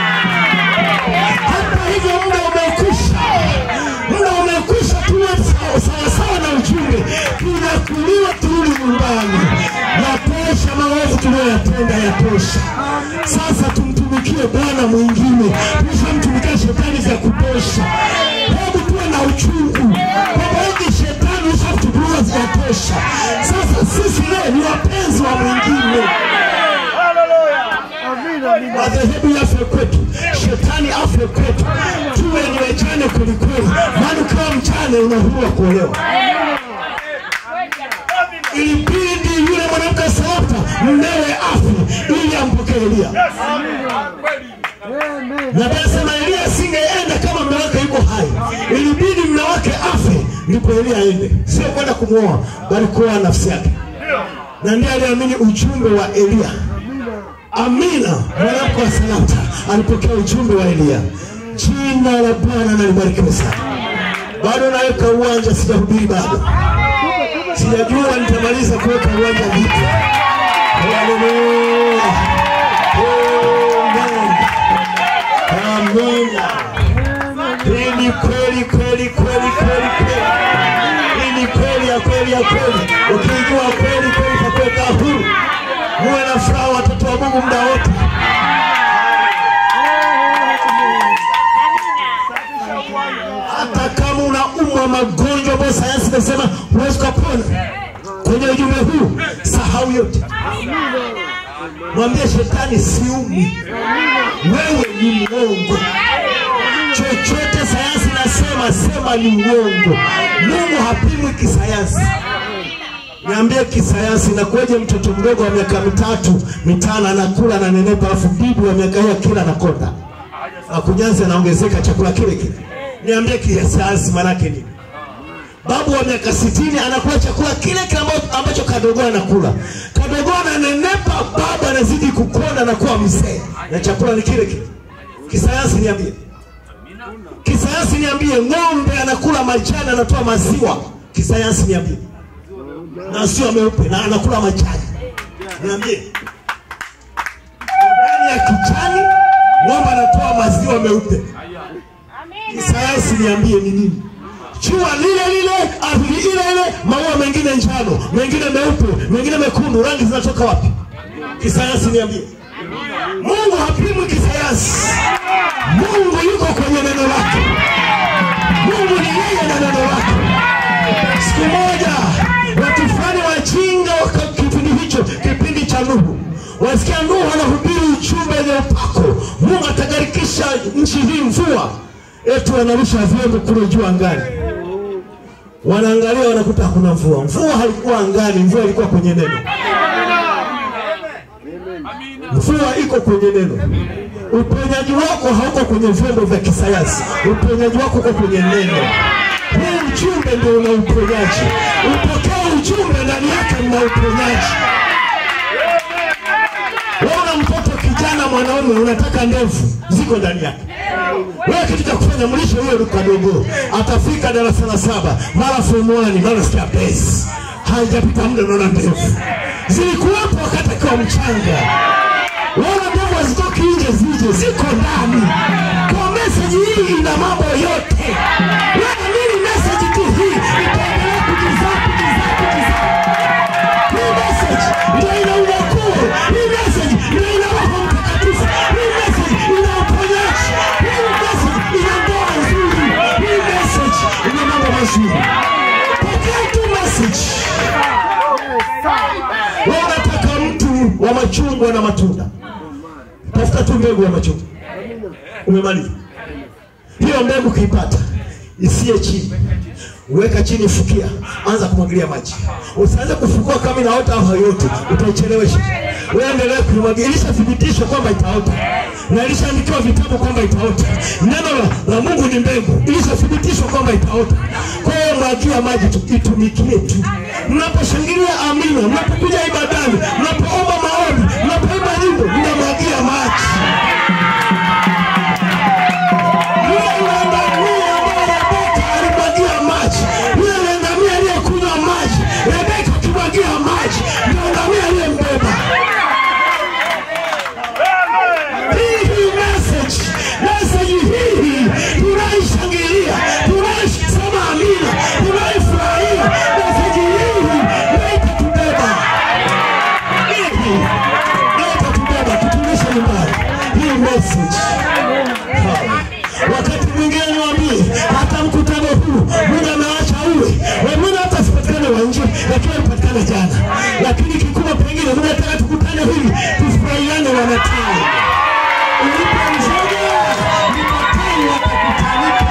Hata hivyo muda umekwisha, muda umekwisha, tuwe sawa sawa sawa na ujumbe, tunakuliwa turudi nyumbani. Yatosha maovu tunayoyatenda, yatosha. Sasa tumtumikie Bwana mwingine, tushamtumikia shetani vya kutosha. Hebu tuwe na uchungu kwamba hivi shetani ushamtubuliwa, zinatosha. Sasa sisi leo ni wapenzi wa mwingine madhehebu yafe kwetu, shetani afe kwetu, tuwe ni wajane kwelikweli, maana ukiwa mchane unahurua kuolewa. Ilibidi yule mwanamke Sarepta mmewe afe ili ampokee Elia, na nasema Elia asingeenda kama mume wake yuko hai, ilibidi mume wake afe ndipo Elia aende, sio kwenda kumwoa, bali kuoa nafsi yake, na ndiye aliamini ujumbe wa Elia. Amina, mwanamke wa Sarepta alipokea ujumbe wa Elia. Jina la Bwana na libarikiwe sana. Bado naweka uwanja, sijahubiri bado, sijajua nitamaliza kuweka uwanja vipi. Haleluya, amen, amina. Hii ni kweli kweli kweli kweli kweli, hii ni kweli ya kweli ya kweli. Ukijua kweli kweli itakuweka huru. Muwe na furaha watoto wa Mungu muda wote. Hata kama unaumwa magonjwa ambayo sayansi inasema huwezi kupona, kwenye ujumbe huu sahau yote, mwambie shetani, siumi, wewe ni mwongo. Chochote sayansi nasema sema ni uongo. Mungu hapimwi kisayansi. Niambie kisayansi, inakuwaje mtoto mdogo wa miaka mitatu mitano anakula ananenepa, alafu bibi wa miaka hiyo kila anakonda akunyanzi anaongezeka chakula kile kile? Niambie kisayansi maanake nini? Babu wa miaka sitini anakula chakula kile kile amba- ambacho kadogo anakula, kadogo ananenepa, baba anazidi kukonda na kuwa mzee, na chakula ni kile kile. Kisayansi niambie, kisayansi niambie, ng'ombe anakula majani anatoa maziwa, kisayansi niambie na sio meupe na anakula majani. Niambie, ndani ya kijani ng'ombe anatoa maziwa meupe. Kisayansi niambie ni nini? jua lile lile, ardhi ile ile, maua mengine njano, mengine meupe, mengine mekundu. Rangi zinatoka wapi? Kisayansi niambie. Mungu hapimwi kisayansi. Mungu yuko kwenye neno lake. Mungu ni yeye na neno lake. Siku moja watu fulani wajinga waka kipindi hicho, kipindi cha Nuhu, wasikia Nuhu anahubiri ujumbe wenye upako, Mungu atagarikisha nchi hii mvua, eti wanarusha vyombo kule juu angani, wanaangalia wanakuta hakuna mvua. Mvua haikuwa angani, mvua ilikuwa kwenye neno. Mvua iko kwenye neno. Uponyaji wako hauko kwenye vyombo vya kisayansi, uponyaji wako uko kwenye neno. Huu ujumbe ndio una uponyaji. Upokee ujumbe, ndani yake mna uponyaji. Wewe una mtoto kijana mwanaume, unataka ndevu, ziko ndani yake. Wewe kitu cha kufanya, mlishe huyo kadogo, atafika darasa la saba, mara form 1 mara sikia base, haijapita muda unaona ndevu zilikuwepo wakati akiwa mchanga wala ndevu hazitoki nje, zije ziko ndani. Kwa meseji hii ina mambo yote. Wala nini meseji tu hii itaendelea kujizaa kujizaa kujizaa. Hii meseji ndio ina unyakuo. Hii meseji ndio ina Roho Mtakatifu. Hii meseji ina uponyaji. Hii meseji ina ndoa nzuri. Hii meseji ina mambo mazuri. Pokea tu meseji. Wewe unataka mtu wa machungwa na matunda, tafuta tu mbegu ya machungwa. Umemaliza hiyo mbegu, kiipata isiye chini, weka chini, fukia, anza kumwagilia maji. Usianze kufukua kama inaota au hayote, utaichelewesha. Wewe endelea kuimwagilia, ilishathibitishwa kwamba itaota na ilishaandikiwa vitabu kwamba itaota. Neno la, la Mungu ni mbegu, ilishathibitishwa kwamba itaota. Kwa hiyo mwagia maji tu, itumikie tu. Mnaposhangilia amina, mnapokuja ibadani, mnapoomba maombi, mnapoimba nyimbo, mnamwagia maji. Yule ngamia ambaye Rebeka alimwagia maji, yule ngamia aliyekunywa maji, Rebeka akimwagia maji, ndio ngamia aliyembeba. Hii hii message, message hii tunaishangilia, tunaisema amina, tunaifurahia. Message hii ndio itatubeba, hii ndio itatubeba, tutumishe nyumbani. Hii message Ha. Wakati mwingine niwaambie, hata mkutano huu Mungu ameacha uwe wengine, hata sipatikane wa nje, lakini alipatikana jana. Lakini kikubwa pengine Mungu anataka tukutane hivi, tufurahiane wanatawi. Ulipo mzoga ni matawi watakutanika.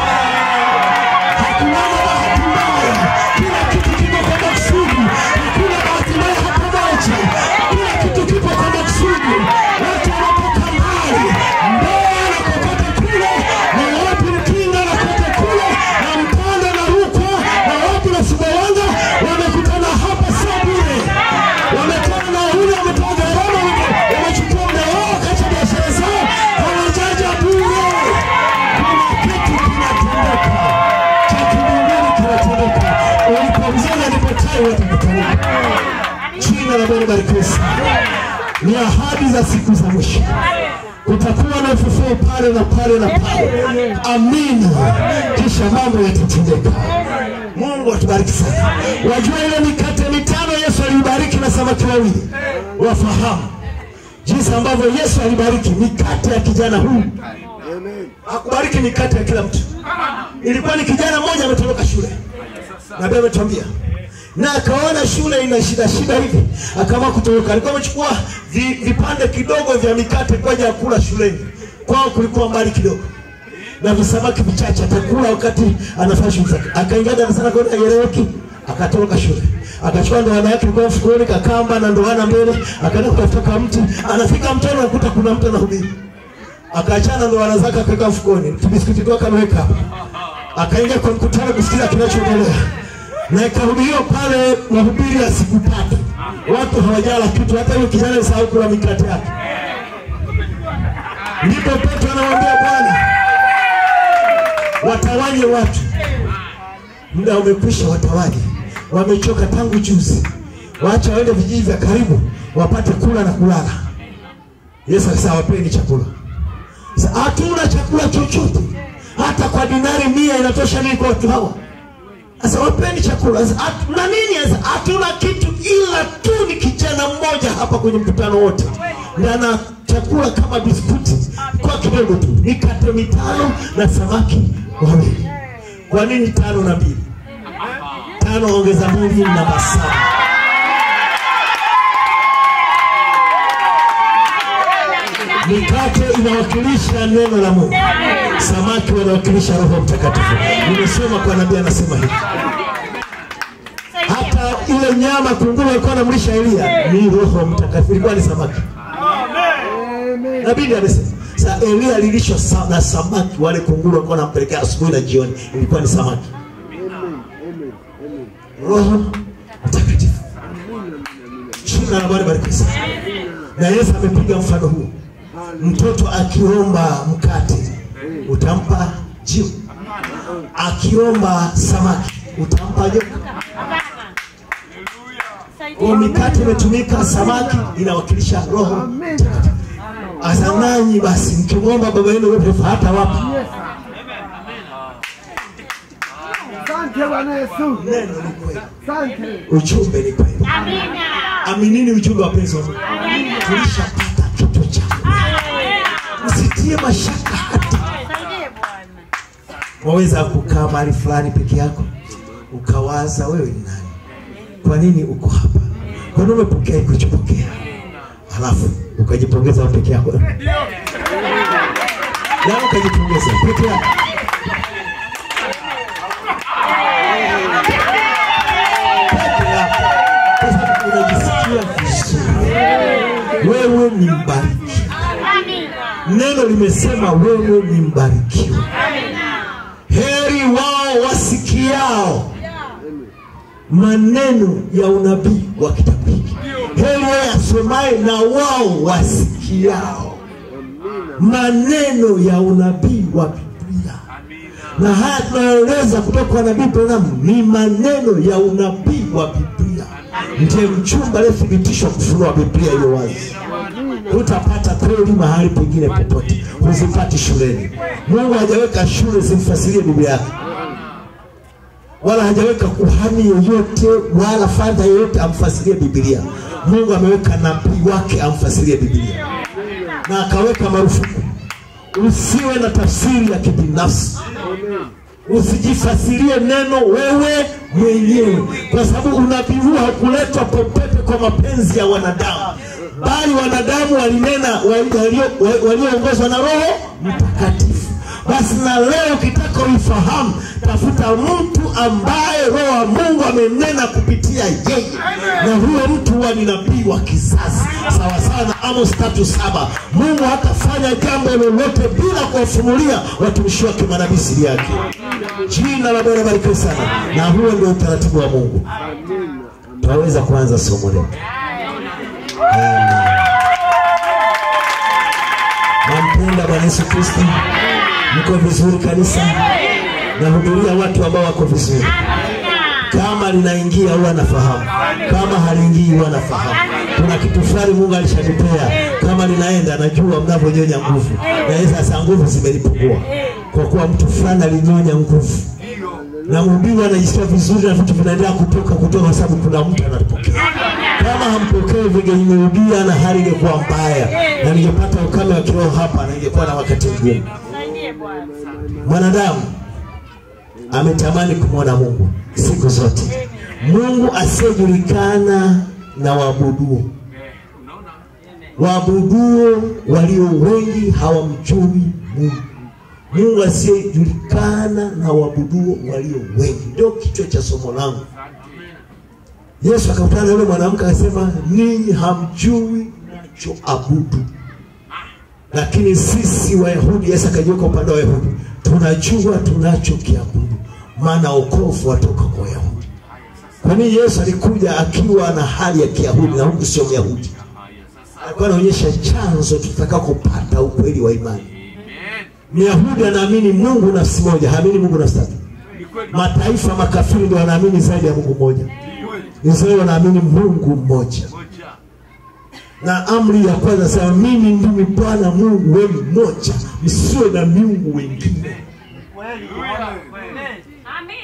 Hakuna bahati mbaya, kila kitu kiko kwa makusudi. Hakuna bahati mbaya hata moja, kila kitu kipo kwa makusudi. Watu wanatoka mbali, Mbeya na kokote kule, na wapi Mkinga na kote kule, na Mpanda na Rukwa, na wapi na Sumbawanga, wamekutana hapa sio bure. Wametoa nauli, wametoa gharama, wame- wamechukua muda wao kati ya biashara zao, hawajaja bure. Kuna kitu kinatendeka cha kimbinguni kinatendeka. Ulipomzana ndipo tai watakutanika. Jina la Bwana barikiwe sana. Ni ahadi za siku za mwisho. Kutakuwa na ufufuo pale na pale na pale. Amina, kisha mambo yatatendeka. Mungu atubariki sana. Wajua ile mikate mitano Yesu alibariki na samaki wawili, wafahamu jinsi ambavyo Yesu alibariki mikate ya kijana huyu. Hakubariki mikate ya kila mtu. Ilikuwa ni kijana mmoja ametoroka shule, nabii ametuambia na akaona shule ina shida shida hivi, akaamua kutoroka. Alikuwa amechukua vi, vipande kidogo vya mikate kwa ajili ya kula shuleni. Kwao kulikuwa mbali kidogo na visamaki vichache, atakula wakati anafanya shughuli zake. Akaingia darasani akaona haieleweki, akatoroka shule, akachukua ndoana yake ilikuwa mfukoni, kakamba na ndoana mbele, akaenda kutafuta kama mti. Anafika mtoni, anakuta kuna mtu anahubiri, akaachana ndoana zake, akaweka mfukoni, kibiskuti kwake ameweka hapo akaingia kwa mkutano kusikiza kinachoendelea, na ikahubiriwa pale mahubiri ya siku tatu. Watu hawajala kitu, hata huyo kijana alisahau kula mikate yake. Ndipo Petro anamwambia Bwana, watawanye watu, muda umekwisha, watawanye. Wamechoka tangu juzi, waache waende vijiji vya karibu wapate kula na kulala. Yesu akasema wapeni chakula. Sasa hatuna chakula chochote, hata kwa dinari mia inatosha nini kwa watu hawa? Sasa wapeni chakula. Sasa, hatu- na nini sasa? Hatuna kitu ila tu ni kijana mmoja hapa kwenye mkutano wote, na ana chakula kama biskuti kwa kidogo tu, mikate mitano na samaki wawili. Kwa nini tano na mbili? Tano ongeza mbili namba saba. Mikate inawakilisha neno la Mungu, samaki wanawakilisha Roho Mtakatifu. Nimesoma kwa nabii anasema hivi hata ile nyama kunguru alikuwa anamlisha Elia ni Roho Mtakatifu, ilikuwa ni samaki. Nabii ndiye amesema. Sasa Elia alilishwa sa- na samaki, wale kunguru walikuwa wanampelekea asubuhi na jioni, ilikuwa ni samaki. Roho Mtakatifu, jina la Bwana barikiwe sana. Na Yesu amepiga mfano huu, mtoto akiomba mkate utampa jiwe, akiomba samaki utampa joka. Kwa mikate imetumika, samaki inawakilisha Roho Mtakatifu. Asa nanyi basi mkimwomba baba yenu wetu hata wapa Asante Bwana Yesu. neno ni kweli, Asante. ujumbe ni kweli. Aminini ujumbe wa penzi wa Mungu. Tulishapata kitu chako, msitie mashaka hata. Waweza kukaa mahali fulani peke yako ukawaza wewe ni nani, kwa nini uko hapa, kwa nini umepokea kuchopokea, halafu ukajipongeza wewe peke yako, yaani ukajipongeza peke yako. peke yako kwa sababu unajisikia vizuri. Wewe ni mbarikiwa. Neno limesema wewe ni mbarikiwa. Heri wao wasikiao maneno ya unabii wa kitabu hiki. Heri yeye asomaye na wao wasikiao maneno ya unabii wa Biblia na haya tunayoeleza kutoka kwa nabii Branham ni maneno ya unabii wa Biblia. Ndiye mchumba aliyethibitishwa kufunua Biblia iliyo wazi. Hutapata kweli mahali pengine popote, huzipati shuleni. Mungu hajaweka shule zimfasirie Biblia yake, wala hajaweka kuhani yoyote wala fadha yoyote amfasirie Biblia. Mungu ameweka nabii wake amfasirie Biblia, na akaweka marufuku usiwe na tafsiri ya kibinafsi usijifasirie neno wewe mwenyewe, kwa sababu unabii huu hakuletwa popote kwa mapenzi ya wanadamu, bali wanadamu walinena wa- walio- wa- walioongozwa na Roho Mtakatifu. Basi na leo ukitaka uifahamu, tafuta mtu ambaye Roho wa Mungu amenena kupitia yeye, na huyo mtu huwa ni nabii wa kizazi, sawa sawa na Amos tatu saba. Mungu hatafanya jambo lolote bila kuwafunulia watumishi wake manabii siri yake. Jina la Bwana barikiwe sana, na huo ndio utaratibu wa Mungu. Tunaweza kuanza somo letu. Amen. Nampenda Bwana Yesu Kristo. Mko vizuri kanisa? Nahuduria watu ambao wako vizuri. Kama linaingia huwa nafahamu, kama haliingii huwa nafahamu. Kuna kitu fulani Mungu alishanipea, kama linaenda najua mnavyonyonya nguvu, na yeye sasa nguvu zimenipungua kwa kuwa mtu fulani alinyonya nguvu na mhubiri anajisikia vizuri na vitu vinaendelea kutoka kutoka, kwa sababu kuna mtu anapokea. Kama hampokei vingehubiria na hali ingekuwa mbaya, na ningepata ukame wa kiroho hapa, na ningekuwa na wakati mgumu. Mwanadamu ametamani kumwona Mungu siku zote, Mungu asiyejulikana na waabuduo. Waabuduo walio wengi hawamjui Mungu. Mungu asiyejulikana na waabuduo walio wengi, ndio kichwa cha somo langu. Yesu akakutana na yule mwanamke akasema, ninyi hamjui mnachoabudu, lakini sisi Wayahudi, Yesu akajiweka upande wa Wayahudi, tunajua tunachokiabudu, maana wokovu watoka kwa Wayahudi. Kwa nini Yesu alikuja akiwa na hali ya Kiyahudi na huku sio Myahudi? Alikuwa anaonyesha chanzo tutakakopata ukweli wa imani. Myahudi anaamini Mungu nafsi moja, haamini Mungu nafsi tatu. Mataifa makafiri ndio wanaamini zaidi ya Mungu mmoja. Israeli wanaamini Mungu mmoja, na amri ya kwanza sema, mimi ndimi Bwana Mungu wenu mmoja, msiwe na miungu wengine.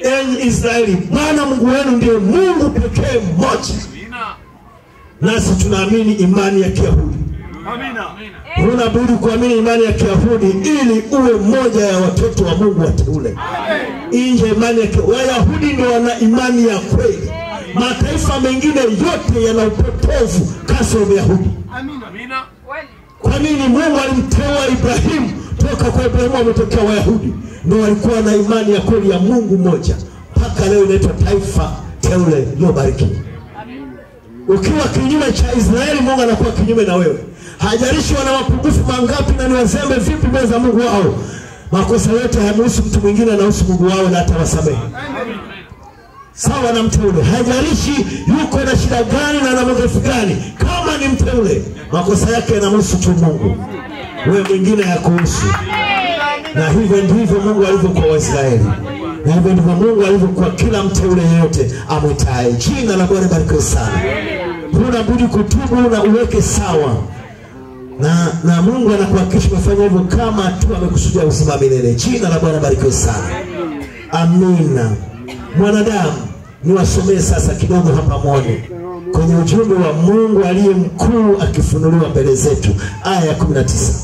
enyi Israeli, Bwana Mungu wenu ndiye Mungu pekee mmoja. Amina. Nasi tunaamini imani ya Kiyahudi. Amina. Huna budi kuamini imani ya Kiyahudi ili uwe mmoja ya watoto wa Mungu wateule. Nje imani ya Ki- Wayahudi ndio wana imani ya kweli. Mataifa mengine yote yana upotovu kasoro Wayahudi. Amina. Kwa nini Mungu alimteua Ibrahimu? Toka kwa Ibrahimu wametokea Wayahudi, ndio walikuwa na imani ya kweli ya Mungu mmoja, mpaka leo inaitwa taifa teule lililobarikiwa. Ukiwa kinyume cha Israeli, Mungu anakuwa kinyume na wewe. Hajalishi wana mapungufu mangapi na ni wazembe vipi mbele za Mungu wao, makosa yote hayamhusu mtu mwingine, anahusu Mungu wao na atawasamehe sawa na mteule. Hajalishi yuko na shida gani na na madhaifu gani, kama ni mteule, makosa yake yanamhusu tu Mungu, wewe mwingine hakuhusu. Na hivyo ndivyo Mungu alivyo kwa Waisraeli, na hivyo ndivyo Mungu alivyo kwa kila mteule yeyote amwitaye. Jina la Bwana barikiwe sana. Huna budi kutubu na uweke sawa na na Mungu anakuhakikisha umefanya hivyo kama tu amekusudia uzima milele. Jina la Bwana barikiwe sana. Amina. Mwanadamu, niwasomee sasa kidogo hapa mwone kwenye ujumbe wa Mungu aliye mkuu akifunuliwa mbele zetu, aya ya 19.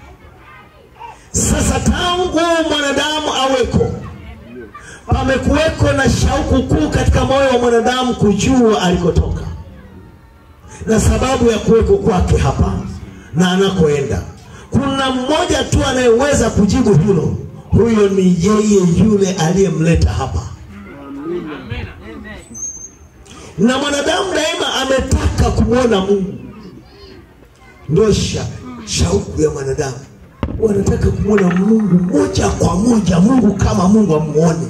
Sasa tangu mwanadamu aweko, pamekuweko na shauku kuu katika moyo wa mwanadamu kujua alikotoka na sababu ya kuweko kwake hapa na anakoenda. Kuna mmoja tu anayeweza kujibu hilo, huyo ni yeye yule aliyemleta hapa. Na mwanadamu daima ametaka kumwona Mungu, ndio sha, shauku ya mwanadamu, wanataka kumwona Mungu moja kwa moja, Mungu kama Mungu amuone.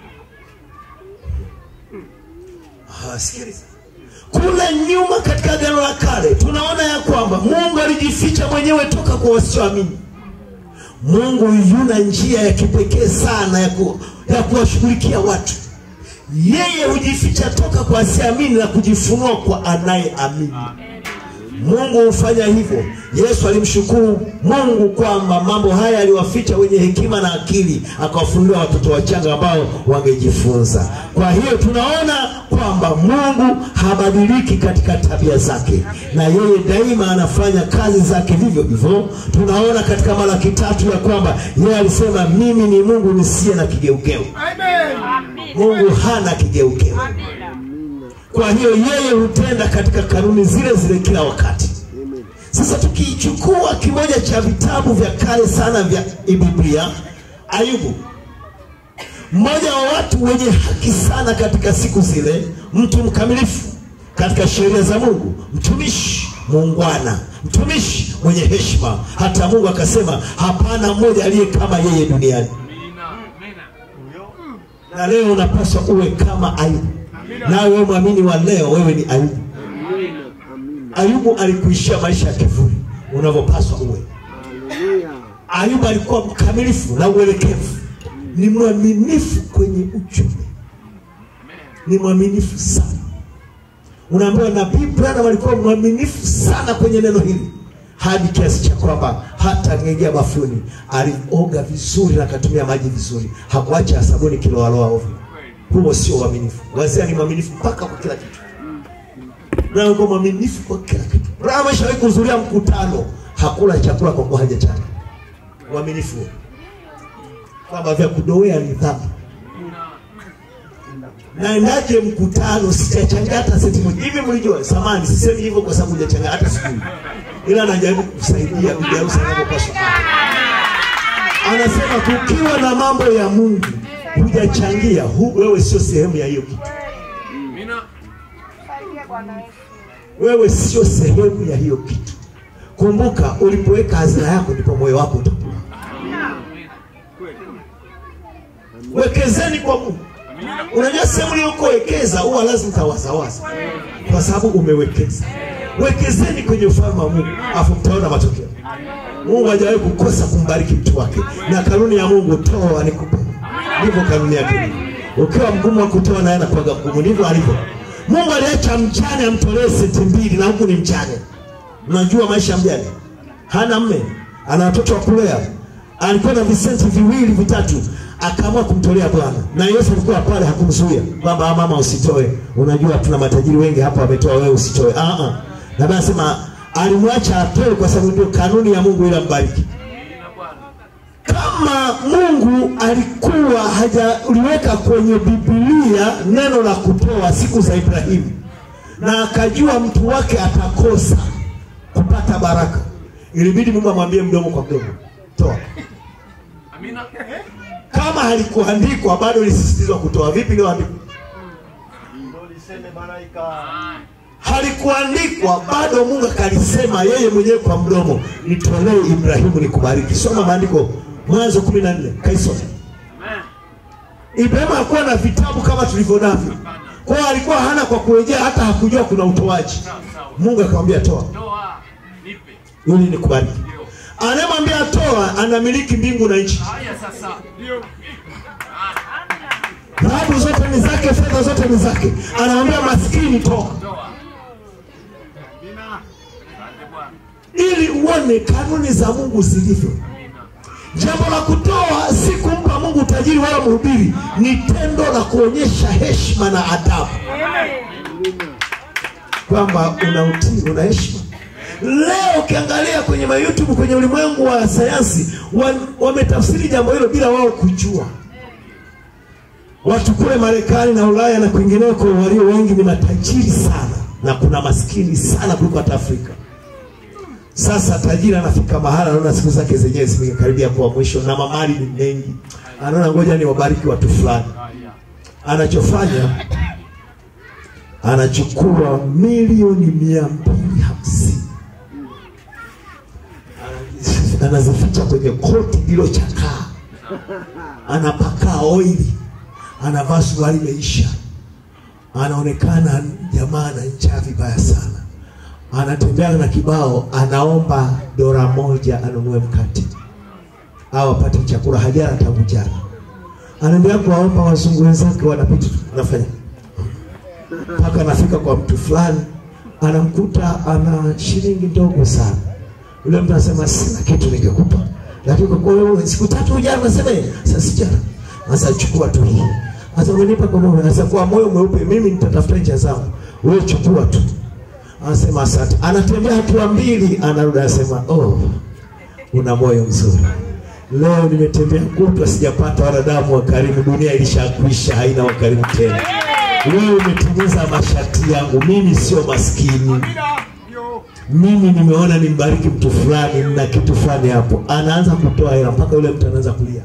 Ah, sikiliza kule nyuma katika agano la kale tunaona ya kwamba Mungu alijificha mwenyewe toka kwa wasioamini. Mungu yuna njia ya kipekee sana ya, ku, ya kuwashughulikia watu. Yeye hujificha toka kwa asiamini na kujifunua kwa anayeamini. Mungu hufanya hivyo. Yesu alimshukuru Mungu kwamba mambo haya aliwaficha wenye hekima na akili, akawafunulia watoto wachanga ambao wangejifunza. Kwa hiyo tunaona kwamba Mungu habadiliki katika tabia zake, na yeye daima anafanya kazi zake vivyo hivyo. Tunaona katika Malaki tatu ya kwamba yeye alisema, mimi ni Mungu nisiye na kigeugeu. Mungu hana kigeugeu. Kwa hiyo yeye hutenda katika kanuni zile zile kila wakati. Sasa tukichukua kimoja cha vitabu vya kale sana vya Biblia, Ayubu, mmoja wa watu wenye haki sana katika siku zile, mtu mkamilifu katika sheria za Mungu, mtumishi muungwana, mtumishi mwenye heshima, hata Mungu akasema hapana mmoja aliye kama yeye duniani. Amina. Amina. Na leo unapaswa uwe kama Ayubu. Nawe wewe mwamini wa leo, wewe ni Ayubu. Ayubu alikuishia maisha ya kivuli unavyopaswa uwe. Ayubu alikuwa mkamilifu na uelekevu, ni mwaminifu kwenye uchumi, ni mwaminifu sana. Unaambiwa nabii Branham alikuwa mwaminifu sana kwenye neno hili, hadi kiasi cha kwamba hata ngejea bafuni alioga vizuri na akatumia maji vizuri, hakuacha sabuni kiloaloa ovyo. Huo sio uaminifu. Wazee ni mwaminifu mpaka kwa kila kitu. Branham alikuwa mwaminifu kwa kila kitu. Branham ameshawahi kuhudhuria mkutano, hakula chakula kwa kuwa hajachana. Uaminifu huo. kwamba vya kudowea ni dhambi. Naendaje mkutano sijachanga hata senti moja? Hivi mlijua? Samani, sisemi hivyo kwa sababu hujachanga hata sijui, ila najaribu kusaidia bibi harusi anapopaswa. Anasema kukiwa na mambo ya Mungu hujachangia, hu, wewe sio sehemu ya hiyo kitu. Amina. wewe sio sehemu ya hiyo kitu. Kumbuka, ulipoweka hazina yako ndipo moyo wako utakula. Wekezeni kwa Mungu. Unajua sehemu uliyokowekeza huwa lazima utawazawaza, kwa sababu umewekeza. Wekezeni kwenye ufalme wa Mungu, afu mtaona matokeo. Mungu hajawahi kukosa kumbariki mtu wake, na kanuni ya Mungu, toa nikupe. Ndivyo kanuni yake. Ukiwa mgumu wa kutoa, naye anakuwaga mgumu. Ndivyo alivyo. Mungu aliacha mjane amtolee senti mbili, na huku ni mjane. Unajua maisha ya mjane, hana mme, ana watoto wa kulea, alikuwa na visenti viwili vitatu, akaamua kumtolea Bwana, na Yesu alikuwa pale, hakumzuia kwamba "Ah, mama usitoe, unajua tuna matajiri wengi hapa wametoa, wewe usitoe. Ah, ah. Na Biblia anasema alimwacha atoe kwa sababu ndio kanuni ya Mungu ili ambariki. Amina Bwana. Kama Mungu alikuwa hajaliweka kwenye Biblia neno la kutoa siku za Ibrahimu, na akajua mtu wake atakosa kupata baraka, ilibidi Mungu amwambie mdomo kwa mdomo, toa. Amina. Kama halikuandikwa bado lisisitizwa kutoa. Vipi leo andiko? Ndio liseme malaika. Ah, Halikuandikwa bado, Mungu akalisema yeye mwenyewe kwa mdomo, nitolee Ibrahimu nikubariki. Soma maandiko, Mwanzo kumi na nne kaisoma. Amen. Ibrahimu hakuwa na vitabu kama tulivyo navyo, kwa hiyo alikuwa hana kwa kurejea, hata hakujua kuna utoaji. Sawa sawa. Mungu akamwambia toa Toa. Nipe. ili nikubariki. Ndio. Anayemwambia toa anamiliki mbingu na nchi, Haya sasa. Ndio. dhahabu zote ni zake, fedha zote ni zake. Anamwambia maskini toa, Toa. Amina. Asante Bwana. ili uone kanuni za Mungu zilivyo. Amina. Jambo la kutoa si kumpa Mungu utajiri wala mhubiri, ni tendo la kuonyesha heshima na adabu, kwamba una utii, una heshima. Leo ukiangalia kwenye ma YouTube kwenye ulimwengu wa sayansi wa- wametafsiri jambo hilo bila wao kujua. Watu kule Marekani na Ulaya na kwingineko walio wengi ni matajiri sana, na kuna maskini sana kuliko hata Afrika. Sasa tajiri anafika mahala anaona siku zake zenyewe zimekaribia kuwa mwisho na mamali ni mengi, anaona ngoja ni wabariki watu fulani. Haya. Anachofanya, anachukua milioni mia mbili hamsini Anazi- anazificha kwenye koti lililochakaa, anapakaa oili, anavaa suruali imeisha, anaonekana jamaa na njaa vibaya sana anatembea na kibao, anaomba dola moja anunue mkate au apate chakula, hajala tangu jana. Anaendelea kuwaomba wazungu wenzake, wanapita tu, anafanya mpaka anafika kwa mtu fulani, anamkuta ana shilingi ndogo sana. Yule mtu anasema sina kitu ningekupa, lakini kwa kuwa wewe siku tatu hujala, unasema "Eh, sasa sijala, sasa chukua tu hii. Sasa umenipa kwa moyo, sasa kwa moyo mweupe, mimi nitatafuta njia zangu, wewe chukua tu anasema asante. Anatembea hatua mbili, anarudi anasema, oh, una moyo mzuri. Leo nimetembea kutwa sijapata wanadamu wa karimu, dunia ilishakwisha, haina wakarimu tena. Wewe umetimiza masharti yangu, mimi sio maskini. Mimi nimeona nimbariki mtu fulani na kitu fulani hapo, anaanza kutoa hela mpaka yule mtu anaanza kulia.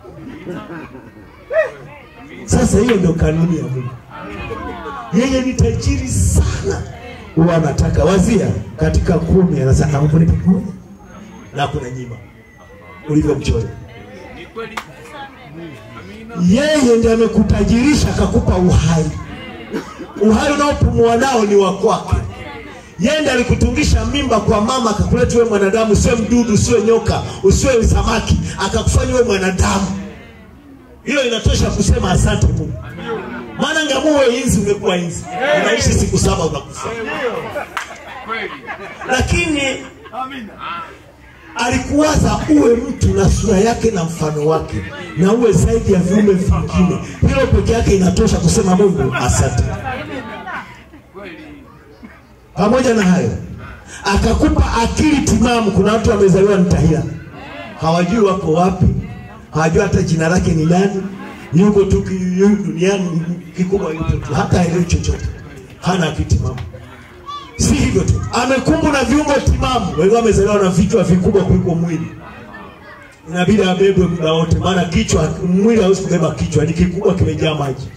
Sasa hiyo ndio kanuni ya Mungu. Yeye ni tajiri sana, huwa anataka wazia katika kumi, anasema naomba nipe moja na kuna nyima ulivyomchoyo. Ni kweli. Amina. Yeye ndiye amekutajirisha akakupa uhai. Uhai unaopumua nao ni wa kwake. Yeye ndiye alikutungisha mimba kwa mama akakuleta wewe mwanadamu, usiwe mdudu, usiwe nyoka, usiwe samaki, akakufanya wewe mwanadamu. Hiyo inatosha kusema asante Mungu. Maana ngamuwe inzi ungekuwa inzi, unaishi siku saba unakufa. Kweli. Lakini Amina. alikuwaza uwe mtu na sura yake na mfano wake, na uwe zaidi ya viumbe vingine. Hilo peke yake inatosha kusema Mungu asante. Kweli. Pamoja na hayo, akakupa akili timamu. Kuna watu wamezaliwa mtahila, hawajui wako wapi, hawajui hata jina lake ni nani, yuko tu ki- yu- duniani, kikubwa yupo tu, hata haelewi chochote, hana akili timamu. Si hivyo tu, amekumbwa na viungo timamu. Wengine wamezaliwa na vichwa vikubwa kuliko mwili, inabidi abebwe muda wote, maana kichwa, mwili hawezi kubeba kichwa, ni kikubwa, kimejaa maji.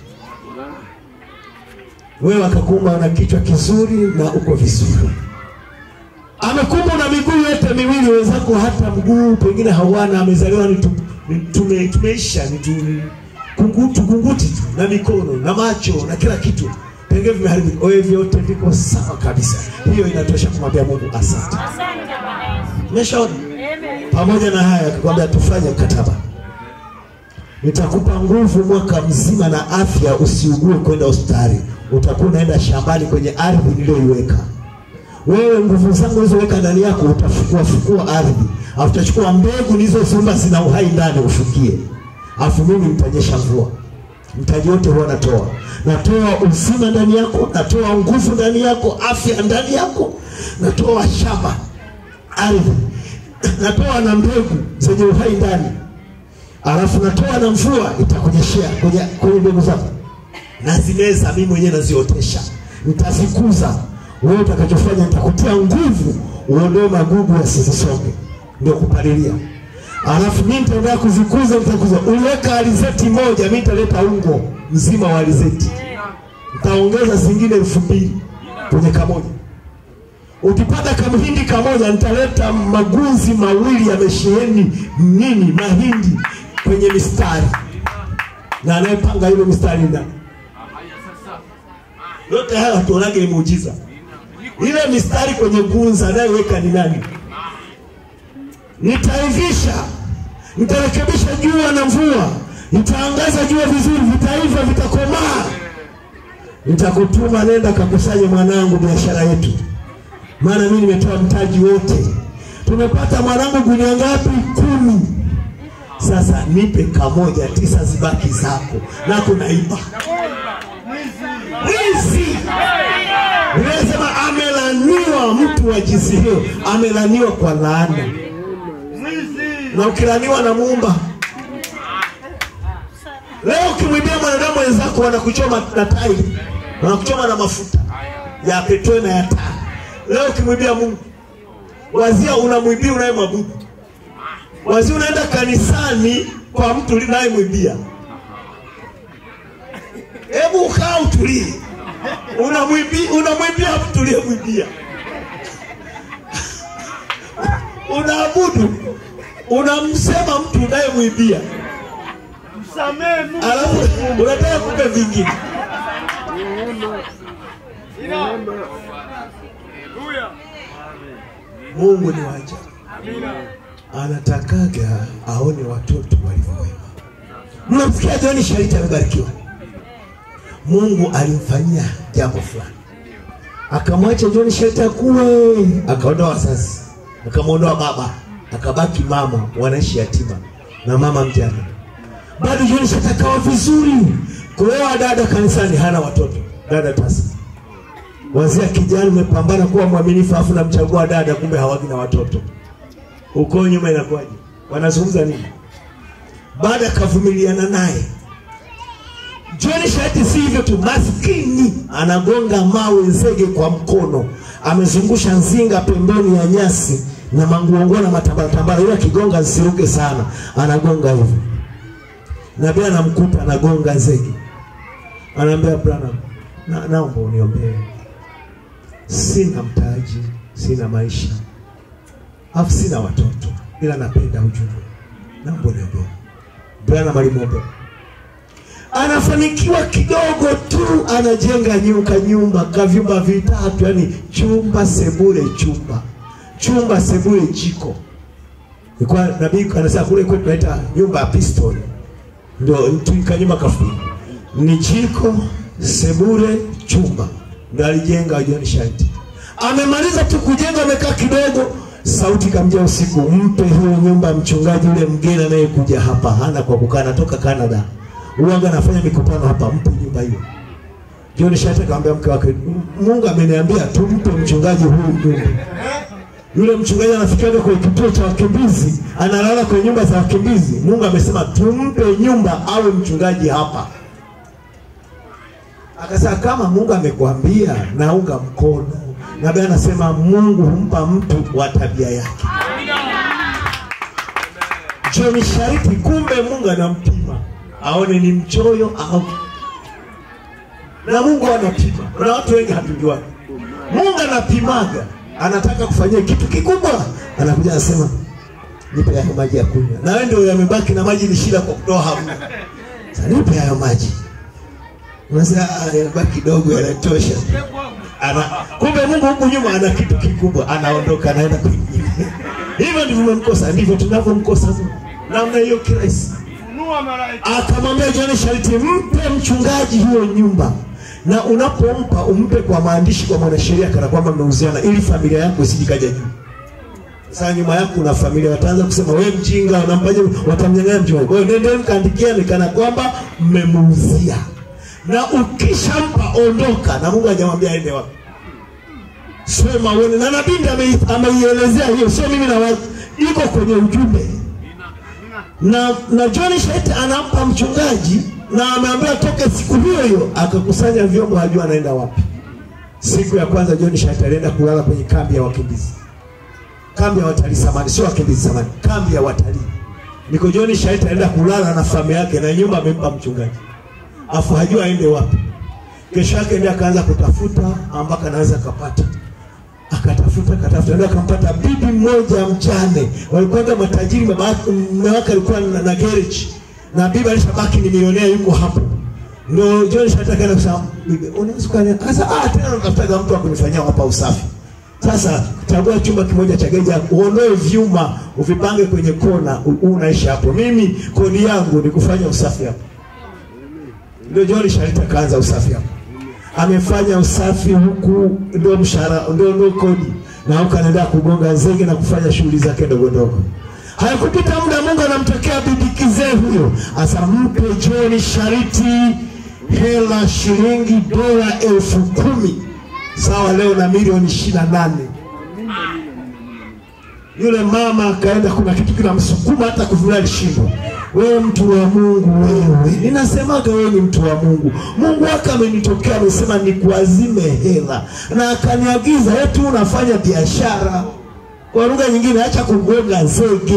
Wewe akakuumba na kichwa kizuri na uko vizuri. Amekuumba na miguu yote miwili, wenzako hata mguu pengine hawana, amezaliwa ni tu, ni tume, tumeisha ni tu, ni kungutu kunguti tu na mikono na macho na kila kitu pengine vimeharibika. Wewe vyote viko sawa kabisa. Hiyo inatosha kumwambia Mungu asante. Umeshaona? Pamoja na haya akakwambia tufanye mkataba, nitakupa nguvu mwaka mzima na afya, usiugue kwenda hospitali. Utakuwa unaenda shambani kwenye ardhi niliyoiweka wewe. Nguvu zangu nilizoweka ndani yako, utafukua fukua ardhi, au utachukua mbegu nilizoziumba zina uhai ndani, ufukie. afu mimi nitanyesha mvua mtaji wote huwa natoa natoa uzima ndani yako natoa nguvu ndani yako afya ndani yako natoa shamba ardhi natoa na mbegu zenye uhai ndani alafu natoa na mvua itakunyeshea kwenye kwenye mbegu zako nazimeza mimi mwenyewe naziotesha nitazikuza wewe utakachofanya nitakutia nguvu uondoe magugu yasizisonge ndio kupalilia alafu mimi nitaendelea kuzikuza nitakuza uliweka alizeti moja mimi nitaleta ungo mzima wa alizeti nitaongeza zingine elfu mbili kwenye kamoja ukipata kamhindi kamoja nitaleta magunzi mawili yamesheheni nini mahindi kwenye mistari na anayepanga hilo mistari ndani haya sasa yote haya hatuonage ni muujiza ile mistari kwenye gunza anayeweka ni nani nitaivisha nitarekebisha jua na mvua nitaangaza jua vizuri vitaiva vitakomaa nitakutuma nenda kakusanye mwanangu biashara yetu maana mimi nimetoa mtaji wote tumepata mwanangu gunia ngapi kumi sasa nipe kamoja tisa zibaki zako nako naiba mwizi unasema amelaniwa mtu wa jinsi hiyo amelaniwa kwa laana na ukilaniwa na muumba leo ukimwibia mwanadamu wenzako wanakuchoma na tairi wanakuchoma na mafuta ya petroli na ya taa leo ukimwibia mungu wazia unamwibia unayemwabudu wazia unaenda kanisani kwa mtu unayemwibia hebu ukaa utulie unamwibia unamwibia mtu uliyemwibia unaabudu unamsema mtu unayemwibia Msamehe Mungu. alafu unataka kumbe vingine Haleluya. mungu ni waja anatakaga aone watoto walivyo wema mnamsikia joni shariti amebarikiwa mungu alimfanyia jambo fulani akamwacha joni shariti akuwe akaondoa wazazi akamwondoa baba akabaki mama wanaishi yatima na mama mjane bado joni shariti akawa vizuri kuoa dada kanisani hana watoto dada tasa wazia kijana umepambana kuwa mwaminifu afu namchagua dada kumbe hawagi na watoto uko nyuma inakuwaje wanazungumza nini baada akavumiliana naye John Shati si hivyo tu, maskini anagonga mawe nzege kwa mkono, amezungusha nzinga pembeni ya nyasi na manguongo na matambaratambara, ili akigonga zisiruke sana, anagonga hivyo. Nabii anamkuta anagonga nzege, anaambia Branham, na, naomba uniombee, sina mtaji, sina maisha, afu sina watoto, ila napenda ujumbe, naomba uniombee. Branham alimwombea anafanikiwa kidogo tu, anajenga nyumba nyumba kavyumba vitatu, yani chumba sebule, chumba chumba sebule, jiko. Ilikuwa nabii anasema kule kwetu tunaita nyumba ya piston, ndio tuika nyumba kafupi, ni jiko, sebule, chumba, ndio alijenga John Shanti. Amemaliza tu kujenga, amekaa kidogo, sauti kamjia usiku, mpe hiyo nyumba mchungaji yule mgeni anayekuja hapa, hana kwa kukaa, anatoka Canada uwaga anafanya mikutano hapa, mpe nyumba hiyo. John Shata akamwambia mke wake, Mungu ameniambia tumpe mchungaji huyu nyumba. Yule mchungaji anafikiaga kwenye kituo cha wakimbizi, analala kwenye nyumba za wakimbizi. Mungu amesema tumpe nyumba awe mchungaji hapa. Akasema kama Mungu amekwambia, naunga mkono. Nabii anasema Mungu humpa mtu wa tabia yake. John Shariti, kumbe Mungu anampima aone ni mchoyo au na Mungu anapima. Kuna watu wengi hatujuani. Mungu anapimaga, anataka kufanyia kitu kikubwa, anakuja anasema nipe hayo maji ya kunywa, na wewe ndio yamebaki na maji ni shida kwa kutoa hamna. Sasa nipe hayo maji, unasema "Ah, yamebaki kidogo, yanatosha. Ana, kumbe Mungu huku nyuma ana kitu kikubwa, anaondoka anaenda kwingine. Hivyo ndivyo mmemkosa, ndivyo tunavyomkosa Mungu, namna hiyo kirahisi Funua malaika. akamwambia John Shariti, mpe mchungaji hiyo nyumba, na unapompa umpe kwa maandishi kwa mwanasheria, kana kwamba mmeuziana, ili familia yako isijikaja juu. Sasa nyuma yako kuna familia wataanza kusema wewe mjinga, unampaje? Watamnyang'anya mjinga. Kwa hiyo nendeni mkaandikia ni kana kwamba mmemuuzia, na ukishampa ondoka, na Mungu hajamwambia aende wapi. Sema uone, na nabii ndiye ame- ameielezea hiyo, sio mimi na watu, iko kwenye ujumbe na na John Shete anampa mchungaji na ameambiwa toke siku hiyo hiyo, akakusanya vyombo, hajua anaenda wapi. Siku ya kwanza John Shete alienda kulala kwenye kambi ya wakimbizi, kambi ya watalii samani, sio wakimbizi samani, kambi ya watalii. Niko John Shete alienda kulala na familia yake, na nyumba amempa mchungaji, afu hajua aende wapi. Kesho yake ndiye akaanza kutafuta ambako anaweza akapata akatafuta akatafuta, ndio akampata bibi mmoja mjane. Walikuwa matajiri, baba yake mume wake alikuwa na, na garage na bibi alishabaki ni milionea, yuko hapo. Ndio John Shatta akaenda kusema, bibi, unaweza kufanya sasa? Ah, tena unatafuta mtu wa kunifanyia hapa usafi. Sasa chagua chumba kimoja cha geja, uondoe vyuma, uvipange kwenye kona, u- u- unaishi hapo. Mimi kodi yangu ni kufanya usafi hapo. Ndio John Shatta kaanza usafi hapo amefanya usafi huku, ndio mshahara, ndio ndio kodi, na huku anaendelea kugonga zege na kufanya shughuli zake ndogo ndogo. Haikupita muda, Mungu anamtokea bibi kizee huyo, asa mpe John Shariti hela shilingi dola elfu kumi sawa leo na milioni ishirini na nane. Yule mama akaenda, kuna kitu kinamsukuma hata kuvulia alishindwa. Wewe mtu wa Mungu, wewe ninasemaga wewe ni mtu wa Mungu. Mungu wake amenitokea, amesema nikuazime hela, na akaniagiza eti unafanya biashara. Kwa lugha nyingine, acha kugonga zege,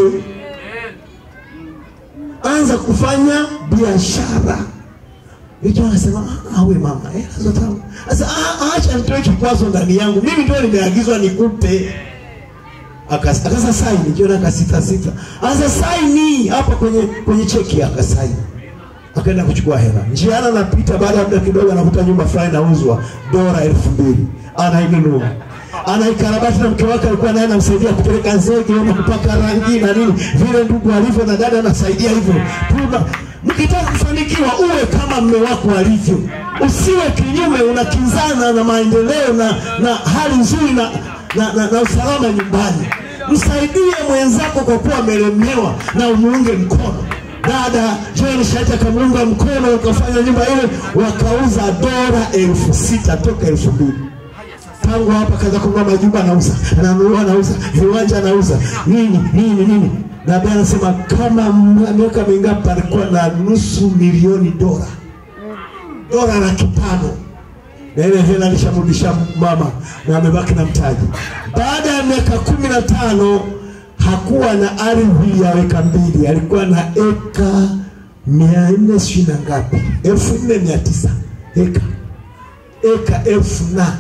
anza kufanya biashara. Hicho anasema ah, we mama, hela zote sasa, ah, acha nitoe kikwazo ndani yangu, mimi ndio nimeagizwa nikupe Akas- akasa saini jiona akasita sita asa saini hapa kwenye kwenye cheki akasaini akaenda kuchukua hela njiana anapita baada ya muda kidogo anakuta nyumba fulani inauzwa dola elfu mbili anainunua anaikarabati na mke wake alikuwa naye anamsaidia kupeleka zege ama kupaka rangi na nini vile ndugu alivyo na dada anasaidia hivyo Tuna- mkitaka kufanikiwa uwe kama mme wako alivyo usiwe kinyume unakinzana na maendeleo na, na hali nzuri na, na, na, na usalama nyumbani msaidie mwenzako kwa kuwa amelemewa na umuunge mkono dada Joel Shati akamuunga mkono wakafanya nyumba ile wakauza dola elfu sita toka elfu mbili tangu hapa kaza kununua majumba anauza ananunua anauza viwanja anauza nini nini nini na baadaye anasema kama m- miaka mingapi alikuwa na nusu milioni dola dola laki tano na ile hela alishamrudisha mama na amebaki na mtaji. Baada ya miaka kumi na tano hakuwa na ardhi ya eka mbili, alikuwa na eka mia nne sijui na ngapi, elfu nne mia tisa eka eka elfu na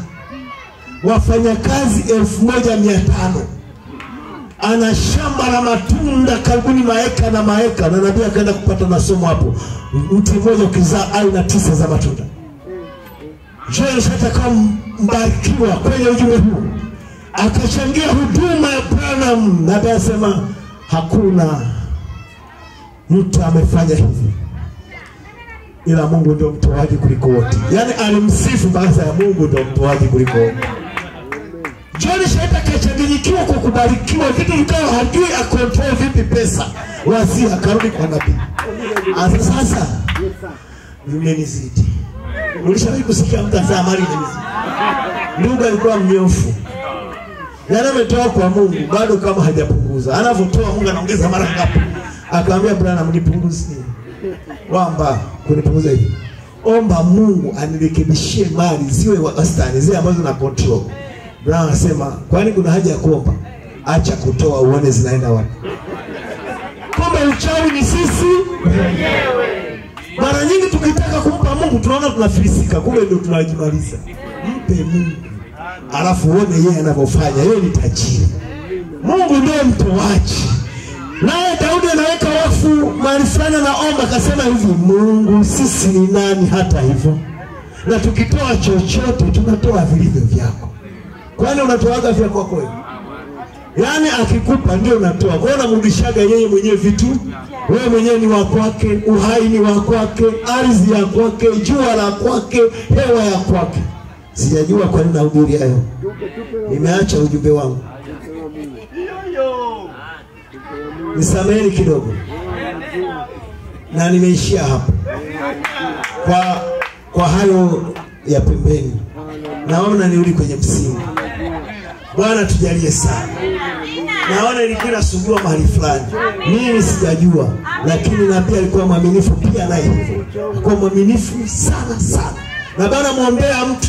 wafanyakazi elfu moja mia tano ana shamba la matunda karibuni maeka na maeka, na nabii akaenda kupata masomo hapo, mti mmoja ukizaa aina tisa za matunda. Joel Shat akawa mbarikiwa kwenye ujumbe huu, akachangia huduma ya Branham, na baadaye asema hakuna mtu amefanya hivi ila Mungu ndio mtoaji kuliko wote. Yaani alimsifu baada ya Mungu ndio mtoaji kuliko wote. John Shat akachanganyikiwa kwa kubarikiwa, vitu vikawa hajui akontrol vipi pesa, wazia akarudi kwa nabii. Asa sasa imenizidi. Ulishawahi kusikia mtu anasema mali imenizidi? Ndugu alikuwa mnyofu, yaani ametoa kwa Mungu bado kama hajapunguza. Anavyotoa Mungu anaongeza mara ngapi? Akamwambia Branham, nipunguzie kwamba kunipunguza hivi, omba Mungu anirekebishie mali ziwe wastani, zile ambazo na control. Branham anasema kwani kuna haja ya kuomba? Acha kutoa uone zinaenda wapi. Kumbe uchawi ni sisi mara nyingi tukitaka kumpa Mungu tunaona tunafilisika, kumbe ndio tunajimaliza. Mpe Mungu alafu uone yeye anavyofanya. Yeye ni tajiri, Mungu ndiye mtoaji. Naye Daudi anaweka wafu mahali fulani, anaomba akasema hivi, Mungu sisi ni nani hata hivyo, na tukitoa chochote tunatoa vilivyo vyako. Kwani unatoaga vya kwako wewe? Yaani akikupa ndio unatoa. Kwa hiyo unamrudishaga yeye mwenyewe vitu. Wewe mwenyewe ni wa kwake, uhai ni wa kwake, ardhi ya kwake, jua la kwake, hewa ya kwake. Sijajua kwa nini nahubiri hayo. Nimeacha ujumbe wangu. nisameheni kidogo na nimeishia hapo kwa kwa hayo ya pembeni naona nirudi kwenye msingi bwana tujalie sana naona ilikuwa inasumbua mahali fulani mimi sijajua lakini nabii alikuwa mwaminifu pia naye hivyo alikuwa mwaminifu sana sana na bana mwombea mtu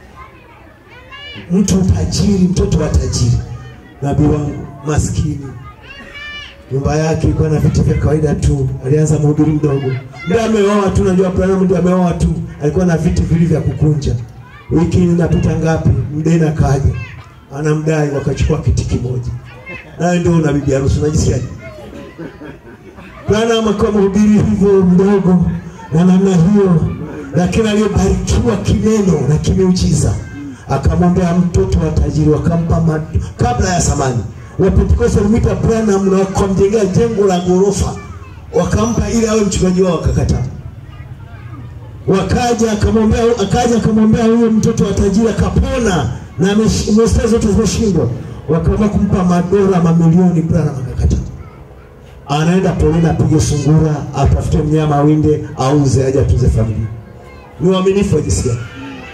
mtu tajiri mtoto wa tajiri nabii wangu maskini nyumba yake ilikuwa na vitu vya kawaida tu alianza mhubiri mdogo ndio ameoa tu najua Branham ndio ameoa tu alikuwa na vitu vili vya kukunja wiki inapita ngapi mdeni akaja anamdai wakachukua kiti kimoja naye ndio una bibi harusi unajisikiaje Branham akawa mhubiri hivyo mdogo na namna hiyo lakini aliyebarikiwa kineno na kimeujiza akamwombea mtoto wa tajiri wakampa mad- kabla ya samani wapentekoste walimwita Branham na wakamjengea jengo la ghorofa wakampa ili awe mchungaji wao wakakataa wakaja akamwombea akaja akamwombea huyo mtoto wa tajiri akapona na amesh- hospitali zote zimeshindwa wakaamua kumpa madola mamilioni Branham akakataa anaenda polini apige sungura atafute mnyama awinde auze aje atunze familia ni uaminifu wa jinsi gani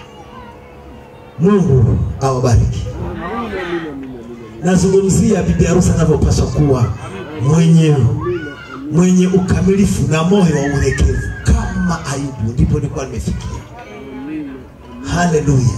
mungu awabariki nazungumzia bibi harusi anavyopaswa kuwa mwenye mwenye ukamilifu na moyo wa ulekevu kama ayubu ndipo nilikuwa nimefikia haleluya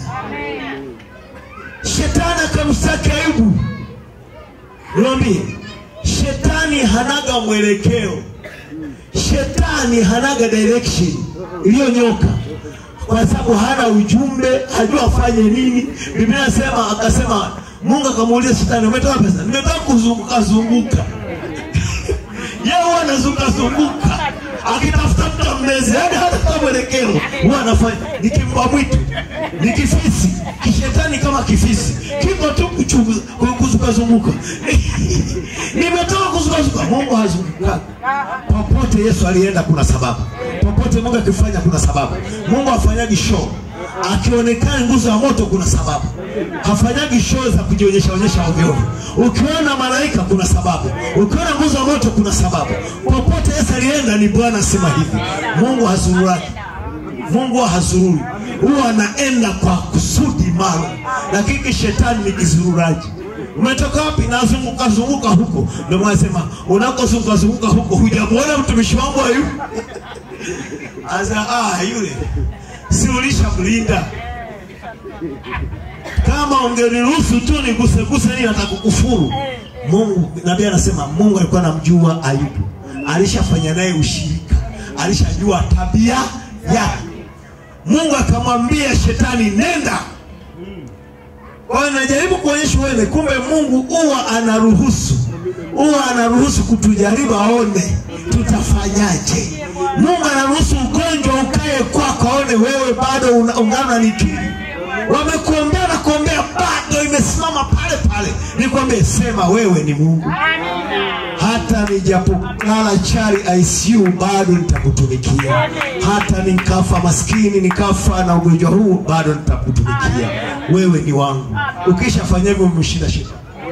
shetani akamshtaki ayubu niwambie shetani hanaga mwelekeo shetani hanaga direction iliyonyoka kwa sababu hana ujumbe hajua afanye nini biblia nasema akasema mungu akamuuliza shetani umetoa pesa nimetoka kuzunguka zunguka yeye huwa anazunguka zunguka akitafuta mtu ammeze yani hata kama mwelekeo huwa anafanya ni kimbwa mwitu ni kifisi kishetani kama kifisi kiko tu kuchungu- ku- kuzungukazunguka nimetoka kuzungukazunguka mungu hazungukaga popote yesu alienda kuna sababu popote mungu akifanya kuna sababu mungu hafanyagi show akionekana nguzo ya moto kuna sababu hafanyagi show za kujionyesha onyesha ovyo ovyo ukiona malaika kuna sababu ukiona nguzo ya moto kuna sababu popote yesu alienda ni bwana asema hivi mungu hazururaki mungu hazururi huwa anaenda kwa kusudi maalum lakini shetani ni kizururaji umetoka wapi nazunguka zunguka huko ndio mwasema unakozunguka zunguka huko hujamwona mtumishi wangu ayu asa ah, yule si ulishamlinda kama ungeniruhusu tu niguseguse nini atakukufuru mungu nabii anasema mungu alikuwa anamjua ayubu alishafanya naye ushirika alishajua tabia yake mungu akamwambia shetani nenda kwa hiyo najaribu kuonyesha wewe kumbe mungu huwa anaruhusu huwa anaruhusu kutujaribu aone tutafanyaje mungu anaruhusu ugonjwa ukae kwako aone wewe bado una- ungana nikiri wamekuombea na kuombea bado imesimama pale pale nikwambie sema wewe ni mungu hata nijapolala chali ICU bado nitakutumikia. Hata nikafa maskini, nikafa na ugonjwa huu, bado nitakutumikia. Wewe ni wangu. Ukishafanya hivyo, umeshinda shida.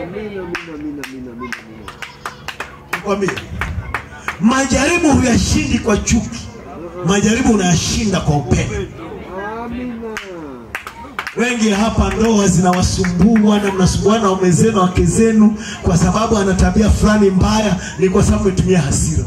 Nikwambie, majaribu huyashindi kwa chuki, majaribu unayashinda kwa upendo. Wengi hapa ndoa zinawasumbua na mnasumbuana na waume zenu na wake zenu kwa sababu ana tabia fulani mbaya, ni kwa sababu umetumia hasira.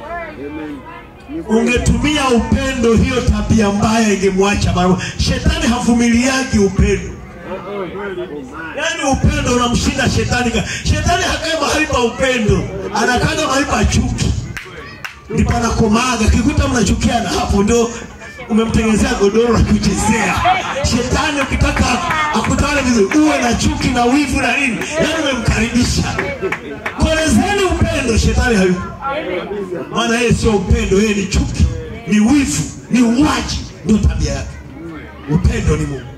Ungetumia upendo, hiyo tabia mbaya ingemwacha mara moja. Shetani havumiliagi upendo, yaani upendo unamshinda shetani. ka- Shetani hakae mahali pa upendo, anakaga mahali pa chuki, ndipo anakomaga. Kikuta mnachukiana, hapo ndio umemtengenezea godoro la kuchezea. Shetani ukitaka akutawale vizuri, uwe na chuki na wivu na nini, yaani umemkaribisha. Kolezeni upendo, shetani hayupo maana yeye sio upendo, yeye ni chuki, ni wivu, ni uwaji, ndio tabia yake. Upendo ni Mungu.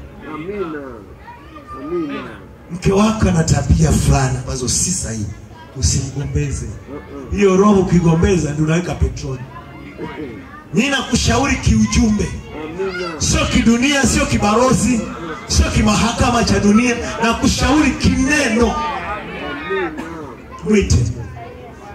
Mke wako ana tabia fulani ambazo si sahihi, usimgombeze. Hiyo roho ukigombeza ndio unaweka petroli. Ninakushauri kiujumbe, sio kidunia, sio kibarozi, sio kimahakama cha dunia, na kushauri kineno. Mwite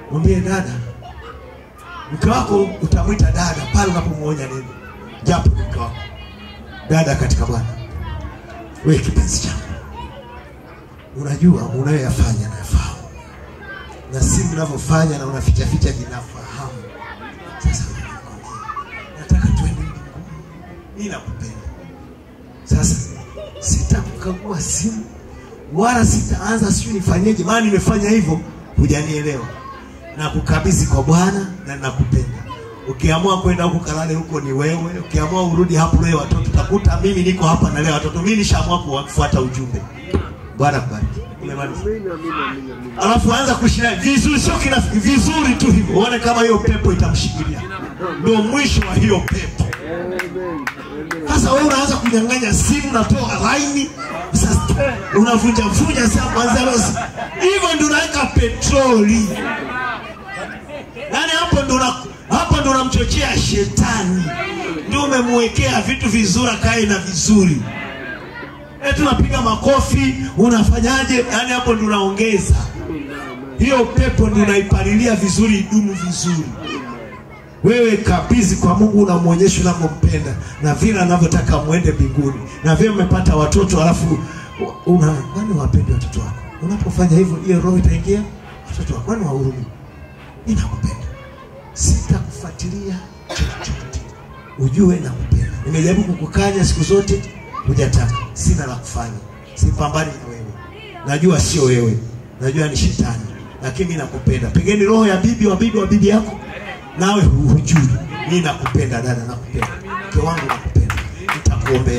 mwambie dada, mke wako utamwita dada pale unapomwonya nini, japo ni mke wako. Dada katika Bwana, wewe kipenzi changu, unajua unayoyafanya nayafahamu, na si mnavyofanya na unaficha ficha vinafahamu. Sasa nataka tuende mbinguni, mimi nakupenda. Sasa sitakukagua simu wala sitaanza sijui nifanyeje, maana nimefanya hivyo, hujanielewa. Na kukabidhi kwa Bwana na nakupenda. Ukiamua kwenda huko kalale huko ni wewe, ukiamua urudi hapo leo watoto, utakuta mimi niko hapa na leo watoto. Mimi nishaamua kufuata ujumbe. Bwana kubariki. Umemaliza. Amina, amina, amina, amina. Alafu anza kushina vizuri, sio kina vizuri tu hivyo, uone kama hiyo pepo itamshikilia. Ndio mwisho wa hiyo pepo. Amen, amen. Sasa wewe unaanza kunyang'anya simu, natoa laini, sasa unavunja vunja saa kwanza leo. Hivyo ndio unaweka petroli. Yaani hapo ndio una hapo ndio unamchochea shetani. Ndio umemwekea vitu vizuri akae na vizuri. Eti unapiga makofi, unafanyaje? Yaani hapo ndio unaongeza. Hiyo pepo ndio unaipalilia vizuri idumu vizuri wewe kabidhi kwa Mungu, unamwonyesha unavyompenda na vile anavyotaka mwende mbinguni, na vile mmepata watoto, alafu una kwani wapende watoto wako. Unapofanya hivyo, hiyo roho itaingia watoto wako, kwani wahurumi. Ninakupenda, sitakufuatilia chochote, ujue nakupenda. Nimejaribu kukukanya siku zote, hujataka. Sina la kufanya, sipambani na wewe, najua sio wewe, najua ni shetani, lakini mimi nakupenda. Pengine roho ya bibi wa bibi wa bibi yako nawe hu- hujui. Mimi nakupenda dada, nakupenda mke wangu, nakupenda, nitakuombea.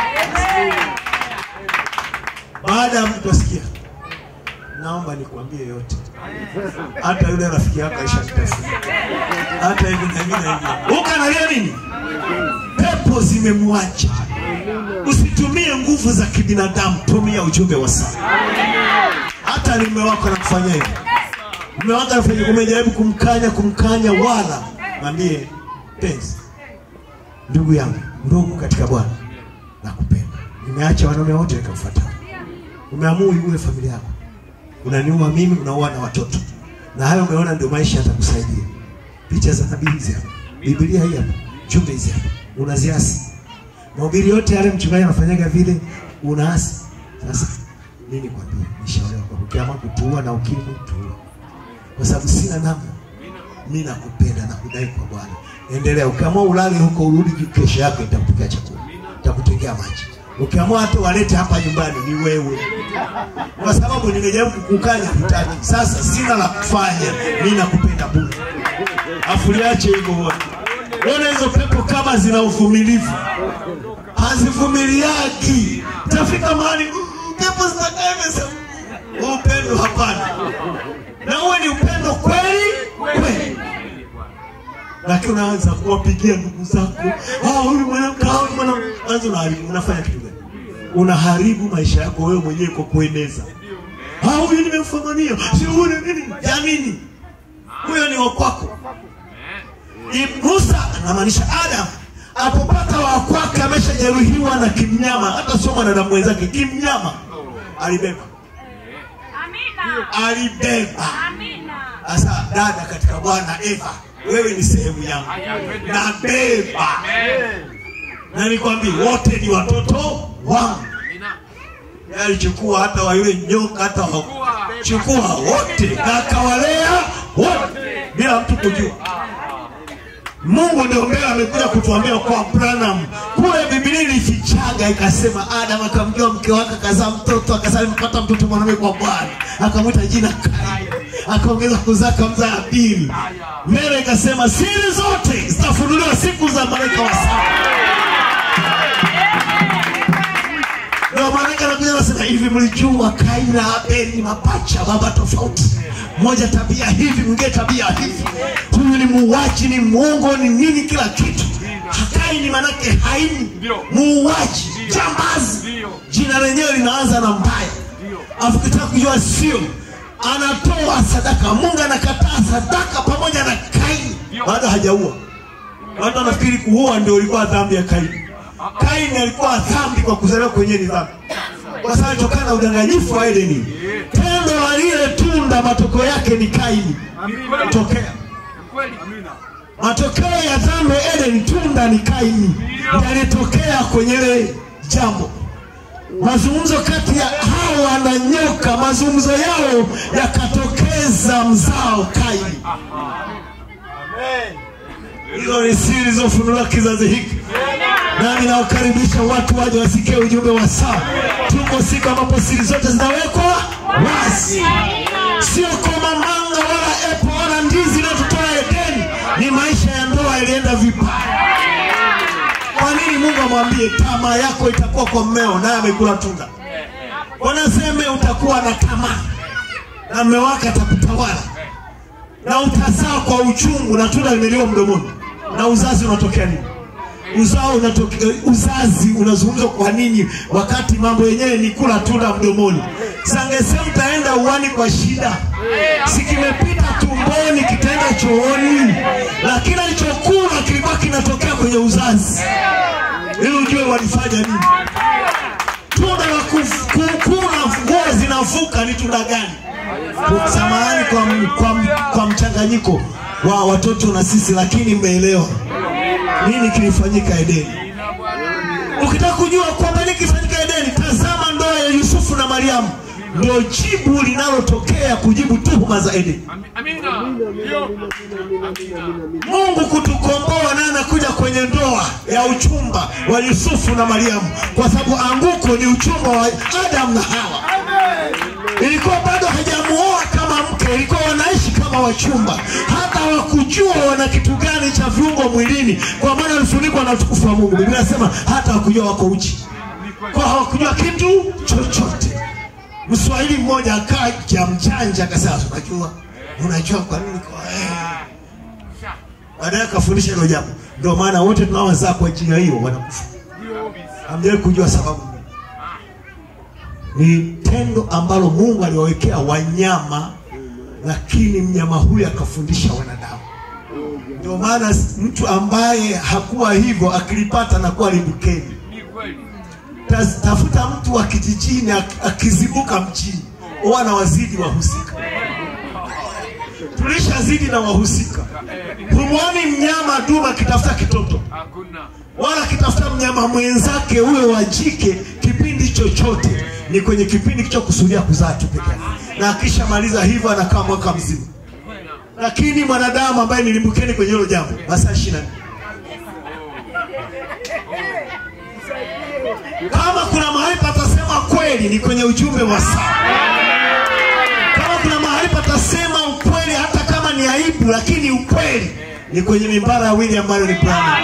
Baada ya mtu asikia, naomba nikwambie yote, hata yule rafiki yako aishakutafuta, hata hivi na hivi na hivi, ukanalia nini? Pepo zimemwacha. Usitumie nguvu za kibinadamu, tumia ujumbe wa saa. Hata ni mume wako anakufanyia hivyo mume wako anafanya, umejaribu kumkanya kumkanya, wala mwambie penzi, ndugu yangu, ndugu katika Bwana, nakupenda. Nimeacha wanaume wote nikamfuata. Umeamua uiue familia yako, unaniua mimi, unaua na watoto, na hayo umeona ndio maisha yatakusaidia. Picha za nabii hizi hapa, Biblia hii hapa, jumbe hizi hapa, unaziasi. Mahubiri yote yale mchungaji anafanyaga vile, unaasi. Sasa mimi nikwambie, nishauriwa kwa ukiamua kutuua na ukimwi, tuua kwa sababu sina namna. Mimi nakupenda na kudai kwa Bwana. Endelea. Ukiamua ulale huko urudi kesho yake nitakupikia chakula. Nitakutengea maji. Ukiamua hata walete hapa nyumbani ni wewe. Kwa sababu nimejaribu kukukanya hutaki. Sasa sina la kufanya. Mimi nakupenda bure. Afu liache hivyo bwana. Unaona hizo pepo kama zina uvumilivu. Hazivumiliaki. Tafika mahali mm, pepo zitakaa imesema upendo hapana na uwe ni upendo kweli kweli, lakini unaanza kuwapigia ndugu zako, ah, huyu mwanamke, ah, huyu mwanamke, anza unaharibu. Unafanya kitu gani? Unaharibu maisha yako wewe mwenyewe kwa kueneza, ah, huyu nimemfumania, si huyu ni nini ya nini? Huyo ni wa kwako. Ni Musa anamaanisha Adam apopata wa kwake ameshajeruhiwa na kimnyama, hata sio mwanadamu mwenzake, kimnyama alibeba, Amina. alibeba Amina. Sasa dada katika Bwana Eva, wewe ni sehemu yangu, nabeba na nikwambie, wote ni watoto wangu. Yeye alichukua hata wa yule nyoka, hata wa chukua wote na akawalea wote bila mtu kujua. Mungu ndio mbele amekuja kutuambia kwa Branham kule Biblia ilifichaga ikasema, Adam akamjua mke wake akazaa mtoto akazaa amepata mtoto mwanamume kwa Bwana akamwita jina Kaini, akaongeza kuzaa akamzaa Abili. Mbele ikasema siri zote zitafunuliwa siku za malaika wa saba. Ndio malaika anakuja anasema hivi, mlijua Kaini na Abeli ni mapacha, baba tofauti, mmoja tabia hivi, mwingine tabia hivi. Huyu ni muuaji, ni mwongo, ni nini, kila kitu. Kaini manake haini, muuaji, jambazi. Jina lenyewe linaanza na mbaya, afu kitaka kujua sio, anatoa sadaka. Mungu anakataa sadaka pamoja na Kaini, bado hajaua. Watu wanafikiri kuua ndio ilikuwa dhambi ya Kaini. Kaini alikuwa dhambi kwa kuzaliwa kwenye ni dhambi, kwa sababu alitokana na udanganyifu wa Edeni. Tendo la lile tu tunda matokeo yake ni Kaini. Tokea Ni kweli. matokeo ya dhambi ya Eden, tunda ni Kaini, yalitokea kwenye ile jambo. Mazungumzo kati ya Hawa na nyoka, mazungumzo yao yakatokeza mzao Kaini. Hizo ni siri zilizofunuliwa kizazi hiki, nami nawakaribisha watu waje wasikie ujumbe wa saa. Tuko siku ambapo siri zote zinawekwa wazi, sio komamanga wala epo wala ndizi inayotutoa Edeni. Ni maisha ya ndoa yalienda vibaya. Kwa nini Mungu amwambie tamaa yako itakuwa kwa mmeo, naye amekula tunda? Wanaseme utakuwa na tamaa na mme wake atakutawala na utazaa kwa uchungu na tunda limeliwa mdomoni. Na uzazi unatokea nini? Uzao unatokea, uzazi unazungumzwa kwa nini wakati mambo yenyewe ni kula tunda mdomoni? Sangesema mtaenda uwani kwa shida, si kimepita tumboni kitaenda chooni, lakini alichokula kilikuwa kinatokea kwenye uzazi, ili ujue walifanya nini. Tunda la kuf- ku- kula nguo zinavuka ni tunda gani? Samahani kwa, m- kwa, m- kwa mchanganyiko wa watoto na sisi, lakini mmeelewa nini kilifanyika Edeni. Ukitaka kujua kwamba nini kilifanyika Edeni, tazama ndoa ya Yusufu na Mariamu, ndio jibu linalotokea kujibu tuhuma za Edeni. Ami- Amina. Ndio. Amina. Mungu kutukomboa naye anakuja kwenye ndoa ya uchumba wa Yusufu na Mariamu, kwa sababu anguko ni uchumba wa Adamu na Hawa. Ilikuwa bado hajamuoa kama mke, ilikuwa wanaishi kama wachumba, hata hawakujua wana kitu gani cha viungo mwilini, kwa maana walifunikwa na utukufu wa Mungu. Biblia inasema hata hawakujua wako uchi, kwa hawakujua kitu chochote. Mswahili mmoja akaja mjanja akasema, unajua unajua kwa nini kwa eh, baadaye akafundisha hilo jambo. Ndio maana wote tunaozaa kwa njia hiyo wanakufa. Hamjawahi kujua sababu ni tendo ambalo Mungu aliwawekea wanyama, lakini mnyama huyu akafundisha wanadamu. Ndio maana mtu ambaye hakuwa hivyo akilipata anakuwa limbukeni. Ni kweli. Ta- Tafuta mtu wa kijijini ak- akizibuka mjini, huwa na wazidi wahusika. Tulishazidi na wahusika. Humwoni mnyama dume akitafuta kitoto Hakuna. wala akitafuta mnyama mwenzake huyo wa jike kipindi chochote, ni kwenye kipindi kichokusudia kuzaa tu peke yake, na akishamaliza hivyo anakaa mwaka mzima. Lakini mwanadamu ambaye nilimbukeni kwenye hilo jambo masaa ishirini na nne kama kuna mahali patasema kweli ni kwenye ujumbe wa saa. Kama kuna mahali patasema ukweli, hata kama ni aibu, lakini ukweli ni kwenye mimbara ya William Marion Branham.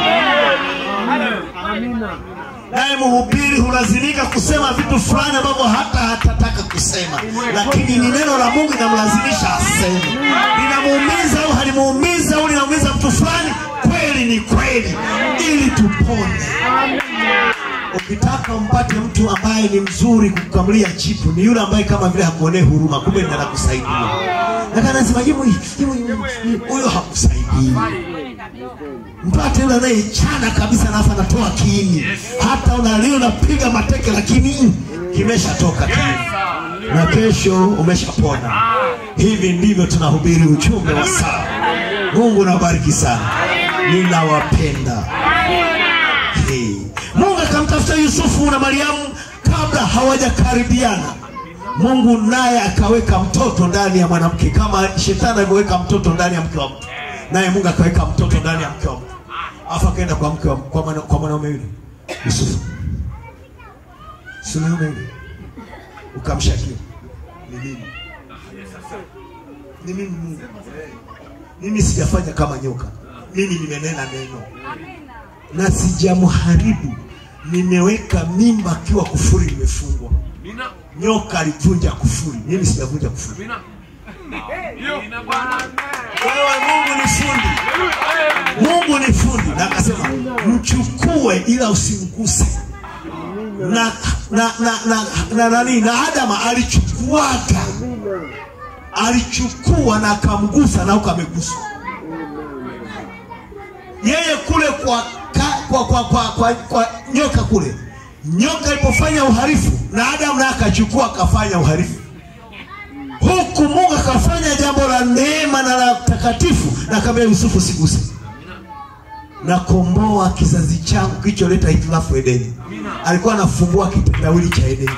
naye mhubiri hulazimika kusema vitu fulani ambavyo hata hatataka kusema, lakini ni neno la Mungu linamlazimisha aseme. Linamuumiza au halimuumiza au linamuumiza mtu fulani, kweli ni kweli, ili tupone. Ukitaka umpate mtu ambaye ni mzuri kukukamulia jipu, ni yule ambaye kama vile hakuonee huruma, kumbe ndiye anakusaidia. Lakini anasema "Yimu, yimu, yimu, yimu." huyo hakusaidii mpate yule anayechana kabisa alafu anatoa kiini hata unalia unapiga mateke lakini mm, kimeshatoka kiini na kesho umeshapona hivi ndivyo tunahubiri ujumbe wa saa mungu nawabariki sana ninawapenda hey. mungu akamtafuta yusufu na mariamu kabla hawajakaribiana mungu naye akaweka mtoto ndani ya mwanamke kama shetani alivyoweka mtoto ndani ya mke wa mtu naye mungu akaweka mtoto ndani ya mke wa mtu alafu akaenda kwa mke wa- kwa mwana- kwa mwanaume yule yusufu si mwanaume yule ukamshakia ni mimi ni mimi mungu mimi sijafanya kama nyoka mimi nimenena neno na sijamharibu nimeweka mimba akiwa kufuri imefungwa Amina. nyoka alivunja kufuri mimi sijavunja kufuri Amina. Amina Bwana. wewe mungu ni fundi mungu ni fundi na akasema mchukue ila usimguse na na na na na nani na adama alichukuaga alichukua na akamgusa na huko ameguswa yeye kule kwa ka, kwa, kwa, kwa, kwa, kwa nyoka kule nyoka alipofanya uharifu na adamu naye akachukua akafanya uharifu huku huku mungu akafanya jambo la neema na la takatifu na akamwambia yusufu siguse nakomboa kizazi changu kilicholeta hitilafu edeni alikuwa anafungua kitendawili cha edeni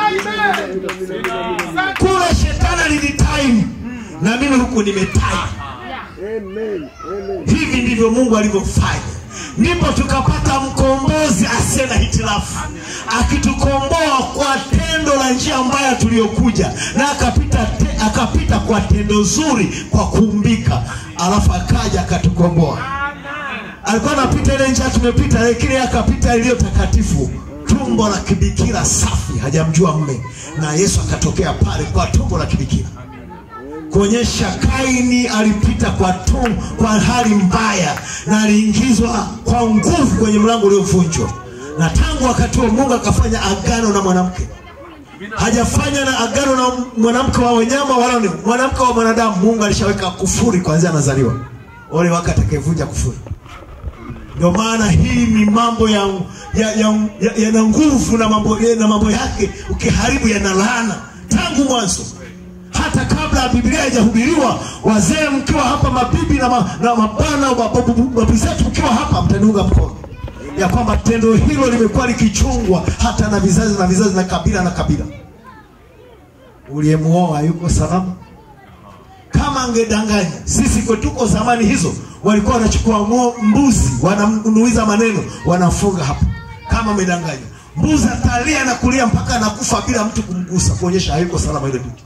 kule shetani alilitime na mimi huku nimetime Amen. Amen. hivi ndivyo mungu alivyofanya ndipo tukapata mkombozi asiye na hitilafu akitukomboa kwa tendo la njia mbaya tuliyokuja na akapita, te, akapita kwa tendo zuri kwa kuumbika alafu akaja akatukomboa alikuwa anapita ile njia tumepita lakini yeye akapita iliyo takatifu tumbo la kibikira safi hajamjua mme na yesu akatokea pale kwa tumbo la kibikira kuonyesha kaini alipita kwa tum, kwa hali mbaya na aliingizwa kwa nguvu kwenye mlango uliovunjwa na tangu wakati huo mungu akafanya agano na mwanamke hajafanya na agano na mwanamke wa wanyama wala ni mwanamke wa mwanadamu mungu alishaweka kufuri kwanzia anazaliwa ole wake atakayevunja kufuri ndio maana hii ni mambo ya yana ya, ya, yana nguvu na mambo, na mambo yake ukiharibu yana laana tangu mwanzo hata kabla ya biblia haijahubiriwa wazee mkiwa hapa mabibi na, ma, na mabwana babu zetu mkiwa hapa mtaniunga mkono ya kwamba tendo hilo limekuwa likichungwa hata na vizazi na vizazi na kabila na kabila uliyemuoa yuko salama kama angedanganya sisi kwetuko zamani hizo walikuwa wanachukua ngo- mbuzi wanamnuiza maneno wanafunga hapo kama amedanganya mbuzi atalia na kulia mpaka anakufa bila mtu kumgusa kuonyesha hayuko salama ile binti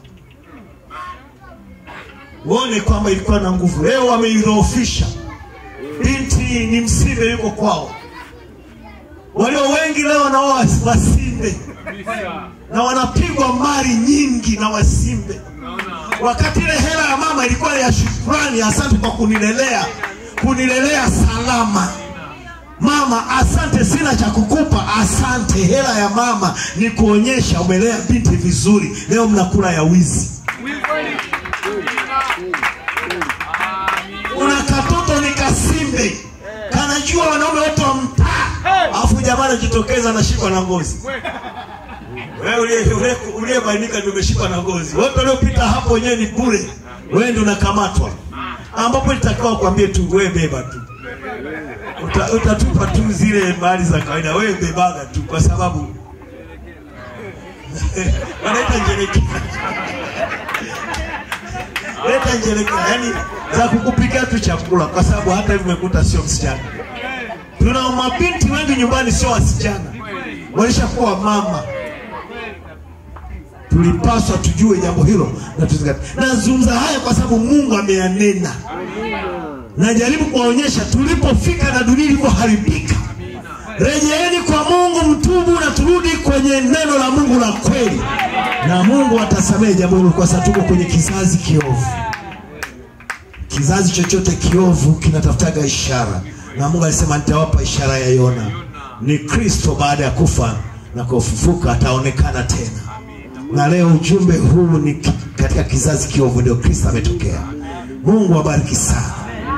uone kwamba ilikuwa na nguvu leo wameidhoofisha binti ni msimbe yuko kwao walio wengi leo nao was- wasimbe na wanapigwa mali nyingi na wasimbe wakati ile hela ya mama ilikuwa ya shukrani asante kwa kunilelea kunilelea salama mama asante sina cha kukupa asante hela ya mama ni kuonyesha umelea binti vizuri leo mnakula ya wizi una katoto ni kasimbe kanajua wanaume wote wa mtaa alafu jamaa anajitokeza anashikwa na ngozi wewe uliye- uliye- uliyebainika ndio umeshikwa na ngozi wote waliopita hapo wenyewe ni bure wewe ndio unakamatwa ambapo itakiwa kuambie tu wewe beba tu Uta, utatupa tu zile mali za kawaida wewe bebaga tu kwa sababu wanaita njerekea leta njerekea yani za kukupikia tu chakula kwa sababu hata hivi umekuta sio msichana tuna mabinti wengi nyumbani sio wasichana walishakuwa mama tulipaswa tujue jambo hilo na tuzingatie nazungumza haya kwa sababu mungu ameyanena najaribu kuwaonyesha tulipofika na dunia ilivyoharibika rejeeni kwa mungu mtubu na turudi kwenye neno la mungu la kweli na mungu atasamehe jambo hilo kwa sababu tuko kwenye kizazi kiovu kizazi chochote kiovu kinatafutaga ishara na mungu alisema nitawapa ishara ya yona ni kristo baada ya kufa na kufufuka ataonekana tena na leo ujumbe huu ni ki- katika kizazi kiovu ndio kristo ametokea mungu abariki sana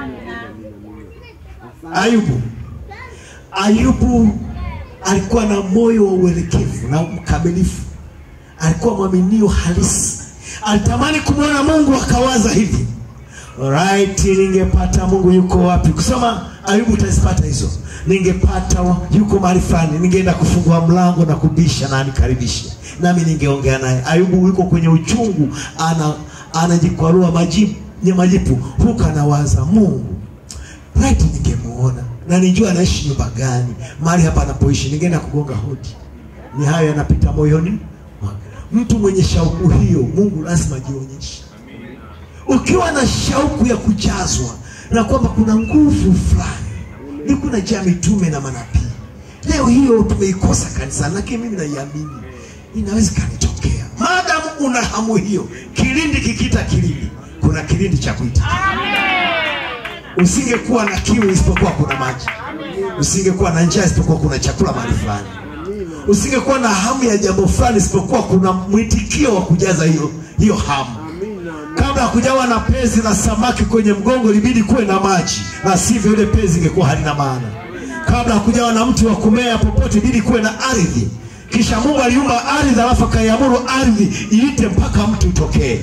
ayubu ayubu alikuwa na moyo wa uelekevu na mkamilifu alikuwa mwaminio halisi alitamani kumwona mungu akawaza hivi right ningepata mungu yuko wapi kusoma ayubu utazipata hizo ningepata wa- yuko mahali fulani ningeenda kufungua mlango na kubisha na anikaribishe nami ningeongea naye ayubu yuko kwenye uchungu ana anajikwarua majipu nye majipu huku anawaza mungu right ningemuona na nijua anaishi nyumba gani mahali hapa anapoishi ningeenda kugonga hodi ni hayo yanapita moyoni mwake. mtu mwenye shauku hiyo mungu lazima ajionyeshe ukiwa na shauku ya kujazwa na kwamba kuna nguvu fulani ni kuna jaa mitume na manabii leo hiyo tumeikosa kanisani lakini mimi naiamini inaweza ikanitokea maadamu una hamu hiyo kilindi kikita kilindi kuna kilindi cha kuita usingekuwa na kiu isipokuwa kuna maji usingekuwa na njaa isipokuwa kuna chakula mahali fulani usingekuwa na hamu ya jambo fulani isipokuwa kuna mwitikio wa kujaza hiyo hiyo hamu kabla ya kujawa na pezi na samaki kwenye mgongo ilibidi kuwe na maji na sivyo ile pezi ingekuwa halina maana kabla ya kujawa na mti wa kumea popote ilibidi kuwe na ardhi kisha mungu aliumba ardhi alafu akaiamuru ardhi iite mpaka mti utokee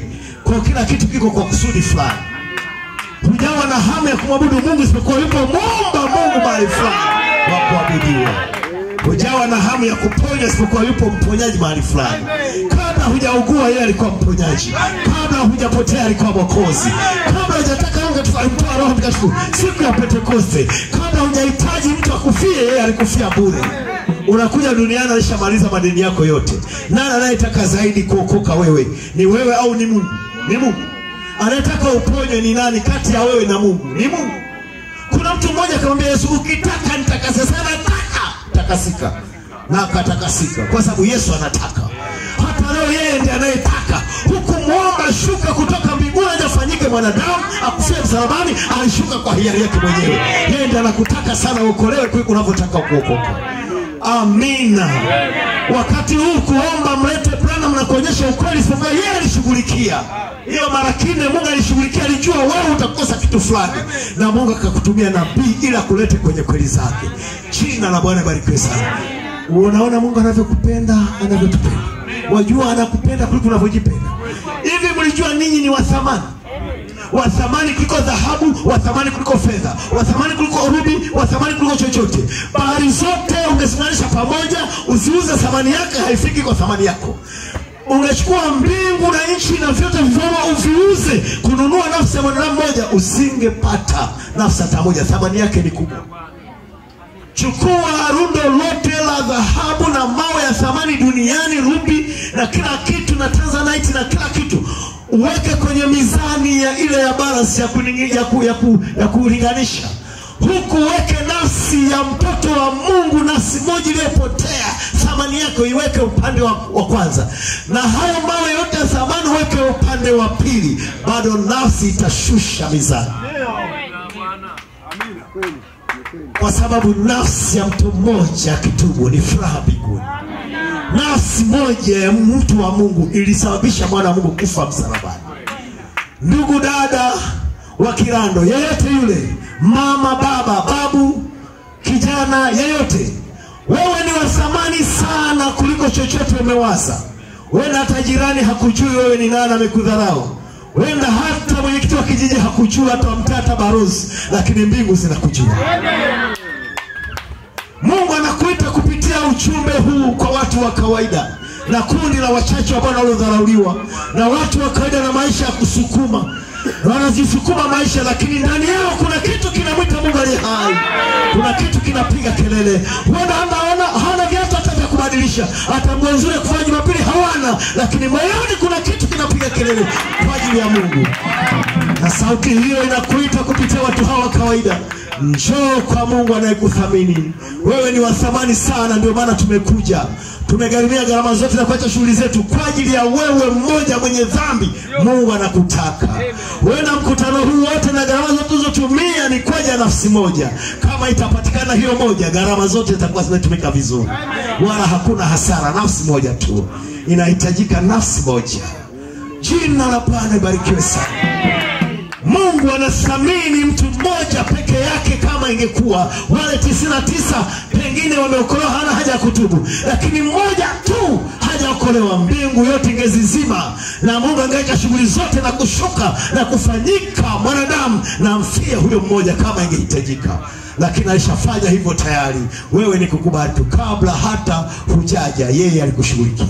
kwa kila kitu kiko kwa kusudi fulani hujawa na hamu ya kumwabudu mungu isipokuwa yupo muumba mungu mahali fulani wa kuabudiwa hujawa na hamu ya kuponywa isipokuwa yupo mponyaji mahali fulani kabla hujaugua yeye alikuwa mponyaji kabla hujapotea alikuwa mwokozi kabla hujataka Roho Mtakatifu alimtoa roho mtakatifu siku ya pentekoste kabla hujahitaji mtu akufie yeye alikufia bure unakuja duniani alishamaliza madeni yako yote nani anayetaka zaidi kuokoka wewe ni wewe au ni mungu ni mungu anayetaka uponywe ni nani kati ya wewe na mungu ni mungu kuna mtu mmoja akamwambia yesu ukitaka nitakase sana taka takasika na akatakasika kwa sababu yesu anataka hata leo yeye ndiye anayetaka huku mwomba shuka kutoka mbinguni ajafanyike mwanadamu akufia msalabani alishuka kwa hiari yake mwenyewe yeye ndiye anakutaka sana uokolewe kuliko unavyotaka kuokoka amina wakati huu kuomba mlete Branham na kuonyesha ukweli isipokuwa yeye alishughulikia hiyo mara kine mungu alishughulikia alijua wewe utakosa kitu fulani na mungu akakutumia nabii ili akulete kwenye kweli zake jina la bwana barikiwe sana unaona mungu anavyokupenda anavyotupenda wajua anakupenda kuliko unavyojipenda hivi mlijua ninyi ni wa thamani wa thamani kuliko dhahabu wa thamani kuliko fedha wa thamani kuliko rubi wa thamani kuliko chochote bahari zote ungesimamisha pamoja usiuze thamani yake haifiki kwa thamani yako ungechukua mbingu na nchi na vyote vivyomo uviuze kununua nafsi ya mwanadamu mmoja usingepata nafsi hata moja thamani yake ni kubwa chukua rundo lote la dhahabu na mawe ya thamani duniani rubi na kila kitu na tanzanite na kila kitu uweke kwenye mizani ya ile ya balance ya, kuningi, ya, ku, ya, ku, ya kulinganisha huku weke nafsi ya mtoto wa mungu nafsi moja iliyopotea thamani yako iweke upande wa, wa kwanza na hayo mawe yote ya thamani weke upande wa pili bado nafsi itashusha mizani Amina. Kweli. Ni kweli. kwa sababu nafsi ya mtu mmoja akitubu ni furaha mbinguni nafsi moja ya mtu wa mungu ilisababisha mwana wa mungu kufa msalabani ndugu dada wa kirando yeyote yule mama baba babu kijana yeyote wewe ni wa thamani sana kuliko chochote umewaza wenda hata jirani hakujui wewe ni nani amekudharau wenda hata mwenyekiti wa kijiji hakujua hata mtata barozi lakini mbingu zinakujua mungu anakuita kupitia uchumbe huu kwa watu wa kawaida na kundi la wachache ambao waliodharauliwa na watu wa kawaida na maisha ya kusukuma na wanazisukuma maisha lakini ndani yao kuna kitu kinamwita mungu aliye hai kuna kitu kinapiga kelele huenda hana, hana viatu hata vya kubadilisha hata nguo nzuri ya kufanya jumapili hawana lakini moyoni kuna kitu kinapiga kelele kwa ajili ya mungu na sauti hiyo inakuita kupitia watu hawa wa kawaida njoo kwa mungu anayekuthamini wewe ni wa thamani sana ndio maana tumekuja tumegharimia gharama zote na kuacha shughuli zetu kwa ajili ya wewe mmoja mwenye dhambi mungu anakutaka huenda mkutano huu wote na gharama zote ulizotumia ni kwa ajili ya nafsi moja kama itapatikana hiyo moja gharama zote zitakuwa zimetumika vizuri wala hakuna hasara nafsi moja tu inahitajika nafsi moja jina la bwana ibarikiwe sana mungu anathamini mtu mmoja peke yake kama ingekuwa wale tisini na tisa pengine wameokolewa hana haja ya kutubu lakini mmoja tu hajaokolewa mbingu yote ingezizima na mungu angeweka shughuli zote na kushuka na kufanyika mwanadamu na mfie huyo mmoja kama ingehitajika lakini alishafanya hivyo tayari wewe ni kukubali tu kabla hata hujaja yeye alikushughulikia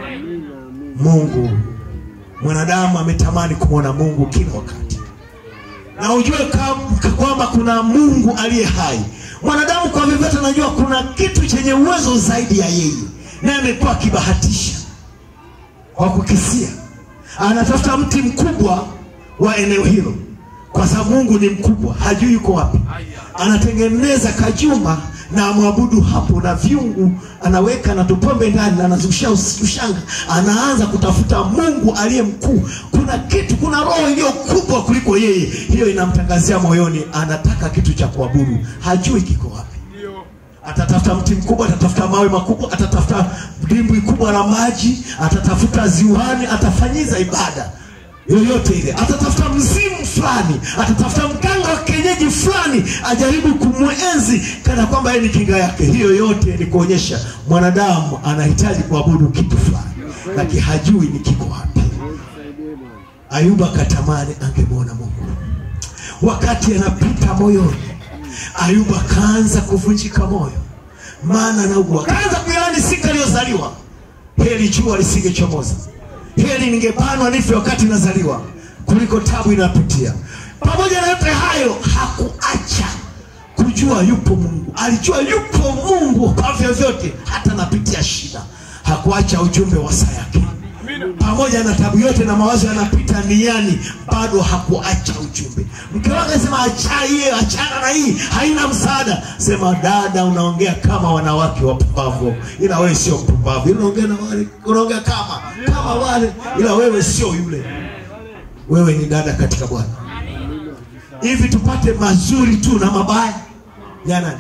mungu mwanadamu ametamani kumwona mungu kila wakati na ujue kam- ka- kwamba kuna mungu aliye hai mwanadamu kwa vyovyote anajua kuna kitu chenye uwezo zaidi ya yeye naye amekuwa akibahatisha kwa kukisia anatafuta mti mkubwa wa eneo hilo kwa sababu mungu ni mkubwa hajui yuko wapi anatengeneza kajumba na amwabudu hapo na vyungu anaweka na tupombe ndani na anazusha us- ushanga anaanza kutafuta mungu aliye mkuu kuna kitu kuna roho iliyo kubwa kuliko yeye hiyo inamtangazia moyoni anataka kitu cha kuabudu hajui kiko wapi atatafuta mti mkubwa atatafuta mawe makubwa atatafuta dimbwi kubwa la maji atatafuta ziwani atafanyiza ibada yoyote ile atatafuta mzimu fulani atatafuta mganga wa kienyeji fulani ajaribu kumwenzi kana kwamba yeye ni kinga yake hiyo yote ni kuonyesha mwanadamu anahitaji kuabudu kitu fulani lakini hajui ni kiko wapi Nisaidie Bwana. Ayubu akatamani angemwona Mungu. Wakati anapita moyoni, Ayubu akaanza kuvunjika moyo, maana anaugua. Akaanza kuyani siku aliyozaliwa, heri jua lisingechomoza, heri ningebanwa nife wakati nazaliwa kuliko tabu inapitia. Pamoja na yote hayo, hakuacha kujua yupo Mungu. Alijua yupo Mungu kwa vyovyote, hata napitia shida, hakuacha ujumbe wa saa yake pamoja na tabu yote na mawazo yanapita niani, bado hakuacha ujumbe. Mke wake sema acha hiyo, achana na hii, haina msaada. Sema dada, unaongea kama wanawake wapumbavu, ila wewe sio mpumbavu. Ila unaongea na wale, unaongea kama kama wale, ila wewe sio yule. Wewe ni dada katika Bwana. Hivi tupate mazuri tu na mabaya ya nani?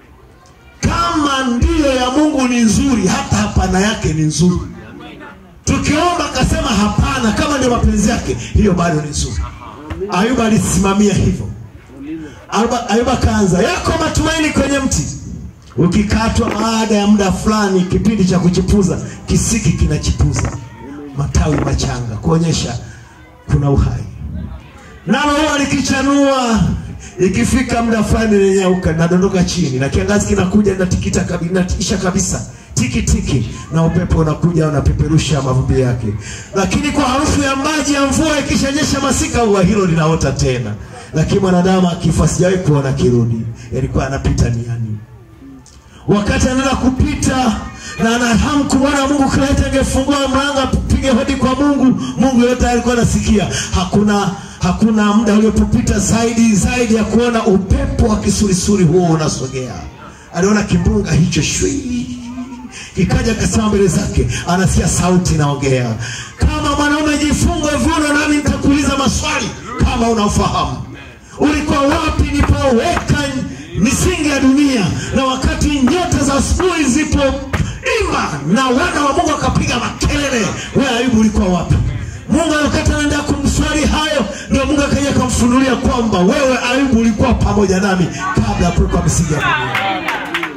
Kama ndiyo ya Mungu ni nzuri, hata hapana yake ni nzuri tukiomba akasema hapana, kama ndio mapenzi yake, hiyo bado ni nzuri. Ayuba alisimamia hivyo. Ayuba, Ayuba kaanza, yako matumaini kwenye mti, ukikatwa baada ya muda fulani, kipindi cha kuchipuza, kisiki kinachipuza matawi machanga kuonyesha kuna uhai, nalo huwa likichanua ikifika muda fulani linyauka, linadondoka chini, na kiangazi kinakuja linatikita kabi- linatisha kabisa tiki tiki, na upepo unakuja unapeperusha mavumbi yake, lakini kwa harufu ya maji ya mvua ikishanyesha masika, ua hilo linaota tena. Lakini mwanadamu akifa, sijawahi kuona kirudi, yalikuwa anapita niani wakati anaenda kupita na ana hamu kumwona Mungu, kila hata angefungua mlango apige hodi kwa Mungu, Mungu yote alikuwa anasikia. Hakuna hakuna muda uliopopita zaidi zaidi ya kuona upepo wa kisurisuri huo unasogea. Aliona kimbunga hicho shwi kikaja kasema mbele zake, anasikia sauti inaongea, kama mwanaume jifunge viuno, nami nitakuuliza maswali kama unafahamu ulikuwa wapi nilipoweka misingi ya dunia, na wakati nyota za asubuhi zipo ima na wana wa Mungu wakapiga makelele, wewe Ayubu ulikuwa wapi? Mungu wakati anaenda kumswali hayo, ndio Mungu akaja akamfunulia kwamba wewe Ayubu ulikuwa pamoja nami kabla ya kuwekwa misingi ya dunia.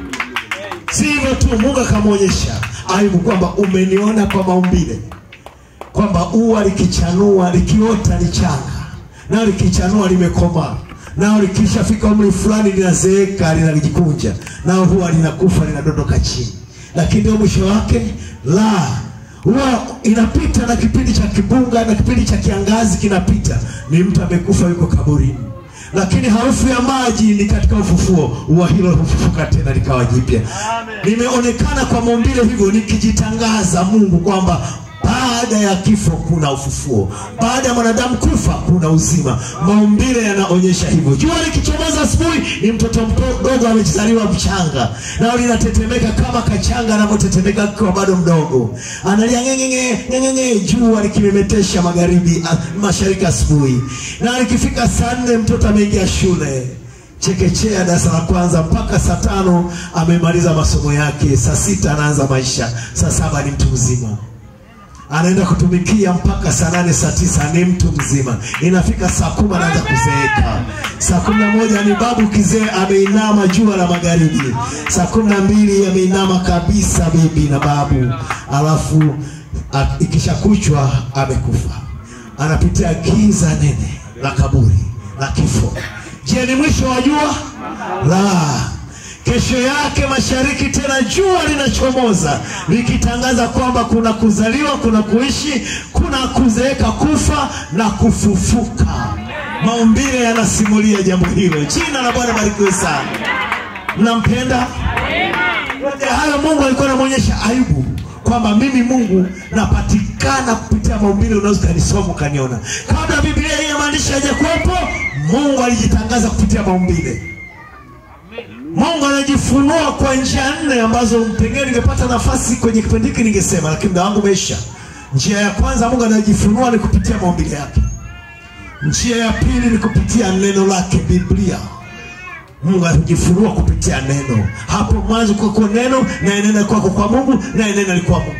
Si hivyo tu, Mungu akamwonyesha Ayubu kwamba umeniona kwa maumbile, kwamba ua likichanua likiota ni changa, nao likichanua limekomaa, nao likishafika umri fulani linazeeka linajikunja, nao huwa linakufa linadondoka chini, lakini ndio mwisho wake la huwa inapita na kipindi cha kibunga na kipindi cha kiangazi kinapita, ni mtu amekufa yuko kaburini lakini harufu ya maji ni katika ufufuo, ua hilo hufufuka tena likawa jipya. Nimeonekana kwa maumbile hivyo nikijitangaza Mungu kwamba baada ya kifo kuna ufufuo, baada ya mwanadamu kufa kuna uzima. Maumbile yanaonyesha hivyo. Jua likichomoza asubuhi, ni mtoto mdogo amezaliwa mchanga, nao linatetemeka kama kachanga anavyotetemeka akiwa bado mdogo, analia ngengenge ngengenge, jua likimemetesha magharibi, a- mashariki asubuhi, na likifika saa nne mtoto ameingia shule chekechea darasa la kwanza mpaka saa tano amemaliza masomo yake, saa sita anaanza maisha, saa saba ni mtu mzima anaenda kutumikia mpaka saa nane saa tisa ni mtu mzima. Inafika saa kumi anaanza kuzeeka. Saa kumi na moja ni babu kizee ameinama jua la magharibi. Saa kumi na mbili ameinama kabisa bibi na babu, alafu a- ikishakuchwa amekufa, anapitia giza nene la kaburi la kifo. Je, ni mwisho wa jua? La, Kesho yake mashariki tena jua linachomoza likitangaza kwamba kuna kuzaliwa, kuna kuishi, kuna kuzeeka, kufa na kufufuka. Maumbile yanasimulia jambo hilo. Jina la Bwana barikiwe sana. Mnampenda? Yote hayo Mungu alikuwa anamwonyesha Ayubu kwamba mimi Mungu napatikana kupitia maumbile, unaweza ukanisoma ukaniona. Kabla Biblia hii ya maandishi hajakuwepo, Mungu alijitangaza kupitia maumbile. Mungu anajifunua kwa njia nne ambazo pengine ningepata nafasi kwenye kipindi hiki ningesema, lakini muda wangu umeisha. Njia ya kwanza Mungu anajifunua ni kupitia maumbile yake. Njia ya pili ni kupitia neno lake, Biblia. Mungu anajifunua kupitia neno. Hapo mwanzo kulikuwa neno, naye neno alikuwa kwa Mungu, naye neno alikuwa Mungu.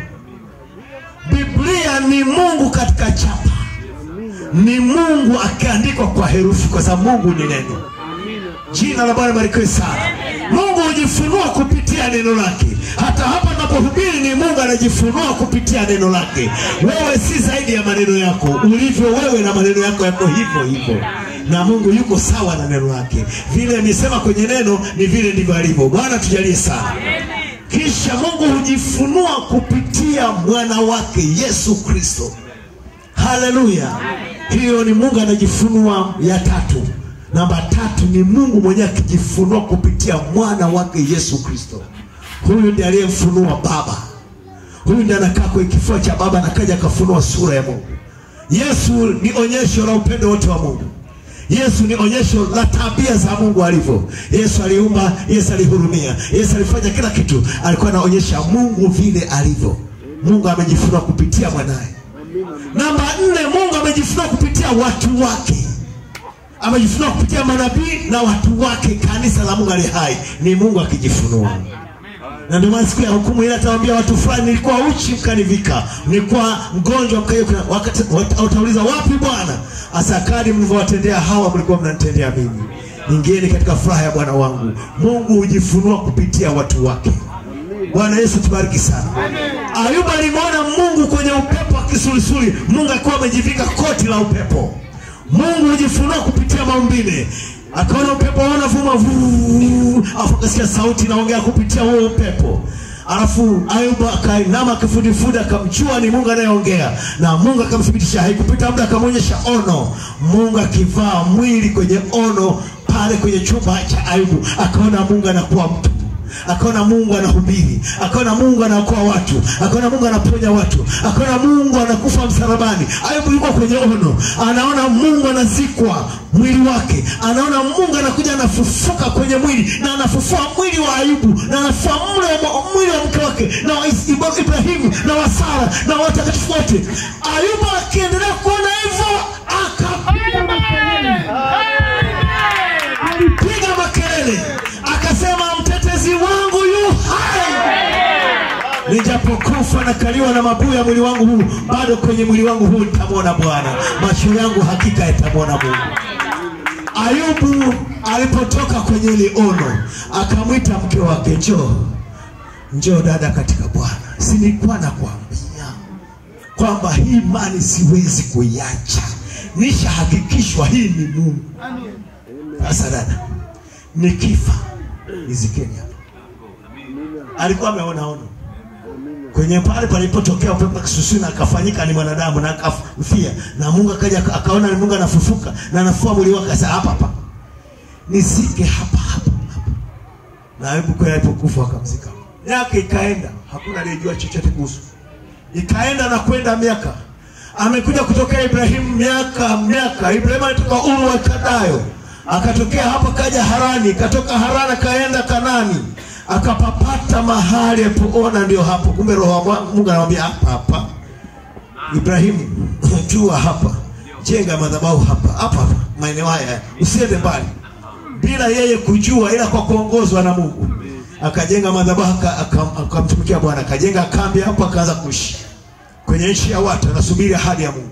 Biblia ni Mungu katika chapa, ni Mungu akiandikwa kwa herufi, kwa sababu Mungu ni neno Jina la Bwana barikiwe sana. Mungu hujifunua kupitia neno lake. Hata hapa napohubiri ni Mungu anajifunua kupitia neno lake. Wewe si zaidi ya maneno yako, ulivyo wewe na maneno yako yako hivyo hivyo, na Mungu yuko sawa na neno lake. Vile amesema kwenye neno ni vile ndivyo alivyo. Bwana tujalie sana. Kisha Mungu hujifunua kupitia mwana wake Yesu Kristo. Haleluya! Hiyo ni Mungu anajifunua ya tatu. Namba tatu ni Mungu mwenyewe akijifunua kupitia mwana wake Yesu Kristo. Huyu ndiye aliyemfunua Baba. Huyu ndiye anakaa kwenye kifua cha Baba na kaja akafunua sura ya Mungu. Yesu ni onyesho la upendo wote wa Mungu. Yesu ni onyesho la tabia za Mungu alivyo. Yesu aliumba, Yesu alihurumia, Yesu alifanya kila kitu, alikuwa anaonyesha Mungu vile alivyo. Mungu amejifunua kupitia mwanaye. Namba nne, Mungu amejifunua kupitia watu wake, amejifunua kupitia manabii na watu wake. Kanisa la Mungu ali hai ni Mungu akijifunua na ndio maana siku ya hukumu ile atawaambia watu fulani, nilikuwa uchi mkanivika, nilikuwa mgonjwa mkaja, wakati wat- watauliza wapi Bwana? Asakadi mlivyowatendea hawa, mlikuwa mnanitendea mimi. Ingieni katika furaha ya Bwana wangu. Mungu hujifunua kupitia watu wake. Bwana Yesu tubariki sana. Ayubu alimwona Mungu kwenye upepo wa kisulisuli, Mungu akiwa amejivika koti la upepo. Mungu hujifunua kupitia maumbile. Akaona upepo unavuma vuu, alafu akasikia sauti inaongea kupitia huo upepo. Alafu Ayubu akainama kifudifudi, akamjua ni Mungu anayeongea, na Mungu akamthibitisha. Haikupita muda, akamwonyesha ono, Mungu akivaa mwili kwenye ono pale kwenye chumba cha Ayubu, akaona Mungu anakuwa mtu akaona Mungu anahubiri, akaona Mungu anaokoa watu, akaona Mungu anaponya watu, akaona Mungu anakufa msalabani. Ayubu yuko kwenye ono, anaona Mungu anazikwa mwili wake, anaona Mungu anakuja anafufuka kwenye mwili na anafufua mwili wa Ayubu na anafufua mwili wa, mwili wa mke wake na wa Is- Ibra- Ibrahimu na wa Sara na watakatifu wote. Ayubu akiendelea kuona hivyo akapiga makelele alipiga makelele akasema, mtetezi wangu yu hai, nijapokufa nakaliwa na mabuu ya mwili wangu huu, bado kwenye mwili wangu huu nitamwona Bwana, macho yangu hakika yatamwona Mungu. Ayubu alipotoka kwenye ile ono, akamwita mke wake, njoo njoo dada katika Bwana, si nilikuwa nakwambia kwamba hii imani siwezi kuiacha, nishahakikishwa hii ni Mungu. Sasa dada, nikifa nizikeni hapa. Alikuwa ameona ono kwenye pale palipotokea upepo wa kisusui na akafanyika ni mwanadamu na akafia, na Mungu akaja aka- akaona ni Mungu anafufuka na anafua mwili wake, sasa hapa hapa nizike hapa hapa hapa. Na Ayubu kweli alipokufa akamzika. Miaka ikaenda, hakuna aliyejua chochote kuhusu ikaenda na kwenda miaka amekuja kutokea Ibrahimu miaka miaka. Ibrahimu alitoka Uru wa Kadayo akatokea hapa kaja Harani, katoka Harani akaenda Kanani, akapapata mahali alipoona ndio hapo. Kumbe roho wa Mungu anamwambia hapa hapa, Ibrahimu, jua hapa, jenga madhabahu hapa hapa hapa, maeneo haya, usiende mbali bila yeye kujua, ila kwa kuongozwa na Mungu akajenga madhabahu aka- aka- akamtumikia Bwana, akajenga kambi hapo, akaanza kuishi kwenye nchi ya watu, anasubiri ahadi ya Mungu.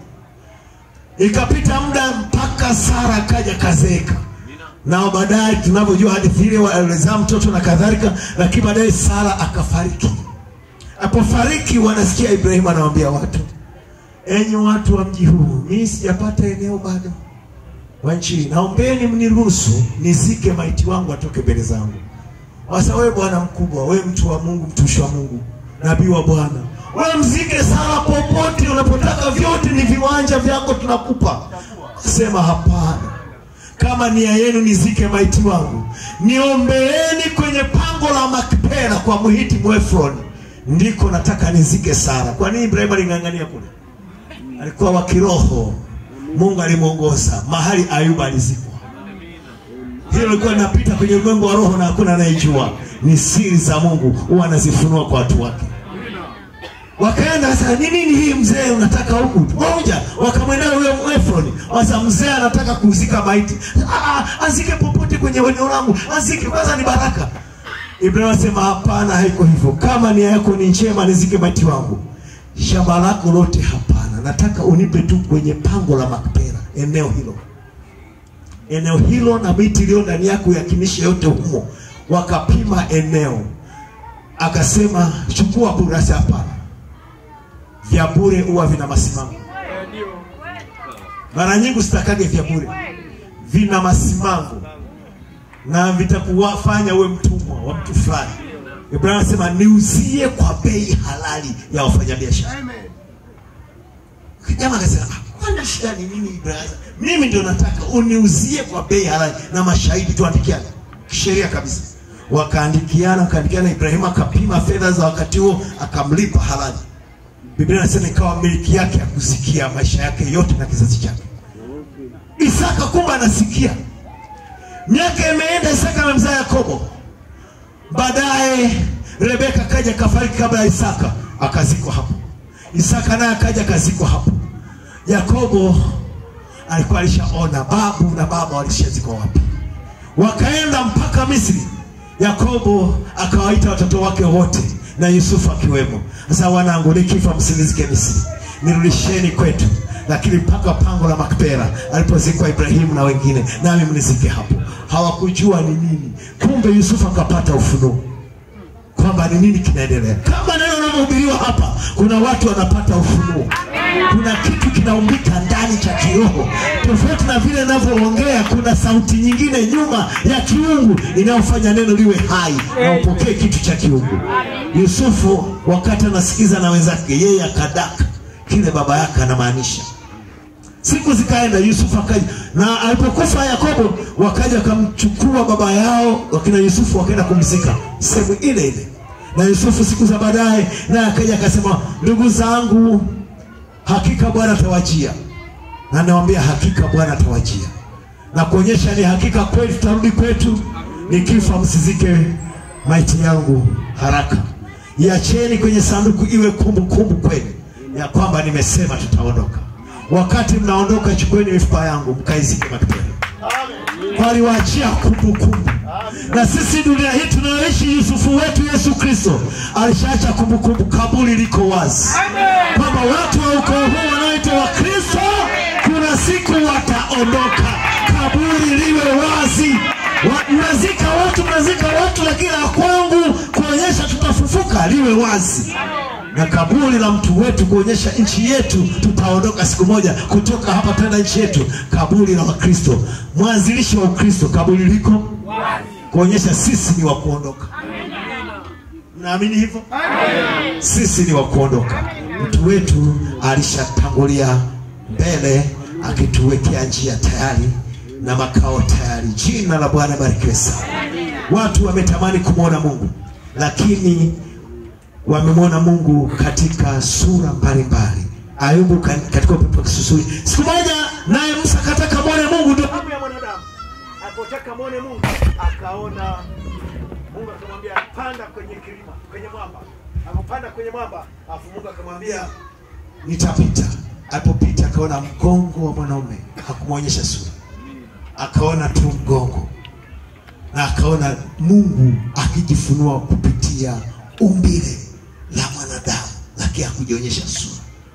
Ikapita muda mpaka Sara akaja kazeeka, nao baadaye tunavyojua hadithi ile walizaa mtoto na kadhalika, lakini baadaye Sara akafariki. Apofariki wanasikia Ibrahimu anawaambia watu, enyi watu wa mji huu, mimi sijapata eneo bado wa nchi hii, naombeni mniruhusu nizike maiti wangu atoke mbele zangu. Sasa wewe bwana mkubwa, wewe mtu wa Mungu, mtumishi wa Mungu, nabii wa Bwana, wewe mzike Sara popote unapotaka, vyote ni viwanja vyako, tunakupa. Sema hapana, kama nia yenu nizike maiti wangu, niombeeni kwenye pango la Makpela kwa Mhiti Mwefroni, ndiko nataka nizike Sara. Kwa nini Ibrahimu aling'ang'ania kule? Alikuwa wa kiroho, Mungu alimwongoza mahali Ayuba alizikwa. Hilo lilikuwa linapita kwenye ulimwengu wa roho na hakuna anayejua. Ni siri za Mungu, huwa anazifunua kwa watu wake. Wakaenda sasa, ni nini hii mzee unataka huku? Moja, wakamwendea huyo Efroni. Sasa mzee anataka kuzika maiti. Ah, ah, azike popote kwenye eneo langu, azike kwanza, ni baraka. Ibrahimu asema hapana, haiko hivyo. Kama nia yako ni njema, nizike maiti wangu, shamba lako lote hapana, nataka unipe tu kwenye pango la Makpela, eneo hilo eneo hilo na miti iliyo ndani yako yakinishe yote humo wakapima eneo akasema chukua burasi hapana vya bure huwa vina masimamo mara nyingi usitakage vya bure vina masimango na vitakuwafanya uwe mtumwa wa mtu fulani ibrahim anasema niuzie kwa bei halali ya wafanyabiashara kijana akasema "Ah, kwani shida ni nini ibrahim mimi ndio nataka uniuzie kwa bei halali na mashahidi tuandikiane kisheria kabisa wakaandikiana wakaandikiana ibrahim akapima fedha za wakati huo akamlipa halali biblia inasema ikawa miliki yake ya kusikia maisha yake yote na kizazi chake isaka kumbe anasikia miaka imeenda isaka amemzaa yakobo baadaye rebeka akaja kafariki kabla ya isaka akazikwa hapo isaka naye akaja akazikwa hapo yakobo alikuwa alishaona babu na baba walishazikwa wapi wakaenda mpaka misri yakobo akawaita watoto wake wote na yusufu akiwemo sasa wanangu nikifa msinizike misri nirudisheni kwetu lakini mpaka pango la makpera alipozikwa ibrahimu na wengine nami mnizike hapo hawakujua ni nini kumbe yusufu akapata ufunuo kwamba ni nini kinaendelea kama neno linavyohubiriwa hapa kuna watu wanapata ufunuo kuna kitu kinaumbika ndani cha kiroho tofauti na vile inavyoongea kuna sauti nyingine nyuma ya kiungu inayofanya neno liwe hai na upokee kitu cha kiungu yusufu wakati anasikiza na wenzake yeye akadaka kile baba yake anamaanisha siku zikaenda yusufu akaja na alipokufa yakobo wakaja wakamchukua baba yao wakina yusufu wakaenda kumzika sehemu ile ile na yusufu siku za baadaye naye akaja akasema ndugu zangu hakika bwana atawajia na nawambia hakika bwana atawajia na kuonyesha ni hakika kweli tutarudi kwetu nikifa msizike maiti yangu haraka iacheni kwenye sanduku iwe kumbukumbu kweli ya kwamba nimesema tutaondoka wakati mnaondoka chukueni mifupa yangu mkaizike makpeni waliwaachia kumbukumbu na sisi dunia hii tunayoishi yusufu wetu yesu kristo alishaacha kumbukumbu kaburi liko wazi kwamba watu wa ukoo huu wanaoitwa wakristo kuna siku wataondoka kaburi liwe wazi Wa- mnazika watu mnazika watu lakini la kwangu kuonyesha tutafufuka liwe wazi na kaburi la mtu wetu kuonyesha nchi yetu tutaondoka siku moja kutoka hapa tena nchi yetu kaburi la wakristo mwanzilishi wa ukristo kaburi liko kuonyesha sisi ni wa kuondoka naamini hivyo sisi ni wa kuondoka mtu wetu alishatangulia mbele akituwekea njia tayari na makao tayari jina la bwana barikiwe sana watu wametamani kumwona mungu lakini wamemwona mungu katika sura mbalimbali ayubu ka- katika upepo wa kisusuri siku moja naye musa akataka mwone mungu ndio hamu ya mwanadamu alipotaka mwone mungu akaona mungu akamwambia panda kwenye kilima kwenye mwamba akapanda kwenye mwamba alafu mungu akamwambia nitapita alipopita akaona mgongo wa mwanaume hakumwonyesha sura akaona tu mgongo na akaona mungu akijifunua kupitia umbile la mwanadamu lakini hakujionyesha sura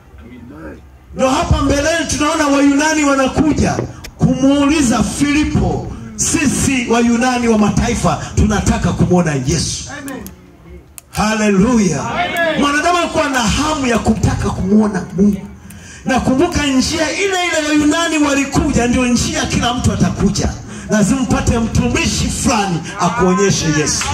ndo hapa mbeleni tunaona wayunani wanakuja kumuuliza filipo sisi wayunani wa mataifa tunataka kumwona yesu haleluya mwanadamu alikuwa na hamu ya kutaka kumwona mungu na kumbuka njia ile ile wayunani walikuja ndio njia kila mtu atakuja lazima mpate mtumishi fulani akuonyeshe yesu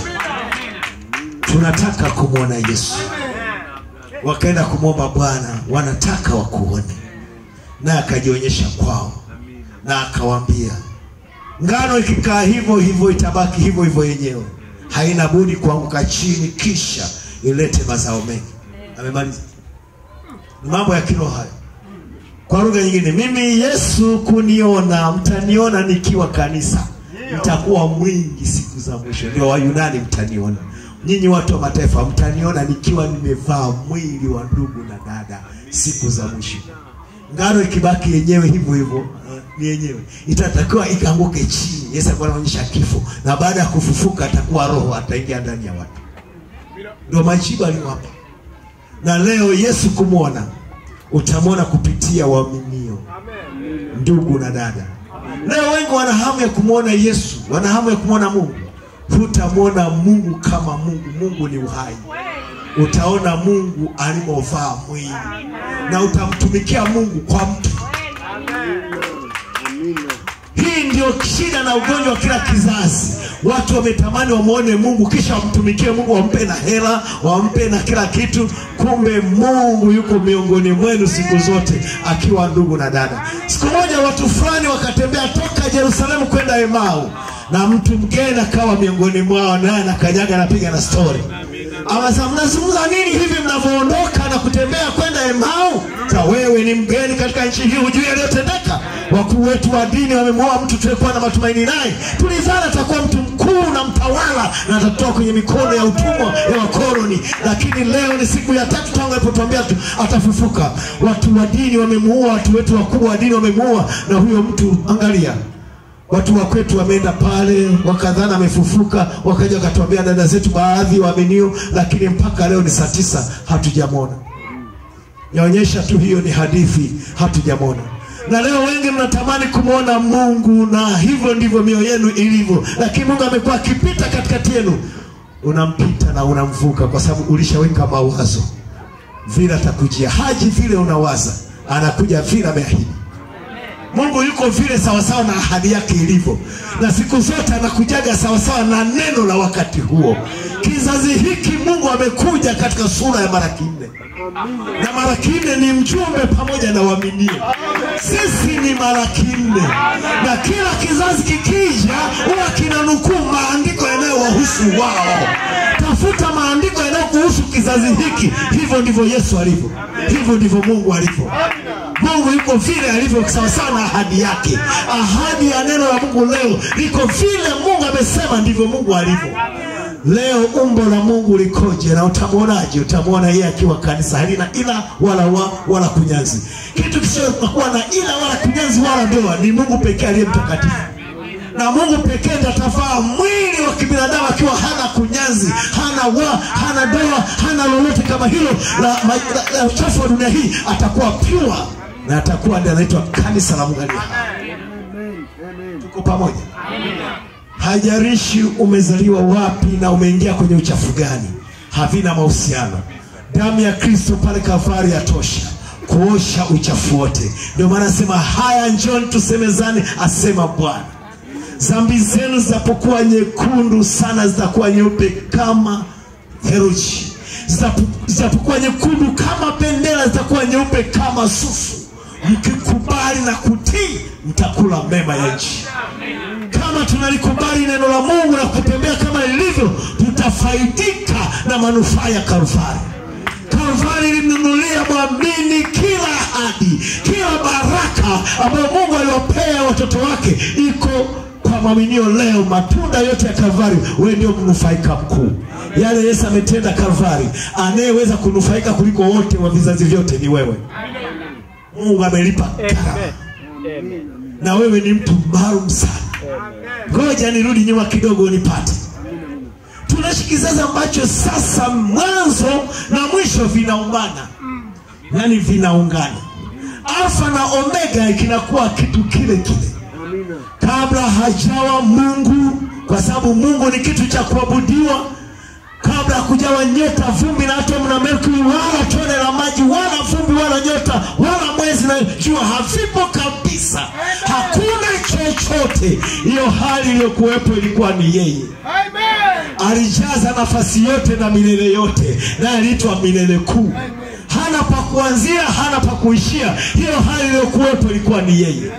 tunataka kumwona yesu wakaenda kumwomba bwana wanataka wakuone naye akajionyesha kwao na akawaambia ngano ikikaa hivyo hivyo itabaki hivyo hivyo yenyewe haina budi kuanguka chini kisha ilete mazao mengi amemaliza ni mambo ya kiroho hayo kwa lugha nyingine mimi yesu kuniona mtaniona nikiwa kanisa mtakuwa mwingi siku za mwisho ndio wayunani mtaniona nyinyi watu wa mataifa mtaniona nikiwa nimevaa mwili wa ndugu na dada siku za mwisho ngano ikibaki yenyewe hivyo hivyo uh, ni yenyewe itatakiwa ikaanguke chini yesu alikuwa anaonyesha kifo na baada ya kufufuka atakuwa roho ataingia ndani ya watu ndio majibu aliwapa na leo yesu kumwona utamwona kupitia waaminio ndugu na dada Leo wengi wana hamu ya kumwona Yesu, wana hamu ya kumwona Mungu. Hutamwona Mungu kama Mungu. Mungu ni uhai. Utaona Mungu alimovaa mwili na utamtumikia Mungu kwa mtu. Hii ndio shida na ugonjwa wa kila kizazi. Watu wametamani wamwone Mungu kisha wamtumikie Mungu, wampe na hela, wampe na kila kitu. Kumbe Mungu yuko miongoni mwenu siku zote, akiwa ndugu na dada. Siku moja watu fulani wakatembea toka Yerusalemu kwenda Emau, na mtu mgeni akawa miongoni mwao, naye anakanyaga anapiga na stori Awasa, mnazungumza nini hivi mnavyoondoka na kutembea kwenda Emau? Sa wewe ni mgeni katika nchi hii, hujui yaliyotendeka. Wakuu wetu wa dini wamemwoa mtu tuliyekuwa na matumaini naye, tulidhani atakuwa mtu mkuu na mtawala na atatoka kwenye mikono ya utumwa ya wakoloni, lakini leo ni siku ya tatu tangu alipotuambia tu atafufuka. Watu wa dini wamemuua, watu wetu wakuu wa dini wamemuua, na huyo mtu angalia Watu wa kwetu wameenda pale wakadhana amefufuka, wakaja wakatuambia dada zetu baadhi waaminio, lakini mpaka leo ni saa tisa hatujamwona. Yaonyesha tu hiyo ni hadithi, hatujamwona. Na leo wengi mnatamani kumwona Mungu, na hivyo ndivyo mioyo yenu ilivyo, lakini Mungu amekuwa akipita katikati yenu, unampita na unamvuka, kwa sababu ulishaweka mawazo vile atakujia. Haji vile unawaza, anakuja vile ameahidi. Mungu yuko vile sawasawa na ahadi yake ilivyo, na siku zote anakujaga sawasawa na neno la wakati huo. Kizazi hiki Mungu amekuja katika sura ya malaki nne, na malaki nne ni mjumbe pamoja na waaminio. Sisi ni malaki nne, na kila kizazi kikija huwa kinanukuu maandiko yanayowahusu wao. Tafuta maandiko yanayokuhusu kizazi hiki. Hivyo ndivyo Yesu alivyo, hivyo ndivyo Mungu alivyo. Mungu yuko vile alivyo sawasawa na ahadi yake. Ahadi ya neno la Mungu leo liko vile Mungu amesema, ndivyo Mungu alivyo. Leo umbo la Mungu likoje na utamwonaje? Utamwona yeye akiwa kanisa halina ila wala wa, wala kunyanzi. Kitu kisichokuwa na ila wala kunyanzi wala doa ni Mungu pekee aliye mtakatifu na Mungu pekee ndiye atavaa mwili wa kibinadamu akiwa hana kunyanzi, hana wa, hana doa, hana lolote kama hilo la, la, la, la uchafu wa dunia hii. Atakuwa pure na atakuwa ndiye anaitwa kanisa la Mungu aliye hai. Tuko pamoja? Haijalishi umezaliwa wapi na umeingia kwenye uchafu gani, havina mahusiano. Damu ya Kristo pale Kalvari yatosha kuosha uchafu wote. Ndio maana asema haya, njoni tusemezane, asema Bwana dhambi zenu zitapokuwa nyekundu sana zitakuwa nyeupe kama theluji, Zitapo- zitapokuwa nyekundu kama bendera zitakuwa nyeupe kama sufu. Mkikubali na kutii, mtakula mema ya nchi. Kama tunalikubali neno la Mungu na kutembea kama lilivyo, tutafaidika na manufaa ya Kalvari. Kalvari ilimnunulia mwamini kila ahadi, kila baraka ambayo Mungu aliwapea watoto wake iko kwa mwaminio leo. Matunda yote ya Kalvari, wewe ndio mnufaika mkuu. Yale Yesu ametenda Kalvari, anayeweza kunufaika kuliko wote wa vizazi vyote ni wewe. Mungu amelipa gharama, na wewe ni mtu maalum sana. Ngoja nirudi nyuma kidogo nipate tunaishi kizazi ambacho sasa mwanzo na mwisho vinaungana, yaani vinaungana. Alfa na Omega kinakuwa kitu kile kile kabla hajawa Mungu, kwa sababu Mungu ni kitu cha kuabudiwa. Kabla hakujawa nyota, vumbi na atomu na Merkuri, wala tone la maji, wala vumbi, wala nyota, wala mwezi na jua, havipo kabisa. Hakuna chochote. Hiyo hali iliyokuwepo ilikuwa ni yeye alijaza nafasi yote na milele yote, naye aliitwa milele kuu. Hana pa kuanzia, hana pa kuishia. Hiyo hali iliyokuwepo ilikuwa ni yeye,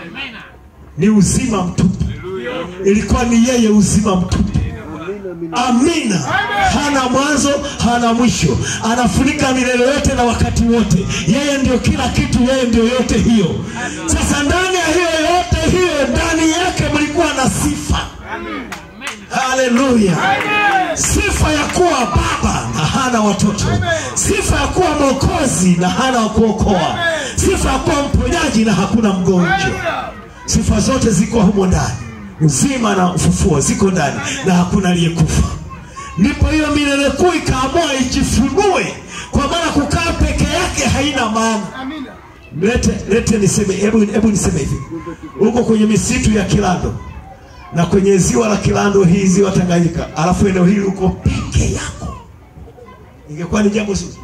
ni uzima mtupu, ilikuwa ni yeye, uzima mtupu. Amina. Hana mwanzo, hana mwisho, anafunika milele yote na wakati wote. Yeye ndio kila kitu, yeye ndio yote hiyo. Sasa ndani ya hiyo yote hiyo, ndani yake mlikuwa na sifa Haleluya! Sifa ya kuwa baba na hana watoto, sifa ya kuwa mwokozi na hana wa kuokoa, sifa ya kuwa mponyaji na hakuna mgonjwa. Sifa zote ziko humo ndani, uzima na ufufuo ziko ndani na hakuna aliyekufa. Ndipo hiyo milele kuu ikaamua ijifunue, kwa maana kukaa peke yake haina maana. lete lete niseme hebu hebu niseme hivi uko kwenye misitu ya kilando na kwenye ziwa la kilando hii ziwa tanganyika alafu eneo hili uko peke yako ingekuwa ni jambo zuri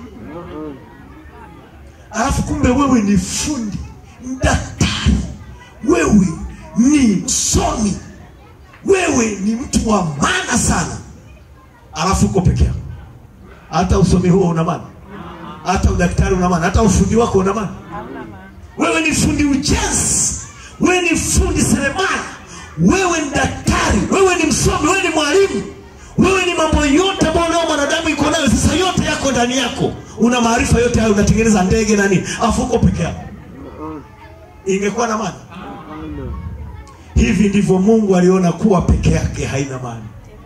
alafu kumbe wewe ni fundi daktari wewe ni msomi wewe ni mtu wa maana sana alafu uko peke yako hata usomi huo una maana hata udaktari una maana hata ufundi wako una maana wewe ni fundi ujenzi wewe ni fundi seremala wewe ni daktari wewe ni msomi wewe ni mwalimu wewe ni mambo yote ambayo leo mwanadamu iko nayo sasa yote yako ndani yako una maarifa yote hayo unatengeneza ndege na nini afu uko peke yako ingekuwa na maana hivi ndivyo mungu aliona kuwa peke yake haina maana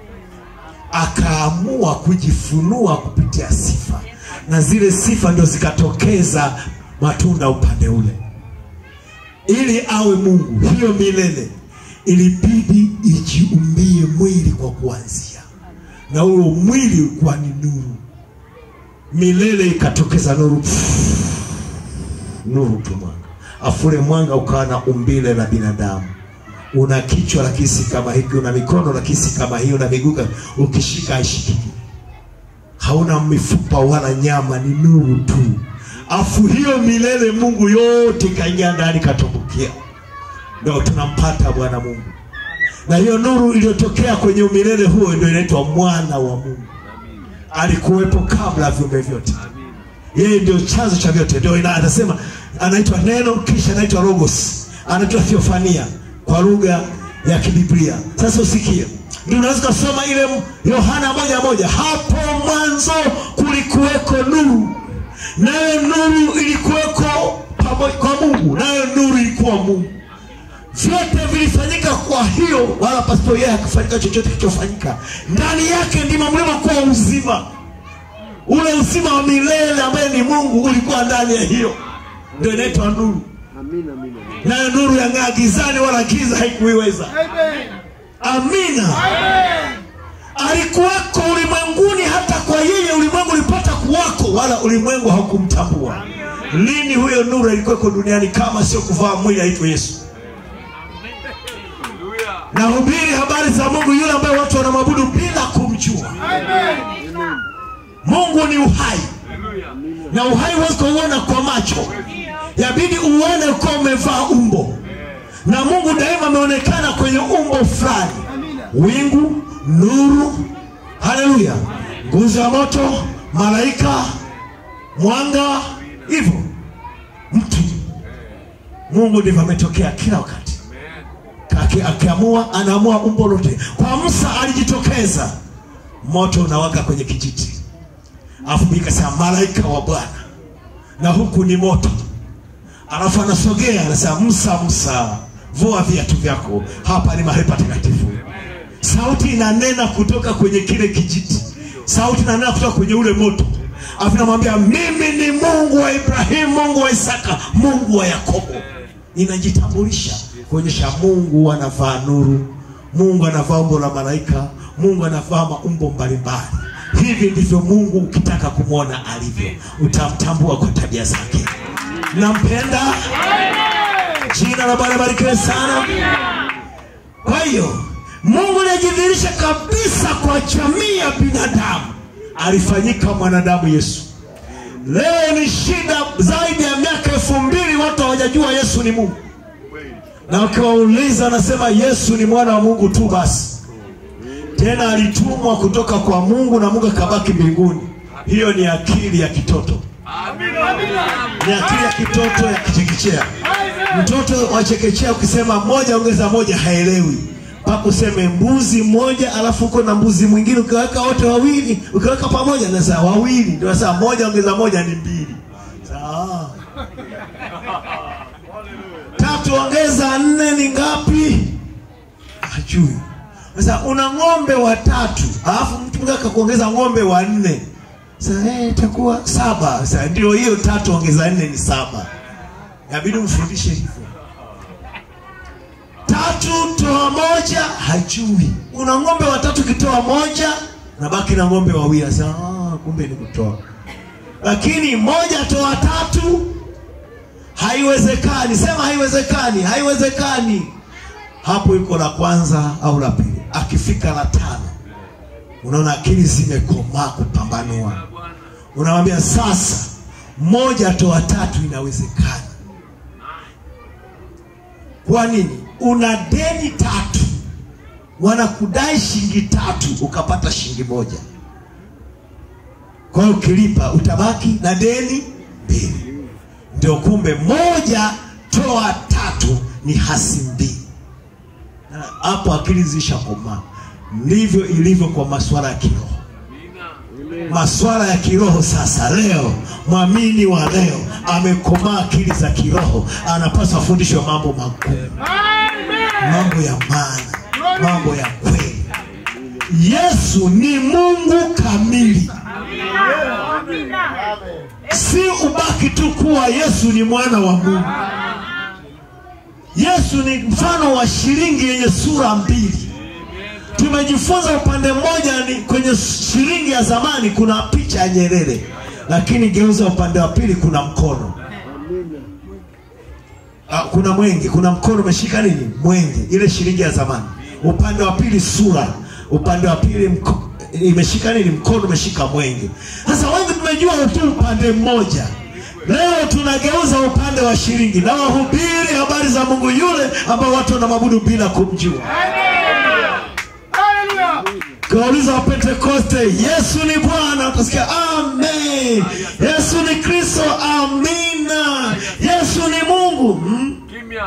akaamua kujifunua kupitia sifa na zile sifa ndio zikatokeza matunda upande ule ili awe mungu hiyo milele ilibidi ijiumbie mwili kwa kuanzia na huyo mwili ulikuwa ni nuru milele ikatokeza nuru nuru tu mwanga afule mwanga ukawa na umbile la binadamu una kichwa lakini si kama hiki una mikono lakini si kama hii una miguu kama- ukishika haishikiki hauna mifupa wala nyama ni nuru tu afu hiyo milele mungu yote ikaingia ndani katumbukia ndo tunampata bwana mungu na hiyo nuru iliyotokea kwenye umilele huo ndio inaitwa mwana wa mungu alikuwepo kabla ya viumbe vyote yeye ndio chanzo cha vyote ndio ina- anasema anaitwa neno kisha anaitwa logos anaitwa theofania kwa lugha ya kibiblia sasa usikie ndio unaweza kusoma ile m- yohana moja moja hapo mwanzo kulikuweko nuru nayo nuru ilikuweko pamo- kwa mungu nayo nuru ilikuwa mungu vyote vilifanyika kwa hiyo wala pasipo yeye hakufanyika chochote kilichofanyika ndani yake ndimo mlimokuwa uzima ule uzima wa milele ambaye ni mungu ulikuwa ndani ya hiyo ndio inaitwa nuru Amina, amina. nayo nuru yang'aa gizani wala giza haikuiweza amina alikuwako ulimwenguni hata kwa yeye ulimwengu ulipata kuwako wala ulimwengu haukumtambua lini huyo nuru alikuweko duniani kama sio kuvaa mwili aitwe yesu nahubiri habari za mungu yule ambaye watu wanamwabudu bila kumjua mungu ni uhai na uhai huwezi kuuona kwa macho yabidi uone ukiwa umevaa umbo na mungu daima ameonekana kwenye umbo fulani wingu nuru haleluya nguzo ya moto malaika mwanga hivyo mtu mungu ndivyo ametokea kila wakati Aki- akiamua anaamua umbo lote kwa musa alijitokeza moto unawaka kwenye kijiti alafu Biblia ikasema malaika wa bwana na huku ni moto alafu anasogea anasema musa musa vua viatu vyako hapa ni mahali patakatifu sauti inanena kutoka kwenye kile kijiti sauti inanena kutoka kwenye ule moto alafu namwambia mimi ni mungu wa ibrahimu mungu wa isaka mungu wa yakobo inajitambulisha kuonyesha mungu anavaa nuru mungu anavaa umbo la malaika mungu anavaa maumbo mbalimbali hivi ndivyo mungu ukitaka kumwona alivyo utamtambua kwa tabia zake nampenda jina la bwana barikiwe sana kwa hiyo mungu aliyejidhihirisha kabisa kwa jamii ya binadamu alifanyika mwanadamu yesu leo ni shida zaidi ya miaka elfu mbili watu hawajajua yesu ni mungu na ukiwauliza anasema yesu ni mwana wa mungu tu basi tena alitumwa kutoka kwa mungu na mungu akabaki mbinguni hiyo ni akili ya kitoto ni akili ya kitoto ya kichekechea mtoto wa chekechea ukisema moja ongeza moja haelewi mpaka useme mbuzi mmoja alafu uko na mbuzi mwingine ukiweka wote wawili ukiweka pamoja nasa wawili ndio sasa moja ongeza moja ni mbili sawa tatu ongeza nne ni ngapi hajui sasa una ng'ombe watatu alafu mtu mwingine akakuongeza ng'ombe wa nne sasa eh, itakuwa saba sasa ndio hiyo tatu ongeza nne ni saba inabidi umfundishe hivyo tatu toa moja hajui una ng'ombe watatu kitoa moja nabaki na ng'ombe wawili sasa ah, kumbe ni kutoa lakini moja toa tatu haiwezekani sema haiwezekani haiwezekani hapo iko la kwanza au la pili akifika la tano unaona akili zimekomaa kupambanua unamwambia sasa moja toa tatu inawezekana kwa nini una deni tatu wanakudai shilingi tatu ukapata shilingi moja kwa hiyo ukilipa utabaki na deni mbili ndio kumbe moja toa tatu ni hasi mbili Na hapo akili zishakomaa ndivyo ilivyo kwa masuala ya kiroho masuala ya kiroho sasa leo mwamini wa leo amekomaa akili za kiroho anapaswa afundishwe mambo magumu mambo ya maana mambo ya kweli yesu ni mungu kamili si ubaki tu kuwa yesu ni mwana wa mungu yesu ni mfano wa shilingi yenye sura mbili tumejifunza upande mmoja ni kwenye shilingi ya zamani kuna picha ya nyerere lakini geuza upande wa pili kuna mkono Ah, kuna mwenge kuna mkono umeshika nini mwenge ile shilingi ya zamani upande wa pili sura upande wa pili mko, imeshika nini mkono umeshika mwenge sasa wengi tumejua tu upande mmoja leo tunageuza upande wa shilingi na wahubiri habari za mungu yule ambao watu wanamwabudu bila kumjua kauliza wa pentekoste yesu ni bwana utasikia amen yesu ni kristo amina yesu ni mungu hmm? Kimya.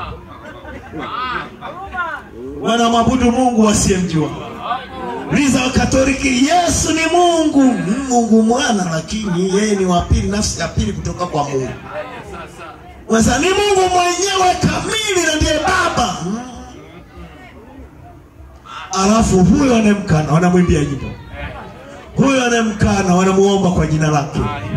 wanamwabudu mungu wasiyemjua liza wa katoliki yesu ni mungu Hmm, mungu mwana lakini yeye ni wa pili nafsi ya pili kutoka kwa mungu sasa ni mungu mwenyewe kamili na ndiye baba Hmm. alafu huyo anayemkana wanamwimbia nyimbo huyo anayemkana wanamuomba kwa jina lake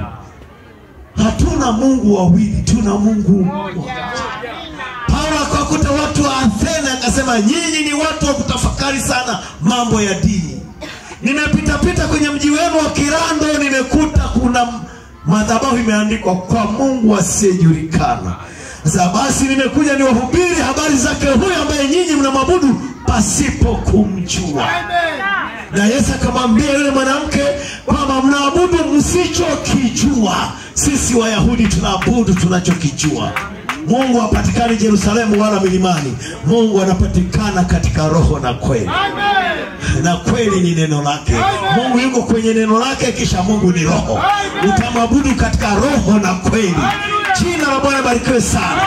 hatuna mungu wawili tuna mungu mmoja paulo akawakuta watu wa athena akasema nyinyi ni watu wa kutafakari sana mambo ya dini nimepitapita kwenye mji wenu wa kirando nimekuta kuna madhabahu imeandikwa kwa mungu asiyejulikana sasa basi nimekuja niwahubiri habari zake huyo ambaye nyinyi mnamwabudu pasipo kumjua na yesu akamwambia yule mwanamke kwamba mnaabudu msichokijua sisi wayahudi tunaabudu tunachokijua mungu hapatikani jerusalemu wala milimani mungu anapatikana katika roho na kweli na kweli ni neno lake mungu yuko kwenye neno lake kisha mungu ni roho utamwabudu katika roho na kweli jina la bwana barikiwe sana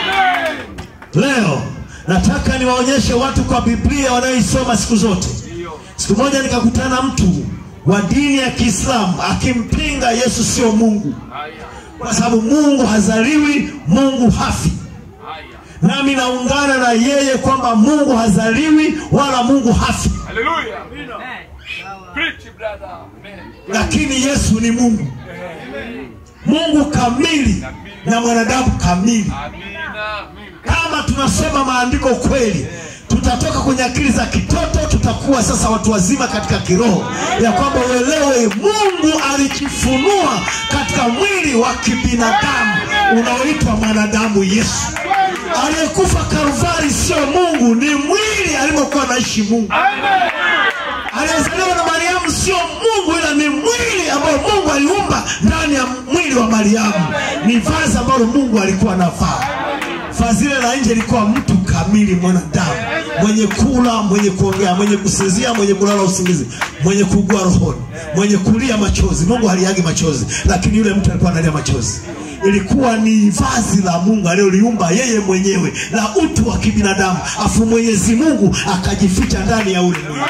leo nataka niwaonyeshe watu kwa biblia wanayoisoma siku zote siku moja nikakutana na mtu wa dini ya kiislamu akimpinga yesu sio mungu kwa sababu mungu hazaliwi mungu hafi Haya. nami naungana na yeye kwamba mungu hazaliwi wala mungu hafi Hallelujah. Preach, brother. Amen. lakini yesu ni mungu mungu kamili na mwanadamu kamili Amina. kama tunasoma maandiko kweli tutatoka kwenye akili za kitoto tutakuwa sasa watu wazima katika kiroho ya kwamba uelewe mungu alijifunua katika mwili wa kibinadamu unaoitwa mwanadamu yesu aliyekufa kalvari sio mungu ni mwili alimokuwa anaishi mungu aliyezaliwa na mariamu sio mungu ila ni mwili ambao mungu aliumba ndani ya mwili wa mariamu ni vazi ambalo mungu alikuwa anavaa vazi lile la nje ilikuwa mtu kamili mwanadamu mwenye kula mwenye kuongea mwenye kusinzia mwenye kulala usingizi mwenye kuugua rohoni mwenye kulia machozi mungu haliagi machozi lakini yule mtu alikuwa analia machozi ilikuwa ni vazi la mungu aliloliumba yeye mwenyewe la utu wa kibinadamu afu mwenyezi mungu akajificha ndani ya ule mwili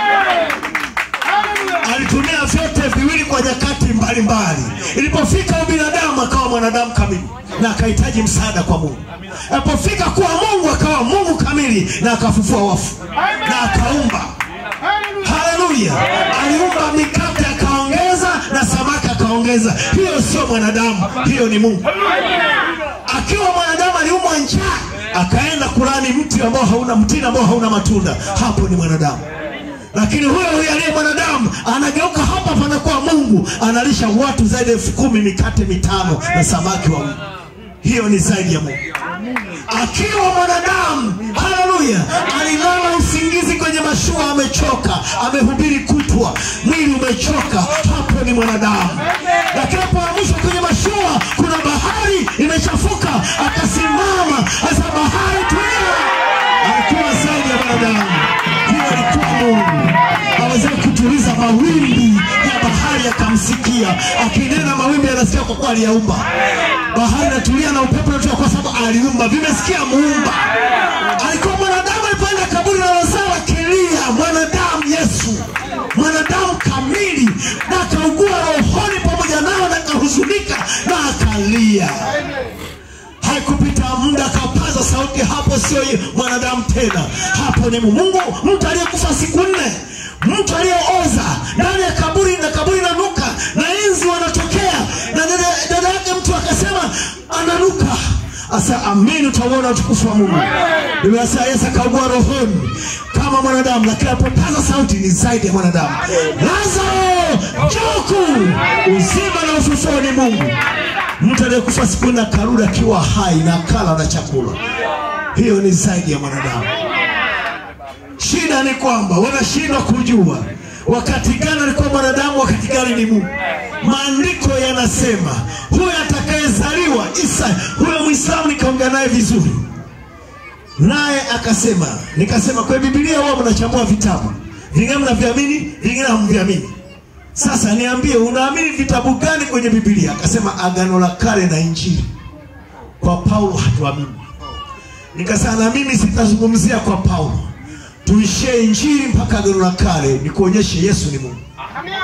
alitumia vyote viwili kwa nyakati mbalimbali ilipofika ubinadamu akawa mwanadamu kamili na akahitaji msaada kwa mungu alipofika kuwa mungu akawa mungu kamili na akafufua wafu na akaumba haleluya aliumba mikate akaongeza na samaki akaongeza hiyo sio mwanadamu hiyo ni mungu akiwa mwanadamu aliumwa njaa akaenda kulani mti ambao hauna mtini ambao hauna matunda hapo ni mwanadamu lakini huyo huyo aliye mwanadamu anageuka hapa panakuwa mungu analisha watu zaidi ya elfu kumi mikate mitano na samaki wawili hiyo ni zaidi ya Mungu. Akiwa mwanadamu, haleluya, alilala usingizi kwenye mashua, amechoka, amehubiri kutwa, mwili umechoka, hapo ni mwanadamu. Lakini alipoamshwa kwenye mashua, kuna bahari imechafuka, akasimama, asa bahari tulia. Alikuwa zaidi ya mwanadamu, huyo alikuwa Mungu aweze kutuliza mawimbi ya bahari yakamsikia akinena mawimbi yanasikia kwa kuwa aliyaumba bahari natulia na upepo unatoka kwa sababu aliumba vimesikia muumba alikuwa mwanadamu alipoenda kaburi la lazaro akilia mwanadamu yesu mwanadamu kamili na akaugua rohoni pamoja nao na akahuzunika na akalia haikupita muda akapaza sauti hapo sio ye- mwanadamu tena hapo ni mungu mtu aliyekufa siku nne mtu aliyeoza ndani ya kaburi na kaburi inanuka na inzi wanatokea na dada dada yake mtu akasema ananuka asa amini utauona utukufu wa mungu imeasa yesu akaugua rohoni kama mwanadamu lakini alipopaza sauti ni zaidi ya mwanadamu lazaro juku uzima na ufufuo ni mungu mtu aliyekufa siku nne akarudi akiwa hai na akala na chakula hiyo ni zaidi ya mwanadamu shida ni kwamba wanashindwa kujua wakati gani alikuwa mwanadamu wakati gani ni mungu maandiko yanasema huyo atakayezaliwa isa huyo mwislamu nikaongea naye vizuri naye akasema nikasema kwa bibilia huwa mnachambua vitabu vingine mnaviamini vingine hamviamini sasa niambie unaamini vitabu gani kwenye bibilia akasema agano la kale na injili kwa paulo hatuamini nikasema na mimi sitazungumzia kwa paulo tuishie injili mpaka agano la kale nikuonyeshe yesu ni mungu Amina.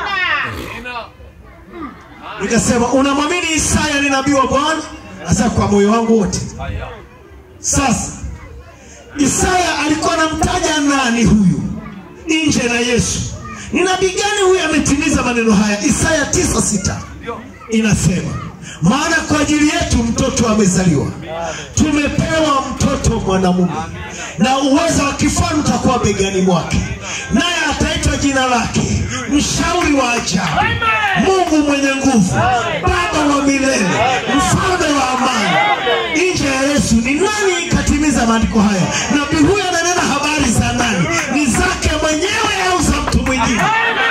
nikasema unamwamini isaya ni nabii wa bwana hasa kwa moyo wangu wote Haya. sasa isaya alikuwa anamtaja nani huyu nje na yesu ni nabii gani huyu ametimiza maneno haya isaya tisa sita Ndio. inasema maana kwa ajili yetu mtoto amezaliwa tumepewa mtoto mwanamume na uwezo wa kifalme utakuwa begani mwake naye ataitwa jina lake mshauri wa ajabu mungu mwenye nguvu baba wa milele mfalme wa amani nje ya yesu ni nani katimiza maandiko haya nabii huyu ananena habari za nani ni zake mwenyewe au za mtu mwingine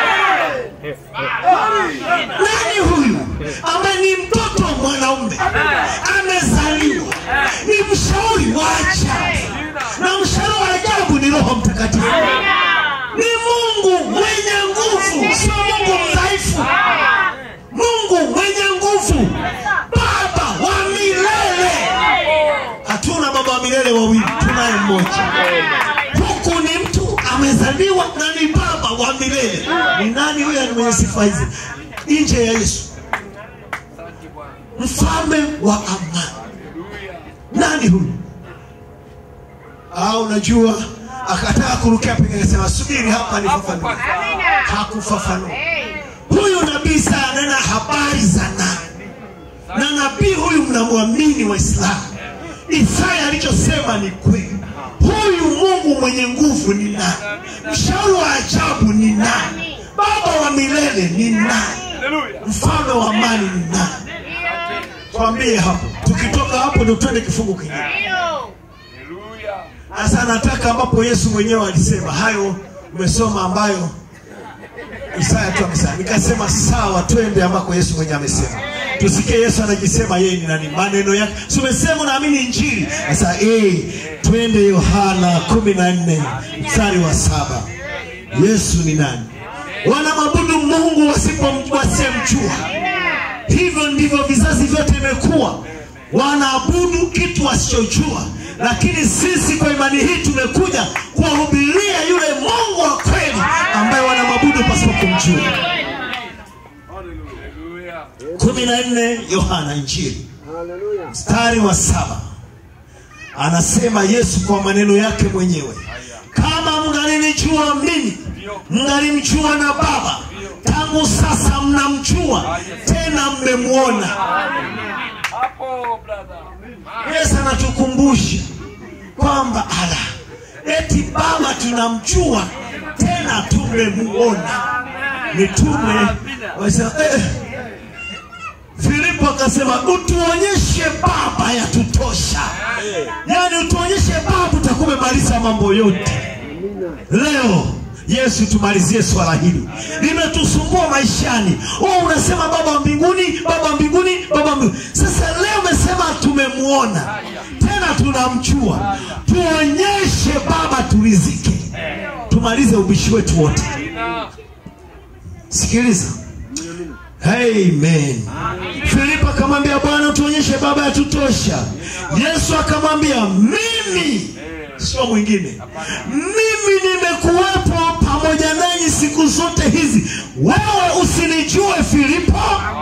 nani huyu ambaye ni mtoto wa mwanaume amezaliwa ni mshauri wa ajabu na mshauri wa ajabu ni roho mtakatifu ni mungu mwenye nguvu sio mungu mdhaifu mungu mwenye nguvu baba wa milele hatuna baba wa milele wawili tunaye mmoja huku ni mtu amezaliwa na ni baba wa milele ni nani huyo ni mwenye sifa hizi nje ya yesu Asante Bwana. mfalme wa amani Haleluya. nani huyu ah, unajua akataka kurukia peke akasema subiri hapa nifafanue hakufafanua huyu nabii saa anena habari za nani na nabii huyu mnamwamini waislamu isaya alichosema ni kweli huyu mungu mwenye nguvu ni nani mshauri wa ajabu ni nani baba wa milele ni nani Haleluya. mfalme wa amani ni nani twambie hapo tukitoka hapo ndo twende kifungu kingine Haleluya. sasa nataka ambapo yesu mwenyewe alisema hayo umesoma ambayo isaya tu amesema nikasema sawa twende ambako yesu mwenyewe amesema tusikie yesu anajisema yeye ni nani maneno yake si umesema unaamini injili sasa eh, twende yohana kumi na nne mstari wa saba yesu ni nani wanamwabudu mungu wasipo- wasiyemjua hivyo ndivyo vizazi vyote imekuwa wanaabudu kitu wasichojua lakini sisi kwa imani hii tumekuja kuwahubiria yule mungu wa kweli ambaye wanamwabudu pasipo kumjua Haleluya. kumi na nne yohana injili Haleluya. mstari wa saba anasema yesu kwa maneno yake mwenyewe kama mngalinijua mimi mngalimjua na baba tangu sasa mnamjua tena mmemwona Hapo brother. yesu anatukumbusha kwamba ala eti baba tunamjua tena tumemuona mitume wasema eh, filipo akasema utuonyeshe baba yatutosha yaani utuonyeshe baba utakuwa umemaliza mambo yote leo yesu tumalizie swala hili limetusumbua maishani oh, unasema baba wa mbinguni baba wa mbinguni baba wa mbinguni sasa leo umesema tumemwona tena tunamjua tuonyeshe baba turizike tumalize ubishi wetu wote sikiliza Amen. Filipo akamwambia Bwana, tuonyeshe baba yatutosha. Yesu akamwambia mimi, sio mwingine, mimi nimekuwepo pamoja nanyi siku zote hizi, wewe usinijue Filipo?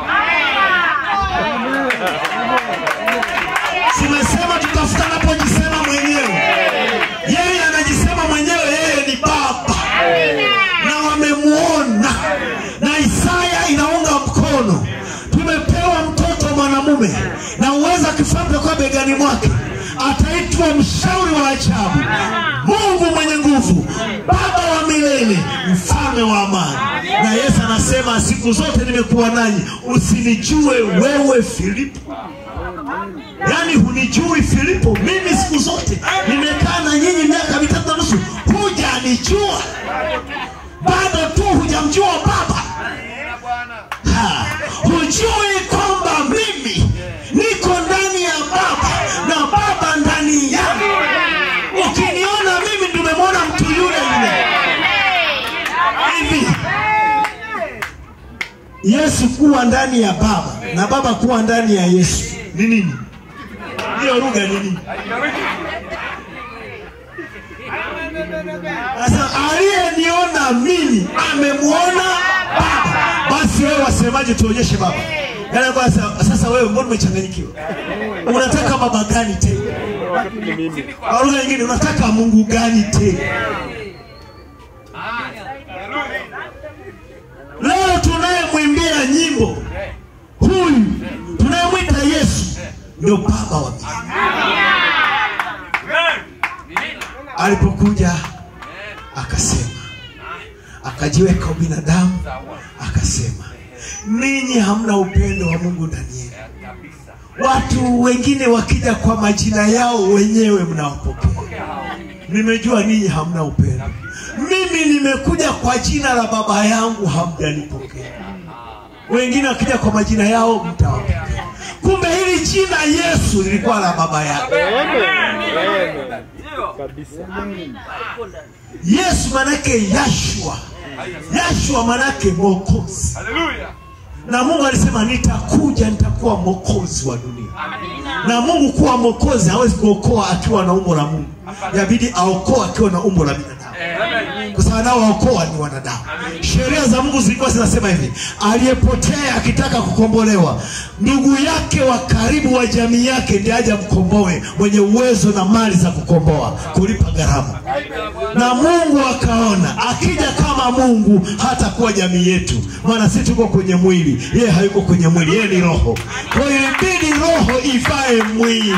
Simesema tutafuta anapojisema mwenyewe, yeye anajisema mwenyewe, yeye ni baba na wamemuona na Isaya inaunga mkono. Tumepewa mtoto mwanamume na uweza kifalme kwa begani mwake, ataitwa mshauri wa ajabu, Mungu mwenye nguvu, Baba wa milele, mfalme wa amani. Na Yesu anasema siku zote nimekuwa nanyi, usinijue wewe Filipo. Yaani hunijui Filipo, mimi siku zote nimekaa na nyinyi miaka mitatu na nusu, hujanijua bado tu hujamjua baba ha, hujui kwamba mimi niko ndani ya baba na baba ndani yangu ukiniona mimi ndimemwona mtu yule yule hivi yesu kuwa ndani ya baba na baba kuwa ndani ya yesu ni nini hiyo lugha ni nini Sasa aliyeniona mimi amemwona baba. Basi wewe wasemaje? Tuonyeshe baba. Yaani kwa sasa, sasa wewe mbona umechanganyikiwa? Unataka baba gani tena? Kwa lugha nyingine unataka Mungu gani tena? Leo tunayemwimbia nyimbo huyu tunayemwita Yesu ndio baba wa mbinguni. alipokuja akasema akajiweka ubinadamu akasema ninyi hamna upendo wa mungu ndani yenu watu wengine wakija kwa majina yao wenyewe mnawapokea nimejua ninyi hamna upendo mimi nimekuja kwa jina la baba yangu hamjanipokea wengine wakija kwa majina yao mtawapokea kumbe hili jina yesu lilikuwa la baba yake yesu manake yashua yashua manake mwokozi Haleluya. na mungu alisema nitakuja nitakuwa mwokozi wa dunia na mungu kuwa mwokozi hawezi kuokoa akiwa na umbo la mungu yabidi aokoa akiwa na umbo la binadamu kwa sababu nao waokoa ni wanadamu sheria za mungu zilikuwa zinasema hivi aliyepotea akitaka kukombolewa ndugu yake wa karibu wa jamii yake ndiye aje mkomboe mwenye uwezo na mali za kukomboa kulipa gharama na mungu akaona akija kama mungu hatakuwa jamii yetu maana si tuko kwenye mwili yeye hayuko kwenye mwili yeye ni roho kwa hiyo ilibidi roho ivae mwili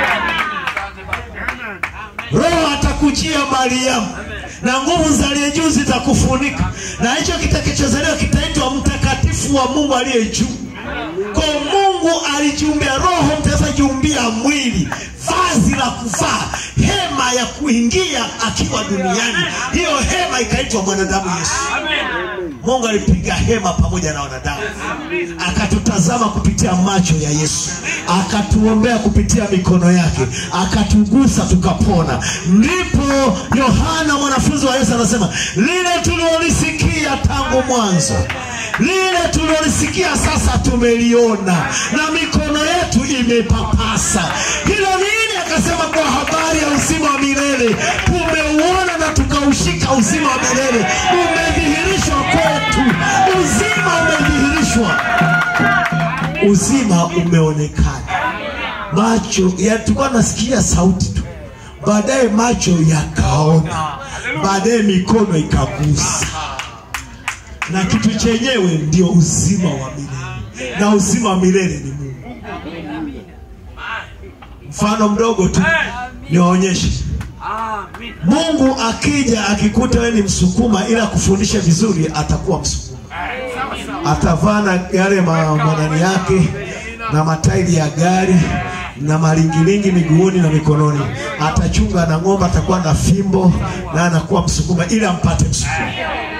roho atakujia mariamu na nguvu za aliye juu zitakufunika na hicho kitakachozaliwa kitaitwa mtakatifu wa mungu aliye juu kwa mungu alijiumbia roho mtawezajiumbia mwili vazi la kuvaa hema ya kuingia akiwa duniani hiyo hema ikaitwa mwanadamu yesu mungu alipiga hema pamoja na wanadamu akatutazama kupitia macho ya yesu akatuombea kupitia mikono yake akatugusa tukapona ndipo yohana mwanafunzi wa yesu anasema lile tuliolisikia tangu mwanzo lile tulilolisikia sasa tumeliona na mikono yetu imepapasa hilo nini akasema kwa habari ya uzima wa milele tumeuona na tukaushika uzima wa milele umedhihirishwa kwetu uzima umedhihirishwa uzima umeonekana macho ya tulikuwa nasikia sauti tu baadaye macho yakaona baadaye mikono ikagusa na kitu chenyewe ndio uzima wa milele na uzima wa milele ni mungu mfano mdogo tu niwaonyeshe mungu akija akikuta wewe ni msukuma ila kufundisha vizuri atakuwa msukuma atavaa na yale ma- manani yake na matairi ya gari na malingilingi miguuni na mikononi. Atachunga na ng'ombe, atakuwa na fimbo na anakuwa msukuma ili ampate msukuma.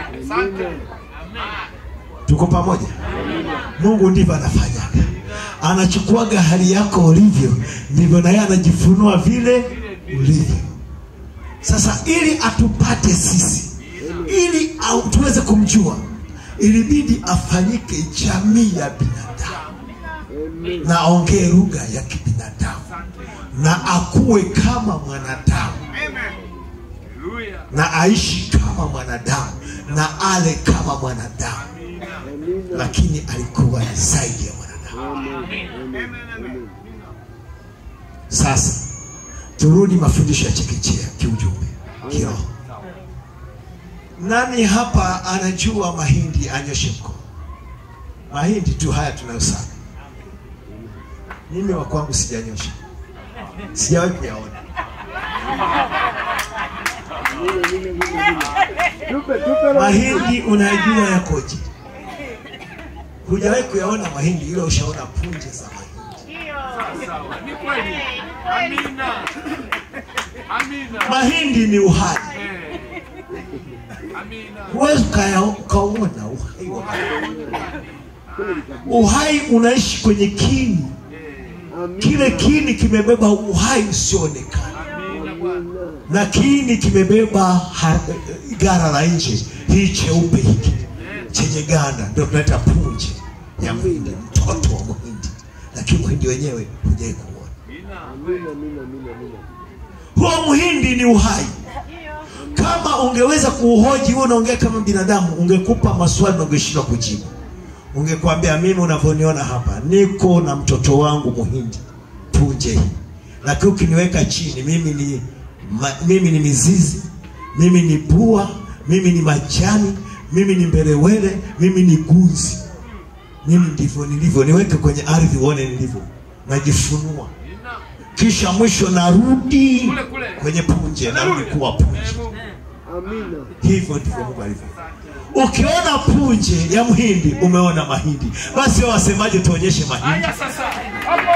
Tuko pamoja? Mungu ndivyo anafanyaga, anachukuaga hali yako ulivyo, ndivyo na yeye anajifunua vile ulivyo. Sasa ili atupate sisi, ili au tuweze kumjua, ilibidi afanyike jamii ya binadamu na aongee lugha ya kibinadamu na akuwe kama mwanadamu Haleluya. na aishi kama mwanadamu na ale kama mwanadamu, lakini alikuwa ni zaidi ya mwanadamu. Sasa turudi mafundisho ya chekechea kiujumbe, kiroho. Nani hapa anajua mahindi? Anyoshe mkono. Mahindi tu haya tunayosaga. Mimi wa kwangu sijanyosha, sijawahi kuyaona. Tupe, tupe roho. Mahindi unajua yakoje? Hujawahi kuyaona mahindi, ila ushaona punje za mahindi. Sawa. Ni kweli. Amina. Amina. Mahindi ni uhai, Eh. Amina. huwezi ukaya- ukauona uhai wa uhai unaishi kwenye kini. Kile kini kimebeba uhai usioonekana, Amina Bwana. na kini kimebeba ha- gara la nje, hii cheupe hiki chenye ganda, ndio tunaita punje ya mhindi, mtoto wa mhindi, lakini mhindi wenyewe hujai kuona. Huo mhindi ni uhai. Kama ungeweza kuuhoji huo, unaongea kama binadamu, ungekupa maswali na ungeshindwa kujibu. Ungekwambia mimi unavyoniona hapa, niko na mtoto wangu muhindi, punje hii, lakini ukiniweka chini, mimi ni ma, mimi ni mizizi, mimi ni pua, mimi ni majani, mimi ni mbelewele, mimi ni gunzi. Mimi ndivyo nilivyo, niweke kwenye ardhi uone nilivyo, najifunua Amina. kisha mwisho narudi Kule, kule. kwenye punje, narudi kuwa punje. Eh, Mungu. Amina. Hivyo ndivyo Mungu alivyo. Ukiona punje ya mhindi, umeona mahindi. Basi wewe wasemaje? Tuonyeshe mahindi. Haya sasa. Hapo.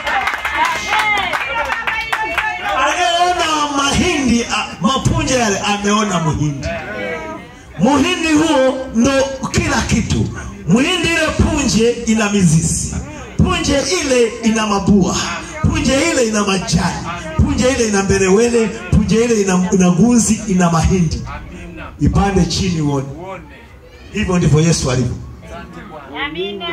Anayeona mahindi, a- mapunje yale, ameona muhindi. Muhindi huo ndo kila kitu. Muhindi ile punje ina mizizi, punje ile ina mabua, punje ile ina majani, punje ile ina mbelewele, punje ile ina, ina gunzi, ina mahindi. Amina. Ipande chini uone. Uone. Hivyo ndivyo Yesu alivyo. Asante Bwana. Amina.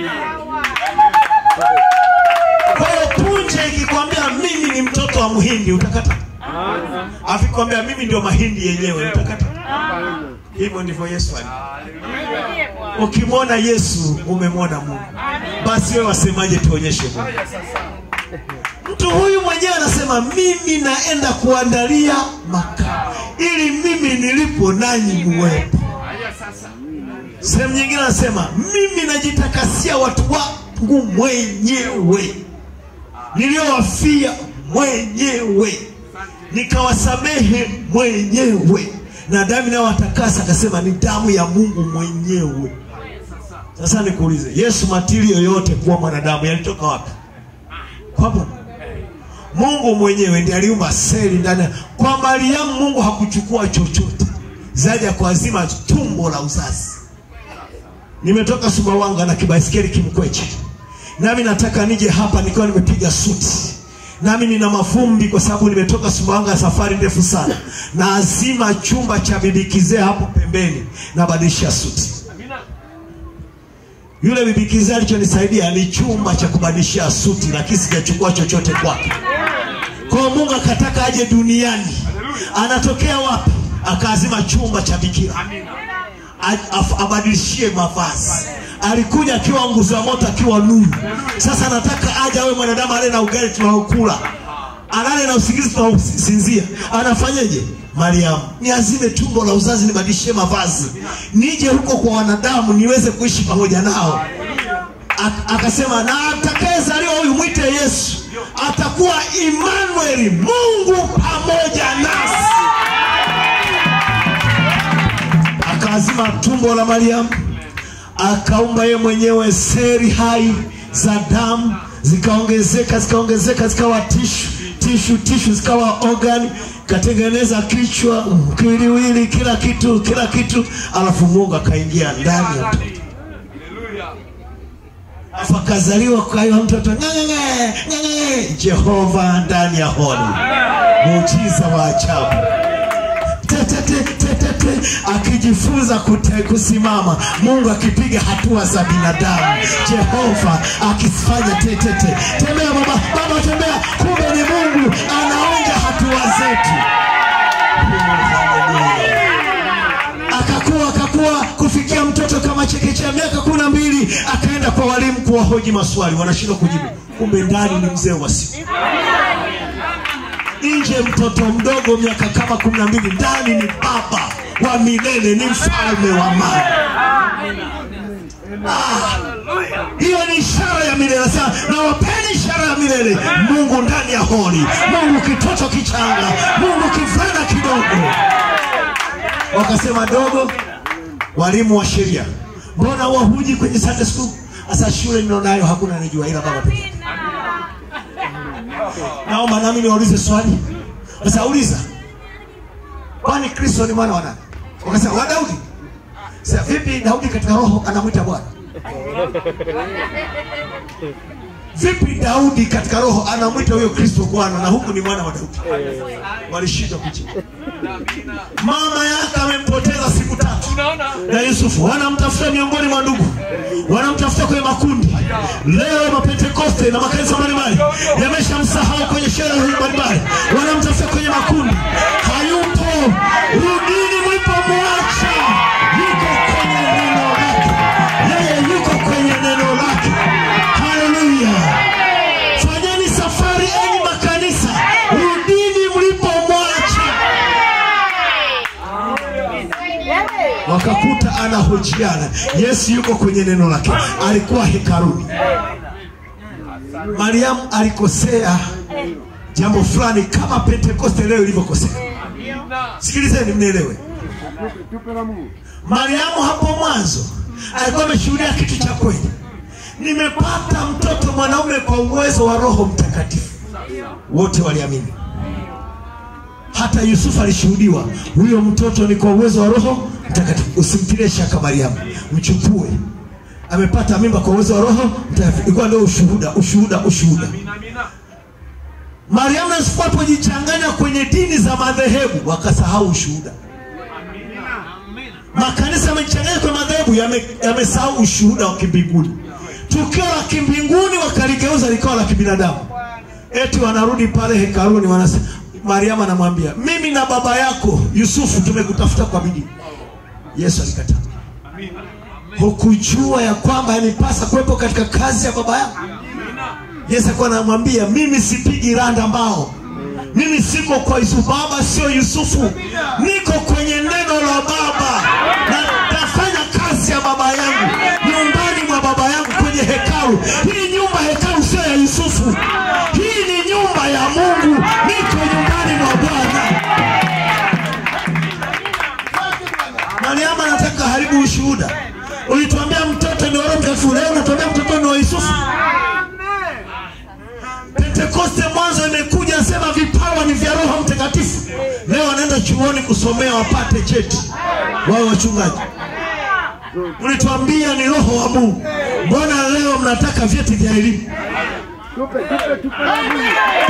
Kwa hiyo punje ikikwambia mimi ni mtoto wa mhindi utakata, akikwambia mimi ndio mahindi yenyewe utakata. Hivyo ndivyo Yesu alivyo. Haleluya. Ukimwona Yesu umemwona Mungu. Basi wewe wasemaje? Tuonyeshe Mungu. Haya sasa. Mtu huyu mwenyewe anasema mimi naenda kuandalia makao ili mimi nilipo nanyi muwepo. Haya sasa. Sehemu nyingine anasema mimi najitakasia watu wangu mwenyewe niliowafia mwenyewe nikawasamehe mwenyewe na damu inayowatakasa akasema ni damu ya Mungu mwenyewe. Sasa nikuulize, Yesu matili yoyote kuwa mwanadamu yalitoka wapi? Kwa Mungu. Mungu mwenyewe ndiye aliumba seli ndani. Kwa Mariamu Mungu hakuchukua chochote zaidi ya kuazima tumbo la uzazi. Nimetoka Sumbawanga na kibaisikeli kimkweche, nami nataka nije hapa nikiwa nimepiga suti, nami nina mafumbi kwa sababu nimetoka Sumbawanga, safari ndefu sana, na azima chumba cha bibi kizee hapo pembeni, nabadilisha suti. Amina. Yule bibi kizee alichonisaidia ni chumba cha kubadilishia suti, lakini sijachukua chochote kwake. Kwa hiyo Mungu akataka aje duniani, anatokea wapi? Akaazima chumba cha bikira A- af- abadilishie mavazi. Alikuja akiwa nguzo ya moto, akiwa nuru. Sasa nataka aje awe mwanadamu ale na ugali tunaokula, alale na usingizi tunaosinzia. Anafanyeje? Mariamu, niazime tumbo la uzazi, nibadilishie mavazi, nije huko kwa wanadamu niweze kuishi pamoja nao. Ak- akasema na atakayezaliwa huyu mwite Yesu, atakuwa Emmanuel, Mungu pamoja nasi. Akaazima tumbo la Mariamu, akaumba yeye mwenyewe seri hai za damu zikaongezeka zikaongezeka zikawa tishu tishu tishu zikawa organ katengeneza kichwa kiliwili kila kitu kila kitu alafu mungu akaingia ndani ya mtoto alafu akazaliwa kwa hiyo mtoto ng'ang'ang'e, ng'ang'ang'e, jehova ndani ya holi muujiza wa ajabu Tetete, tetete, akijifunza kute, kusimama mungu akipiga hatua za binadamu jehova akifanya tetete tembea baba baba tembea kumbe ni mungu anaonja hatua zetu akakuwa akakuwa kufikia mtoto kama chekechea miaka kumi na mbili akaenda kwa walimu kuwahoji maswali wanashindwa kujibu kumbe ndani ni mzee wa siku nje mtoto mdogo miaka kama kumi na mbili ndani ni baba wa milele ni mfalme wa mali Ah, hiyo ni ishara ya milele sasa na wapeni ishara ya milele mungu ndani ya holi mungu kitoto kichanga mungu kivulana kidogo wakasema dogo walimu wa sheria mbona wahuji kwenye sunday school sasa shule nilionayo hakuna anijua ila baba pekee yake naomba nami niwaulize swali sasa uliza kwani kristo ni mwana wa nani wakasema wa daudi sasa vipi daudi katika roho anamwita bwana vipi daudi katika roho anamwita huyo kristo bwana na huku ni mwana wa daudi walishindwa kujibu mama yake amempoteza siku tatu na yusufu wanamtafuta miongoni mwa ndugu wanamtafuta kwenye makundi leo mapentekoste na makanisa mbalimbali yameshamsahau kwenye sherehe mbalimbali wanamtafuta kwenye makundi hayupo rudini mlipomwacha yuko kwenye neno lake yeye yuko kwenye neno lake haleluya fanyeni safari enyi makanisa rudini mlipomwacha wakakuta anahojiana yesu yuko kwenye neno lake alikuwa hekaruni mariamu alikosea jambo fulani kama pentekoste leo ilivyokosea sikilizeni mnielewe Tupe la Mungu. mariamu hapo mwanzo alikuwa ameshuhudia kitu cha kweli nimepata mtoto mwanaume kwa uwezo wa roho mtakatifu wote waliamini hata yusufu alishuhudiwa huyo mtoto ni kwa uwezo wa roho mtakatifu usimtilie shaka mariamu mchukue amepata mimba kwa uwezo wa roho mtakatifu ilikuwa ndio ushuhuda ushuhuda ushuhuda mariamu na yusufu walipojichanganya kwenye dini za madhehebu wakasahau ushuhuda makanisa yamejichanganya kwenye madhehebu yame- yamesahau ushuhuda wa kimbinguni tukio la kimbinguni wakaligeuza likawa la kibinadamu eti wanarudi pale hekaluni wanasema mariamu anamwambia mimi na baba yako yusufu tumekutafuta kwa bidii yesu alikataa hukujua ya kwamba yanipasa kuwepo katika kazi ya baba yako yesu alikuwa anamwambia mimi sipigi randa mbao mimi siko kwa yusufu baba sio yusufu niko kwenye neno la baba na nafanya kazi ya baba yangu nyumbani mwa baba yangu kwenye hekalu hii nyumba hekalu sio ya yusufu hii ni nyumba ya mungu niko nyumbani mwa bwana mariamu anataka haribu ushuhuda ulituambia mtoto ni wa roho mtakatifu leo unatuambia mtoto ni wa yusufu pentekoste mwanzo imekuja nasema vipawa ni vya roho mtakatifu leo wanaenda chuoni kusomea wapate cheti wao wachungaji mlituambia ni roho wa mungu mbona leo mnataka vyeti vya elimu Tupe, tupe, tupe la Mungu.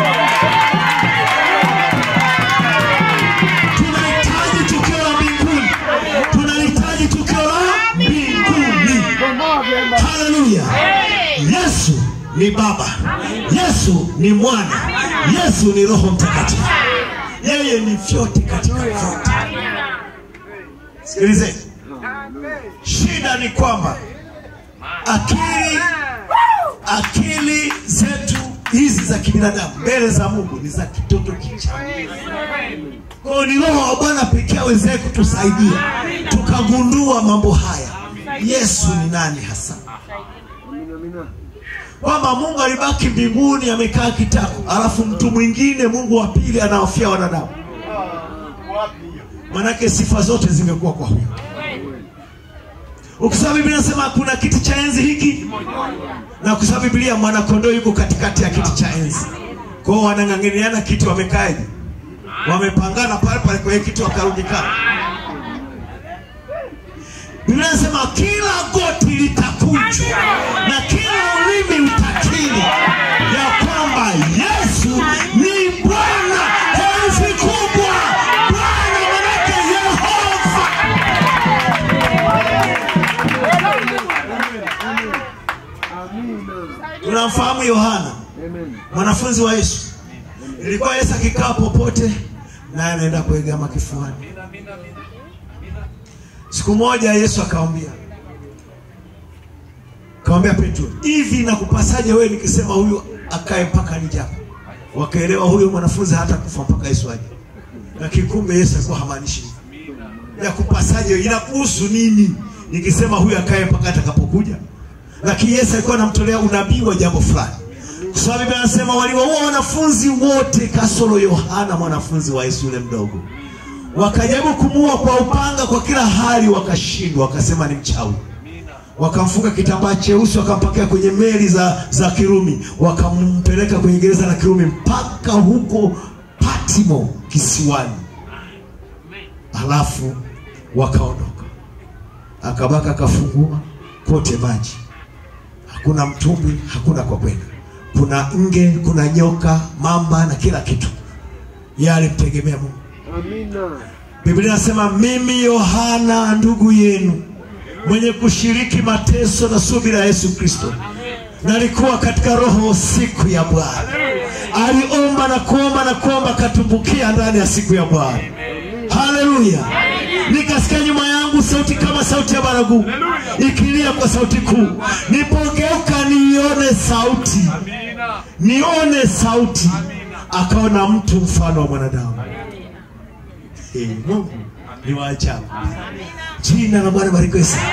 tunahitaji tukio la mbinguni tunahitaji tukio la mbinguni Bomoa vyema. haleluya yesu ni baba yesu ni mwana yesu ni roho mtakatifu yeye ni vyote katika vyote sikilizeni shida ni kwamba akili akili zetu hizi za kibinadamu mbele za mungu ni za kitoto kichanga kwao ni roho wa bwana pekee awezee kutusaidia tukagundua mambo haya yesu ni nani hasa Amina, amina. kwamba mungu alibaki mbinguni amekaa kitako alafu mtu mwingine mungu wa pili anawafia wanadamu manake sifa zote zimekuwa kwa huyo ukisoma biblia nasema kuna kiti cha enzi hiki na kusoma biblia mwanakondoo yuko katikati ya kiti cha enzi kwao wanang'ang'aniana kiti wamekaeje wamepangana pale pale kwenye kiti wakarundikana biblia nasema kila goti litakunjwa na kila ulimi utakiri ya kwamba yesu ni bwana herufi kubwa bwana manake yehova tunamfahamu yohana mwanafunzi wa yesu ilikuwa yesu akikaa popote naye anaenda kuegama kifuani siku moja yesu akawambia akawambia petro hivi nakupasaje wewe nikisema huyu akae mpaka nijapo wakaelewa huyo mwanafunzi hata kufa mpaka yesu aje lakini kumbe yesu alikuwa hamaanishi hivyo. ya kupasaje inakuhusu nini nikisema huyu akae mpaka atakapokuja lakini yesu alikuwa anamtolea unabii wa jambo fulani kwa sababu biblia anasema waliwaua wanafunzi wote kasoro yohana mwanafunzi wa yesu yule mdogo wakajaribu kumuua kwa upanga kwa kila hali wakashindwa wakasema ni mchawi wakamfunga kitambaa cheusi wakampakia kwenye meli za, za kirumi wakampeleka kwenye gereza la kirumi mpaka huko patimo kisiwani halafu wakaondoka akabaka akafungua kote maji hakuna mtumbwi hakuna kwa kwenda kuna nge kuna nyoka mamba na kila kitu yeye alimtegemea mungu Amina. biblia inasema mimi yohana ndugu yenu mwenye kushiriki mateso na subira ya yesu kristo nalikuwa katika roho siku ya bwana aliomba na kuomba na kuomba akatumbukia ndani ya siku ya bwana haleluya nikasikia nyuma yangu sauti kama sauti ya baragumu ikilia kwa sauti kuu nipogeuka nione sauti nione sauti akaona mtu mfano wa mwanadamu Eh, mungu ni wa ajabu jina la bwana barikiwe sana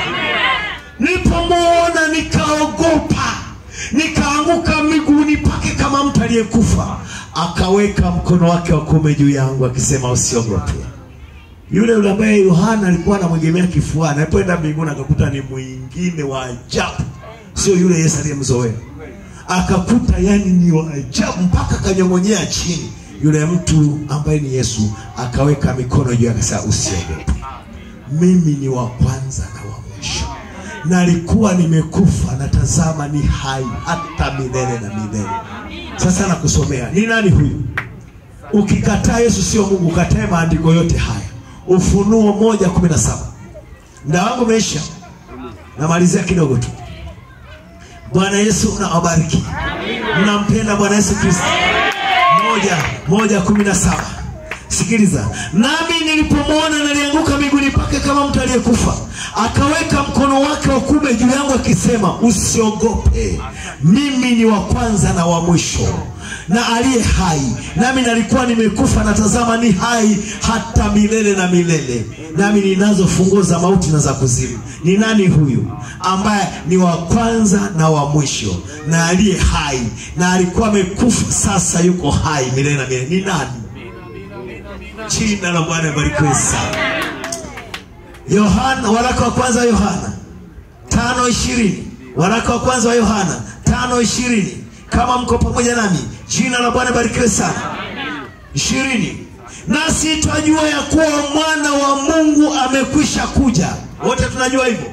nilipomwona nikaogopa nikaanguka miguuni pake kama mtu aliyekufa akaweka mkono wake wa kuume juu yangu akisema usiogope yule yule ambaye yohana alikuwa anamwegemea kifuani alipoenda mbinguni akakuta ni mwingine wa ajabu sio yule yesu aliyemzoea akakuta yani ni wa ajabu mpaka akanyong'onyea chini yule mtu ambaye ni yesu akaweka mikono juu yake akasema usiogope mimi ni wa kwanza na wa mwisho nalikuwa nimekufa na tazama ni hai hata milele na milele sasa nakusomea ni nani huyu ukikataa yesu sio mungu ukatae maandiko yote haya ufunuo moja kumi na saba mda wangu umeisha namalizia kidogo tu bwana yesu nawabariki mnampenda bwana yesu kristo moja moja kumi na saba sikiliza nami nilipomwona nalianguka miguuni pake kama mtu aliyekufa akaweka mkono wake wa kume juu yangu akisema usiogope mimi ni wa kwanza na wa mwisho na aliye hai nami nalikuwa nimekufa na tazama ni hai hata milele na milele nami ninazo funguo za mauti na za kuzimu ni nani huyu ambaye ni wa kwanza na wa mwisho na aliye hai na alikuwa amekufa sasa yuko hai milele na milele ni nani jina la bwana barikiwe sana yohana waraka wa kwanza wa yohana tano ishirini waraka wa kwanza wa yohana tano ishirini kama mko pamoja nami jina la bwana barikiwe sana ishirini nasi twajua ya kuwa mwana wa mungu amekwisha kuja wote tunajua hivyo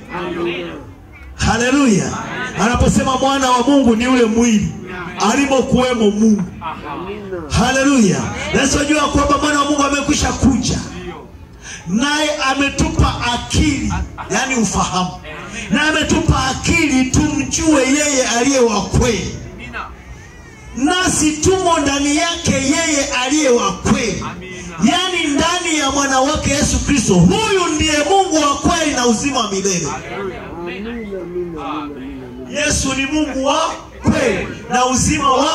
haleluya anaposema mwana wa mungu ni ule mwili alimokuwemo mungu haleluya nasi twajua ya kwamba mwana wa mungu amekwisha kuja naye ametupa akili yani ufahamu na ametupa akili tumjue yeye aliye wa kweli nasi tumo ndani yake yeye aliye wa kweli yaani ndani ya mwana wake yesu kristo huyu ndiye mungu wa kweli na uzima wa milele Amina, amina, amina, amina. yesu ni mungu wa kweli na uzima wa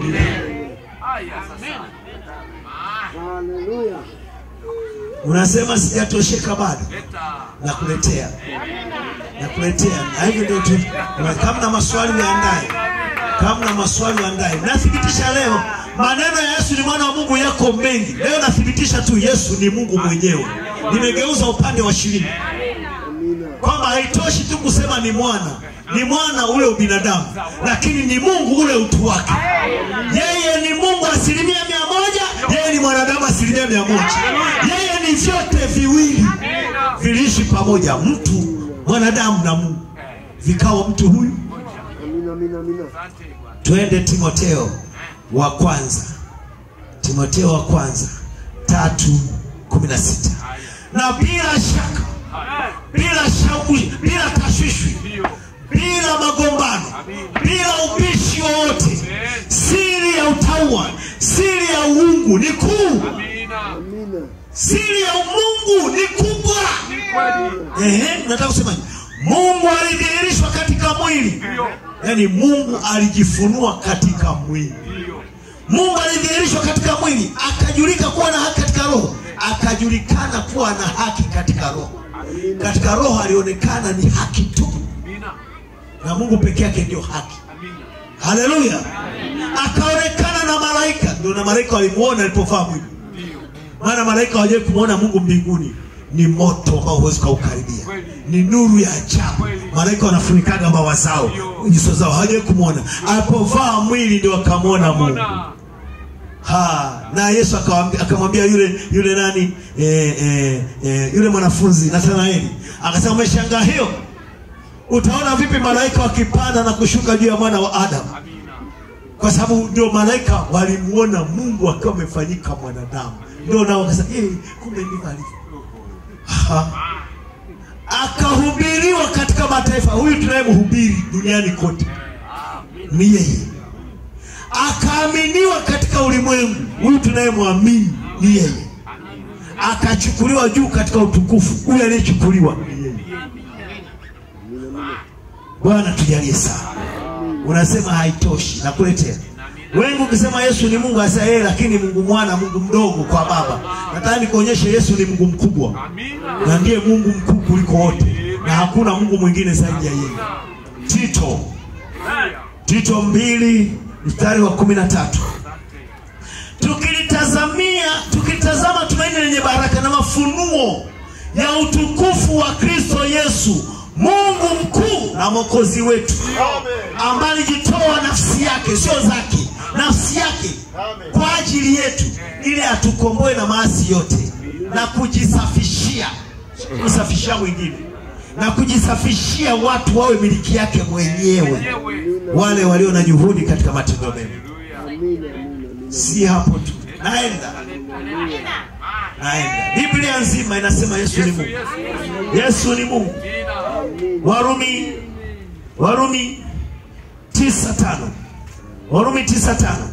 Haleluya. unasema sijatosheka bado nakuletea nakuletea na hivyo ndio tu kama na maswali yaandaye kama na maswali yaandaye nathibitisha leo maneno ya yesu ni mwana wa mungu yako mengi leo nathibitisha tu yesu ni mungu mwenyewe nimegeuza upande wa shirini Amina. kwamba haitoshi tu kusema ni mwana ni mwana ule ubinadamu lakini ni mungu ule utu wake yeye ni mungu asilimia mia moja yeye ni mwanadamu asilimia mia moja yeye ni vyote viwili viliishi pamoja mtu mwanadamu na mungu vikawa mtu huyu Amina, amina, amina. twende timoteo wa kwanza timoteo wa kwanza tatu kumi na sita na bila shaka bila shauku bila tashwishwi bila magombano bila ubishi wowote siri ya utaua siri ya uungu ni kuu Amina. siri ya umungu ni kubwa Ehe, nataka kusemaje mungu alidhihirishwa katika mwili yaani mungu alijifunua katika mwili mungu alidhihirishwa katika mwili akajulika kuwa na haki katika roho akajulikana kuwa na haki katika roho katika roho alionekana ni haki tu na mungu peke yake ndio haki haleluya akaonekana na malaika ndio na malaika walimuona alipovaa mwili maana malaika hawajawai kumwona mungu mbinguni ni moto ambao huwezi ukaukaribia ni nuru ya ajabu malaika wanafunikaga mbawa zao nyuso zao hawajawai kumwona alipovaa mwili ndio akamwona mungu ha na yesu akawambi- akamwambia yule yule nani e, e, e, yule mwanafunzi nathanaeli akasema umeshangaa hiyo utaona vipi malaika wakipanda na kushuka juu ya mwana wa adamu kwa sababu ndio malaika walimuona mungu akiwa amefanyika mwanadamu ndio nao wakasema "Eh, kumbe ndivyo alivyo Ha. akahubiriwa katika mataifa huyu tunayemhubiri duniani kote ni yeye akaaminiwa katika ulimwengu huyu tunayemwamini ni yeye akachukuliwa juu katika utukufu huyu aliyechukuliwa ni yeye bwana tujalie sana unasema haitoshi nakuletea wengi ukisema yesu ni mungu asa yeye lakini mungu mwana mungu mdogo kwa baba nataka nikuonyeshe yesu ni mungu mkubwa na ndiye mungu mkuu kuliko wote na hakuna mungu mwingine zaidi ya yeye tito tito mbili mstari wa kumi na tatu tukilitazamia tukilitazama tumaini lenye baraka na mafunuo ya utukufu wa kristo yesu mungu mkuu na mwokozi wetu ambaye alijitoa nafsi yake sio zake nafsi yake kwa ajili yetu ili atukomboe na maasi yote na kujisafishia kusafishia mwingine na kujisafishia watu wawe miliki yake mwenyewe wale walio na juhudi katika matendo mema Amina, amina, amina. si hapo tu naenda naenda biblia nzima inasema yesu ni mungu yesu ni mungu warumi warumi tisa tano warumi tisa tano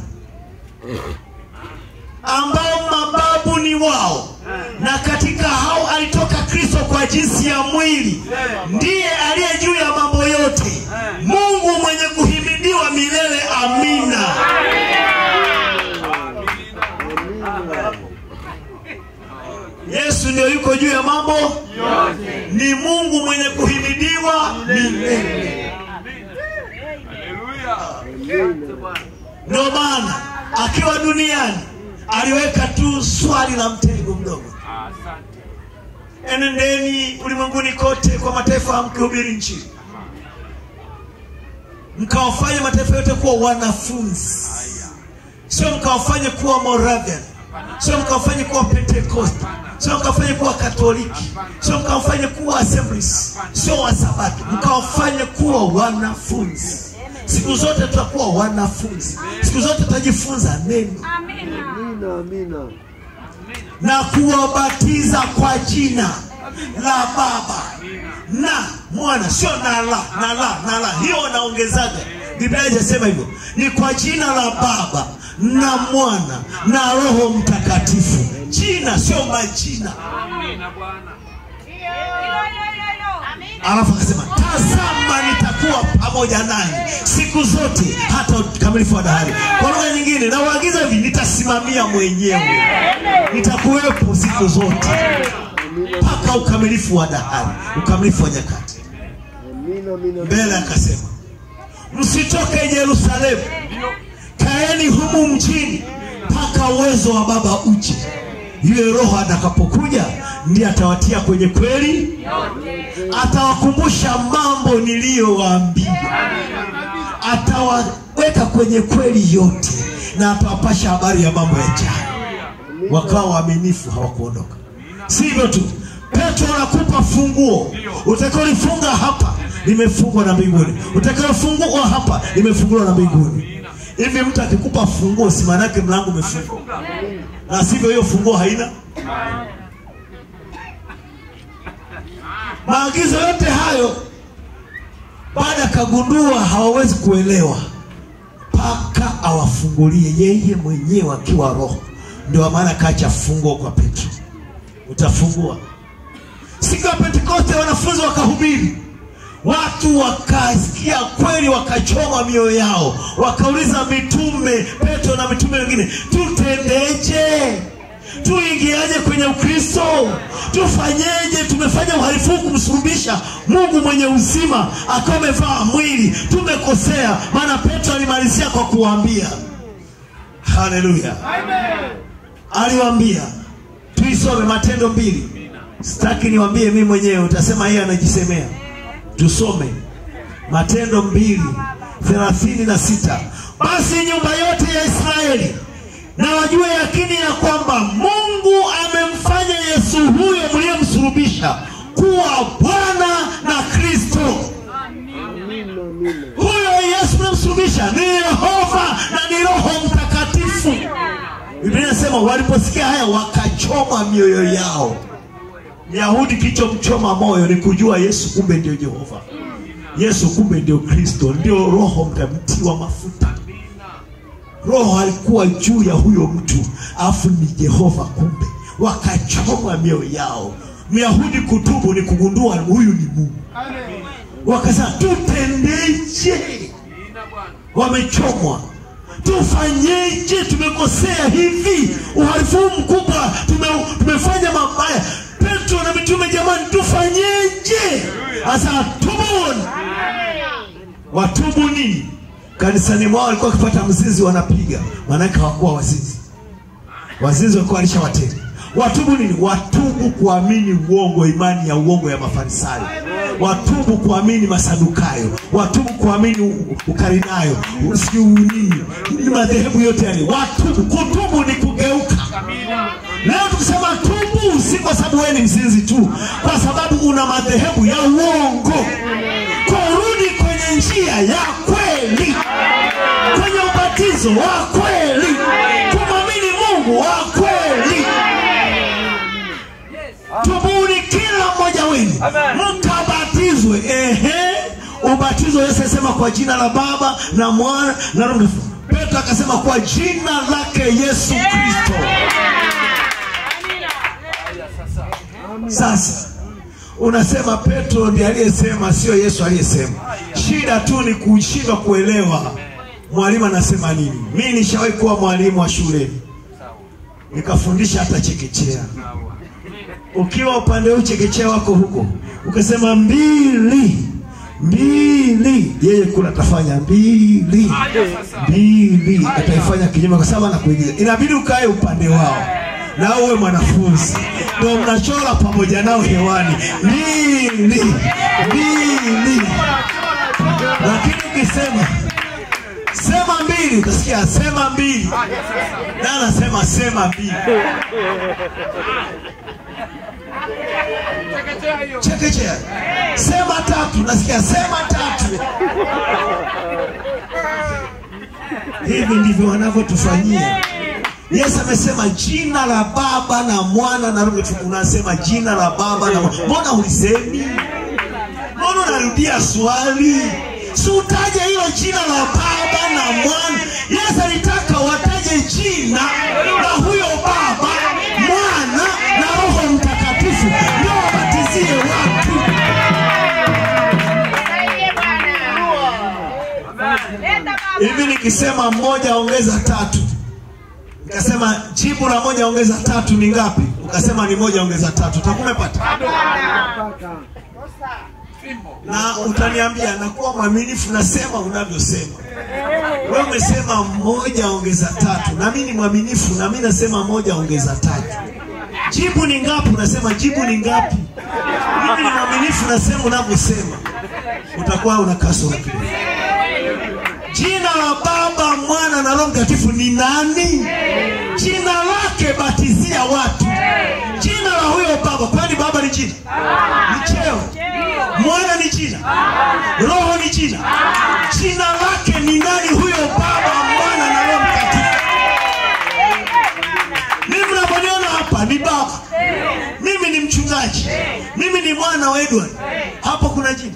ambao mababu ni wao na katika hao alitoka kristo kwa jinsi ya mwili ndiye aliye juu ya mambo yote mungu mwenye kuhimidiwa milele amina yesu ndio yuko juu ya mambo ni mungu mwenye kuhimidiwa milele ndio maana akiwa duniani aliweka tu swali la mtego mdogo enendeni ulimwenguni kote kwa mataifa mkihubiri nchini mkawafanye mataifa yote kuwa wanafunzi sio mkawafanye kuwa moravian sio mkawafanye kuwa pentecost sio mkawafanye kuwa katoliki sio mkawafanye kuwa assemblies sio wasabato mkawafanye kuwa wanafunzi siku zote tutakuwa wanafunzi siku zote tutajifunza neno Amina, amina. na kuwabatiza kwa jina la baba na mwana sio na la na la na la hiyo wanaongezaga biblia haijasema hivyo ni kwa jina la baba na mwana na roho mtakatifu jina sio majina alafu akasema tazama nitakuwa pamoja nanyi siku zote hata ukamilifu wa dahari kwa lugha nyingine nawaagiza hivi nitasimamia mwenyewe nitakuwepo siku zote mpaka ukamilifu wa dahari ukamilifu wa nyakati Amina, amina. mbele akasema msitoke yerusalemu kaeni humu mjini mpaka uwezo wa baba uje yule roho atakapokuja ndiye atawatia kwenye kweli atawakumbusha mambo niliyowaambia atawaweka kwenye kweli yote na atawapasha habari ya mambo ya jana wakawa waaminifu hawakuondoka si hivyo tu petro anakupa funguo utakaolifunga hapa limefungwa na mbinguni utakaolifungua hapa limefunguliwa na mbinguni hivi mtu akikupa funguo si maanake mlango umefungwa na sivyo hiyo funguo haina maagizo yote hayo baada akagundua hawawezi kuelewa mpaka awafungulie yeye mwenyewe akiwa roho ndio maana kacha funguo kwa petro utafungua siku ya pentekoste wanafunzi wakahubiri watu wakasikia kweli wakachoma mioyo yao wakauliza mitume petro na mitume wengine tutendeje tuingiaje kwenye ukristo tufanyeje tumefanya uhalifu huu kumsulubisha mungu mwenye uzima akawa amevaa mwili tumekosea maana petro alimalizia kwa kuwaambia haleluya aliwaambia tuisome matendo mbili sitaki niwambie mimi mwenyewe utasema yeye anajisemea tusome matendo mbili thelathini na sita basi nyumba yote ya israeli na wajue yakini ya kwamba mungu amemfanya yesu huyo mliyemsulubisha kuwa bwana na kristo huyo yesu mliyemsulubisha ni yehova na ni roho mtakatifu biblia inasema waliposikia haya wakachoma mioyo yao myahudi kilichomchoma moyo ni kujua yesu kumbe ndio jehova yesu kumbe ndio kristo ndio roho mtamtiwa mafuta roho alikuwa juu ya huyo mtu alafu ni jehova kumbe wakachoma mioyo yao myahudi kutubu ni kugundua huyu ni mungu wakasema tutendeje wamechomwa tufanyeje tumekosea hivi uhalifu huu mkubwa tume, tumefanya mabaya petro na mitume jamani tufanyeje hasa tubuni watubu nini kanisani mwao walikuwa wakipata mzizi wanapiga maanake hawakuwa wazizi wazizi walikuwa walishawatenda watubu nini watubu kuamini uongo imani ya uongo ya mafarisayo watubu kuamini masadukayo watubu kuamini u- ukarinayo sijui nini ni madhehebu yote yale watubu kutubu ni kugeuka leo tukisema tubu si kwa sababu wewe ni mzinzi tu kwa sababu una madhehebu ya uongo kurudi kwenye njia ya kweli kwenye ubatizo wa kweli kumwamini mungu wa kweli tubuni kila mmoja wenu mkabatizwe ehe ubatizo yesu alisema kwa jina la baba na mwana na roho Mtakatifu. petro akasema kwa jina lake yesu kristo sasa unasema petro ndiye aliyesema sio yesu aliyesema shida tu ni kushindwa kuelewa mwalimu anasema nini mi nishawahi kuwa mwalimu wa shule nikafundisha hata chekechea ukiwa upande huu chekechea wako huko ukasema mbili mbili yeye kula atafanya mbili mbili ataifanya kinyume kwa sababu anakuigiza inabidi ukae upande wao na uwe mwanafunzi ndio mnachora pamoja nao hewani mbili mbili lakini ukisema sema mbili utasikia sema mbili na anasema sema mbili chekechea sema tatu nasikia sema tatu hivi ndivyo wanavyotufanyia yesu amesema jina la baba na mwana na roho Mtakatifu. unasema jina la baba na mwana mbona ulisemi mbona unarudia swali si utaje hilo jina la baba na mwana yesu alitaka wataje jina la huyo baba mwana na roho mtakatifu ndio wabatizie watu hivi nikisema mmoja ongeza tatu nikasema jibu la moja ongeza tatu ni ngapi ukasema ni moja ongeza tatu utakumepata na utaniambia nakuwa mwaminifu nasema unavyosema wewe umesema moja ongeza tatu na mimi ni mwaminifu na mimi nasema moja ongeza tatu jibu ni ngapi unasema jibu ni ngapi mimi ni mwaminifu nasema unavyosema utakuwa una kasoro kidogo jina la baba mwana na roho mtakatifu ni nani jina lake batizia watu jina la huyo baba kwani baba ni jina ni cheo mwana ni jina roho ni jina jina lake ni nani huyo baba mwana na roho mtakatifu mimi mnavyoniona hapa ni baba mimi ni mchungaji mimi ni mwana wa edward hapo kuna jina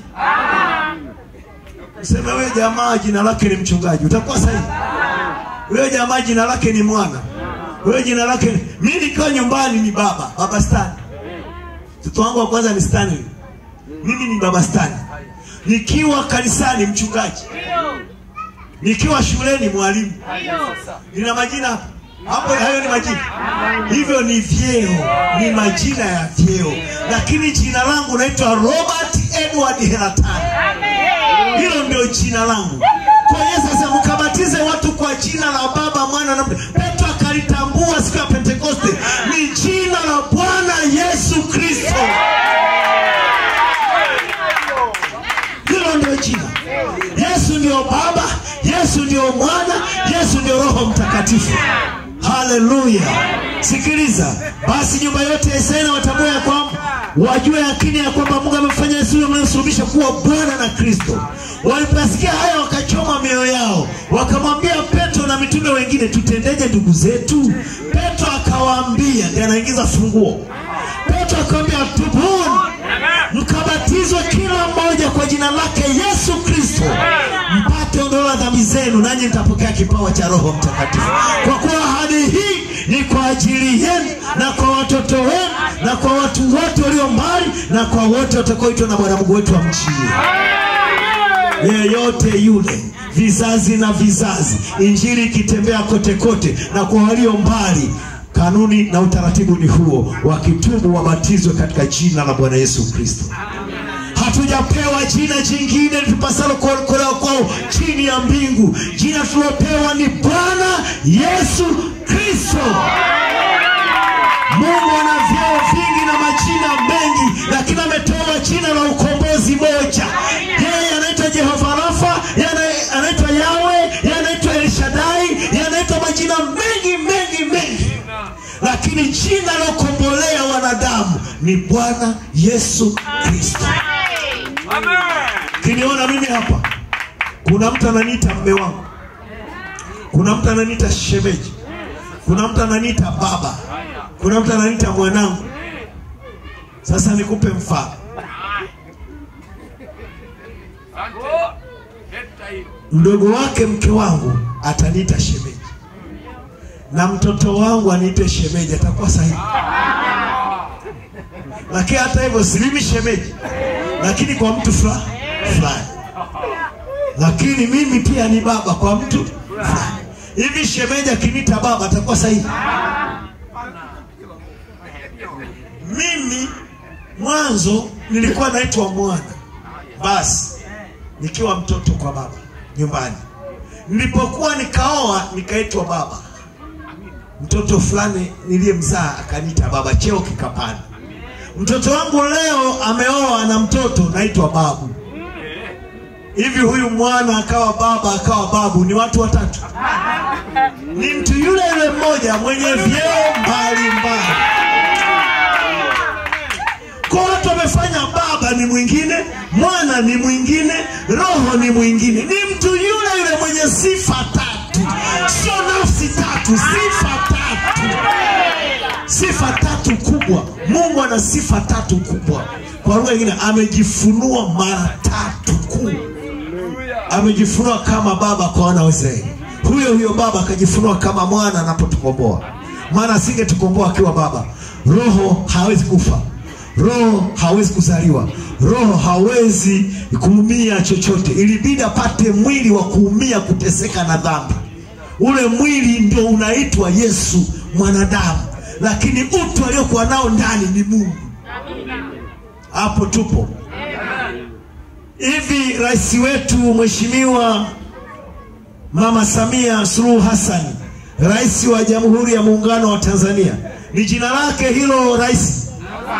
Sema wewe jamaa jina lake ni mchungaji, utakuwa sahihi. Wewe jamaa jina lake ni mwana, wewe jina lake ni... mimi nikiwa nyumbani ni baba, baba Stan. Mtoto wangu wa kwanza ni Stanley, mimi ni baba Stan. Nikiwa kanisani mchungaji, nikiwa shuleni mwalimu. Nina majina hapo hapo, hayo ni majina, hivyo ni vyeo, ni majina ya vyeo, lakini jina langu naitwa Robert Edward Helatani hilo ndio jina langu kwa hiyo sasa mkabatize watu kwa jina la baba mwana na petro akalitambua siku ya pentekoste ni jina la bwana yesu kristo hilo ndio jina yesu ndio baba yesu ndio mwana yesu ndio roho mtakatifu haleluya sikiliza basi nyumba yote ya israeli watambua ya kwamba wajue yakini ya kwamba mungu amefanya yesu yule mnayesulubisha kuwa bwana na kristo waliposikia haya wakachoma mioyo yao wakamwambia petro na mitume wengine tutendeje ndugu zetu petro akawaambia ndiye anaingiza funguo petro akawambia tubuni mkabatizwe kila mmoja kwa jina lake yesu kristo mpate ondoleo la dhambi zenu nanyi mtapokea kipawa cha roho mtakatifu kwa kuwa ahadi hii ni kwa ajili yenu na kwa watoto wenu na kwa watu wote walio mbali na kwa wote watakaoitwa na bwana mungu wetu wa mchi yeyote yule vizazi na vizazi injili ikitembea kote kote na kwa walio mbali kanuni na utaratibu ni huo wakitubu wabatizwe katika jina la bwana yesu kristo hatujapewa jina jingine tupasalo kuokolewa kwao chini ya mbingu jina tulopewa ni bwana yesu kristo mungu ana vyeo vingi na majina mengi lakini ametoa jina la ukombozi moja yeye anaitwa jehova rafa yeye ana- anaitwa yawe yeye anaitwa elshadai yeye anaitwa majina mengi mengi mengi lakini jina lokombolea wanadamu ni bwana yesu kristo kiniona mimi hapa kuna mtu ananiita mme wangu kuna mtu ananiita shemeji kuna mtu ananiita baba kuna mtu ananiita mwanangu sasa nikupe mfano mdogo wake mke wangu ataniita shemeji na mtoto wangu aniite shemeji atakuwa sahihi lakini hata hivyo silimi shemeji lakini kwa mtu fulani fulani lakini mimi pia ni baba kwa mtu fulani hivi shemeji akiniita baba atakuwa sahihi mimi mwanzo nilikuwa naitwa mwana basi nikiwa mtoto kwa baba nyumbani nilipokuwa nikaoa nikaitwa baba mtoto fulani niliyemzaa akaniita baba cheo kikapanda mtoto wangu leo ameoa na mtoto naitwa babu hivi huyu mwana akawa baba akawa babu ni watu watatu ni mtu yule yule mmoja mwenye vyeo mbalimbali kwa watu wamefanya baba ni mwingine mwana ni mwingine roho ni mwingine ni mtu yule yule mwenye sifa tatu sio nafsi tatu sifa tatu sifa tatu kubwa mungu ana sifa tatu kubwa kwa lugha nyingine amejifunua mara tatu kuu amejifunua kama baba kwa wana wa Israeli. Huyo huyo baba akajifunua kama mwana anapotukomboa, maana asingetukomboa akiwa baba. Roho hawezi kufa, roho hawezi kuzaliwa, roho hawezi kuumia chochote. Ilibidi apate mwili wa kuumia, kuteseka na dhambi. Ule mwili ndio unaitwa Yesu mwanadamu, lakini utu aliokuwa nao ndani ni Mungu. Hapo tupo hivi rais wetu mheshimiwa mama samia suluhu hassan rais wa jamhuri ya muungano wa tanzania ni jina lake hilo rais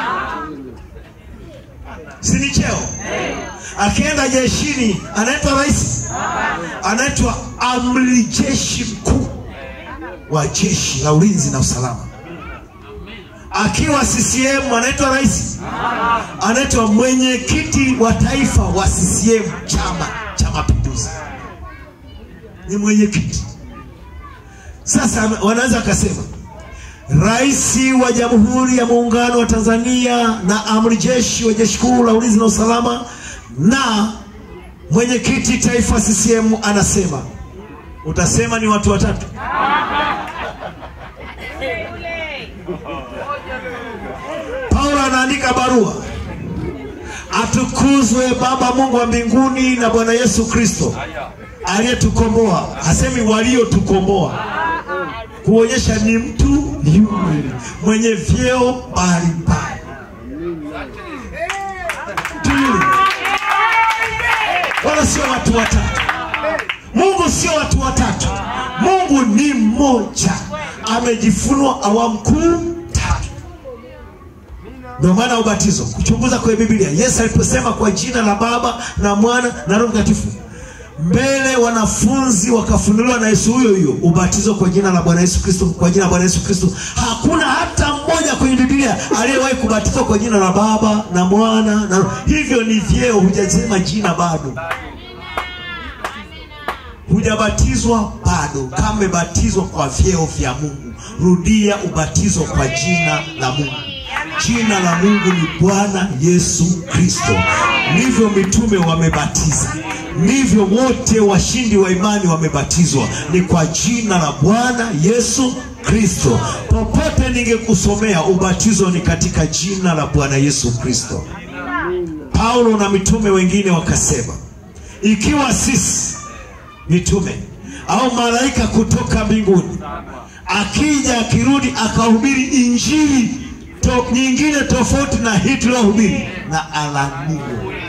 si ni cheo akienda jeshini anaitwa rais anaitwa amri jeshi mkuu wa jeshi la ulinzi na usalama akiwa CCM anaitwa rais anaitwa mwenyekiti wa taifa wa CCM chama cha mapinduzi ni mwenyekiti sasa wanaweza akasema rais wa jamhuri ya muungano wa tanzania na amri jeshi wa jeshi kuu la ulinzi na usalama na mwenyekiti taifa ccm anasema utasema ni watu watatu paulo anaandika barua atukuzwe baba mungu wa mbinguni na bwana yesu kristo aliyetukomboa hasemi waliotukomboa kuonyesha ni mtu yule mwenye vyeo mbalimbali Mtu yule. wala sio watu watatu mungu sio watu watatu mungu ni mmoja amejifunua awamu kuu tatu ndio maana ubatizo kuchunguza kwenye biblia yesu aliposema kwa jina la baba na mwana na roho mtakatifu mbele wanafunzi wakafunuliwa na yesu huyo huyo ubatizo kwa jina la bwana yesu kristo kwa jina la bwana yesu kristo hakuna hata mmoja kwenye biblia aliyewahi kubatizwa kwa jina la baba na mwana na Roho. hivyo ni vyeo hujasema jina bado hujabatizwa bado kama umebatizwa kwa vyeo vya mungu rudia ubatizo kwa jina la mungu jina la mungu ni bwana yesu kristo ndivyo mitume wamebatiza ndivyo wote washindi wa imani wamebatizwa ni kwa jina la bwana yesu kristo popote ningekusomea ubatizo ni katika jina la bwana yesu kristo paulo na mitume wengine wakasema ikiwa sisi mitume au malaika kutoka mbinguni akija akirudi akahubiri injili to, nyingine tofauti na hii tuliyohubiri na alaniwe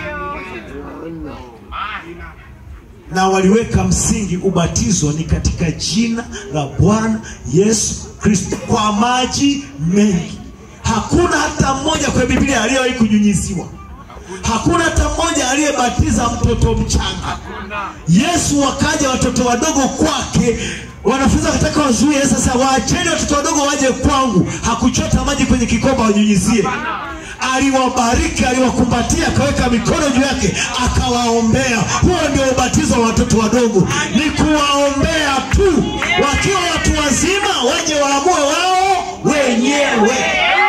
na waliweka msingi ubatizo ni katika jina la bwana yesu kristo kwa maji mengi hakuna hata mmoja kwenye biblia aliyewahi kunyunyiziwa hakuna hata mmoja aliyebatiza mtoto mchanga yesu wakaja watoto wadogo kwake wanafunzi wakataka wazuie sasa waacheni watoto wadogo waje kwangu hakuchota maji kwenye kikomba wanyunyizie aliwabariki aliwakumbatia akaweka mikono juu yake akawaombea huo ndio ubatizo wa watoto wadogo ni kuwaombea tu wakiwa watu wazima waje waamue wao wenyewe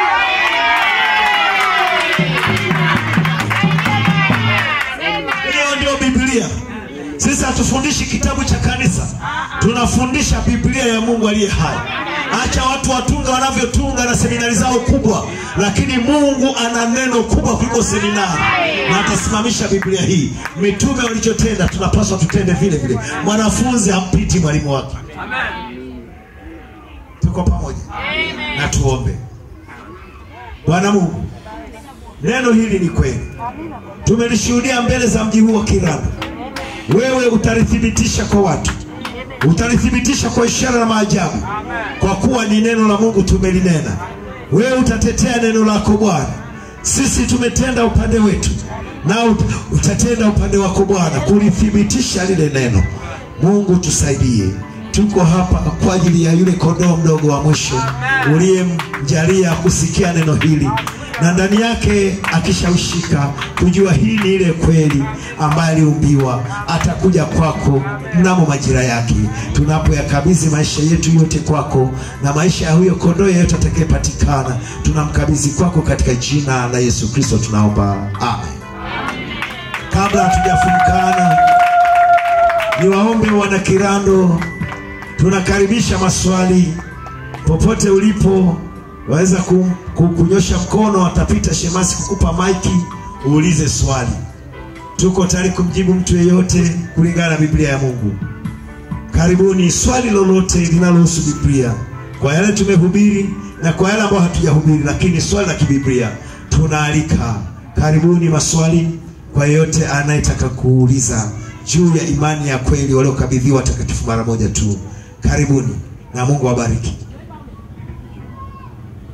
hiyo ndio biblia sisi hatufundishi kitabu cha kanisa tunafundisha biblia ya mungu aliye hai acha watu watunga wanavyotunga na seminari zao kubwa lakini mungu ana neno kubwa kuliko seminari na atasimamisha biblia hii mitume walichotenda tunapaswa tutende vile vile mwanafunzi hampiti mwalimu wake tuko pamoja na tuombe bwana mungu neno hili ni kweli tumelishuhudia mbele za mji huu wa kiranda wewe utalithibitisha kwa watu utalithibitisha kwa ishara na maajabu kwa kuwa ni neno la mungu tumelinena wewe utatetea neno lako bwana sisi tumetenda upande wetu na ut- utatenda upande wako bwana kulithibitisha lile neno mungu tusaidie tuko hapa kwa ajili ya yule kondoo mdogo wa mwisho uliyemjalia kusikia neno hili na ndani yake akishawishika kujua hii ni ile kweli ambayo aliumbiwa atakuja kwako mnamo majira yake tunapoyakabidhi maisha yetu yote kwako na maisha ya huyo kondoo yeyote atakayepatikana tunamkabidhi kwako katika jina la yesu kristo tunaomba amen kabla hatujafumkana niwaombe wana kirando tunakaribisha maswali popote ulipo waweza ku- ku- kunyosha mkono atapita shemasi kukupa maiki uulize swali tuko tayari kumjibu mtu yeyote kulingana na biblia ya mungu karibuni swali lolote linalohusu biblia kwa yale tumehubiri na kwa yale ambayo hatujahubiri lakini swali la kibiblia tunaalika karibuni maswali kwa yeyote anayetaka kuuliza juu ya imani ya kweli waliokabidhiwa watakatifu mara moja tu karibuni na mungu awabariki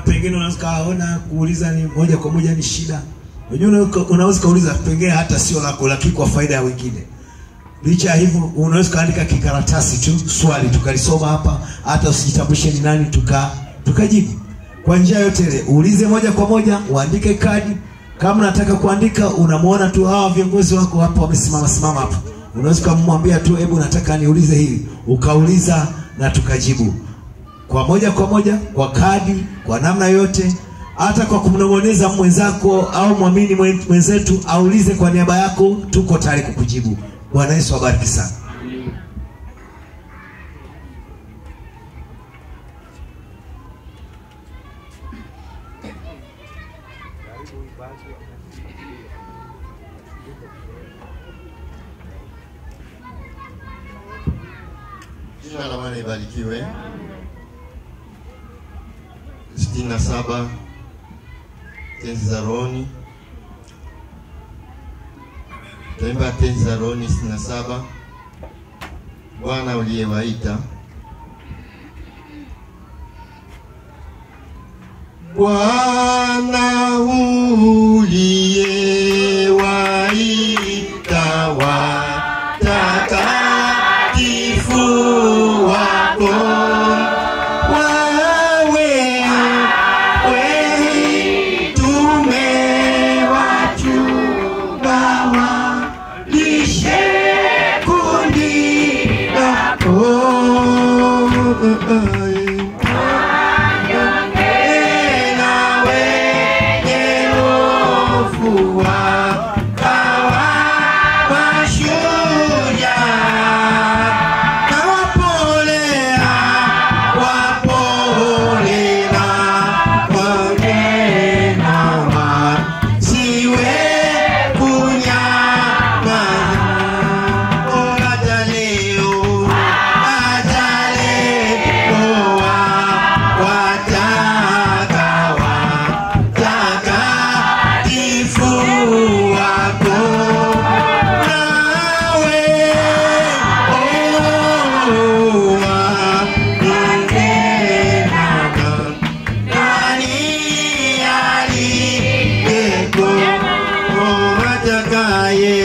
pengine unaweza kaona kuuliza ni moja kwa moja ni shida. Unajua unaweza- unaweza kauliza pengine hata sio lako, lakini kwa faida ya wengine. Licha ya hivyo, unaweza kaandika kikaratasi tu swali tukalisoma hapa, hata usijitambulishe ni nani, tuka tukajibu kwa njia yote ile. Uulize moja kwa moja, uandike kadi. Kama unataka kuandika, unamwona tu hawa viongozi wako hapo wamesimama simama hapo, unaweza kumwambia tu, hebu nataka niulize hili, ukauliza na tukajibu kwa moja kwa moja, kwa kadi, kwa namna yote, hata kwa kumnong'oneza mwenzako au mwamini mwen- mwenzetu aulize kwa niaba yako, tuko tayari kukujibu. Bwana Yesu abariki sana. Jina la Bwana libarikiwe. sitini na saba tenzi za rohoni. Taimba tenzi za rohoni sitini na saba. Bwana uliyewaita Bwana uliyewaita watakatifu wako wawe wetume wachunga walishe kundi lako na wenye hofu wakawa mashujaa na wapolea wapolea wagena wasiwe kunyamaza hata leo hata leo wataka watakatifu wako nawe nani aliyeko atakaye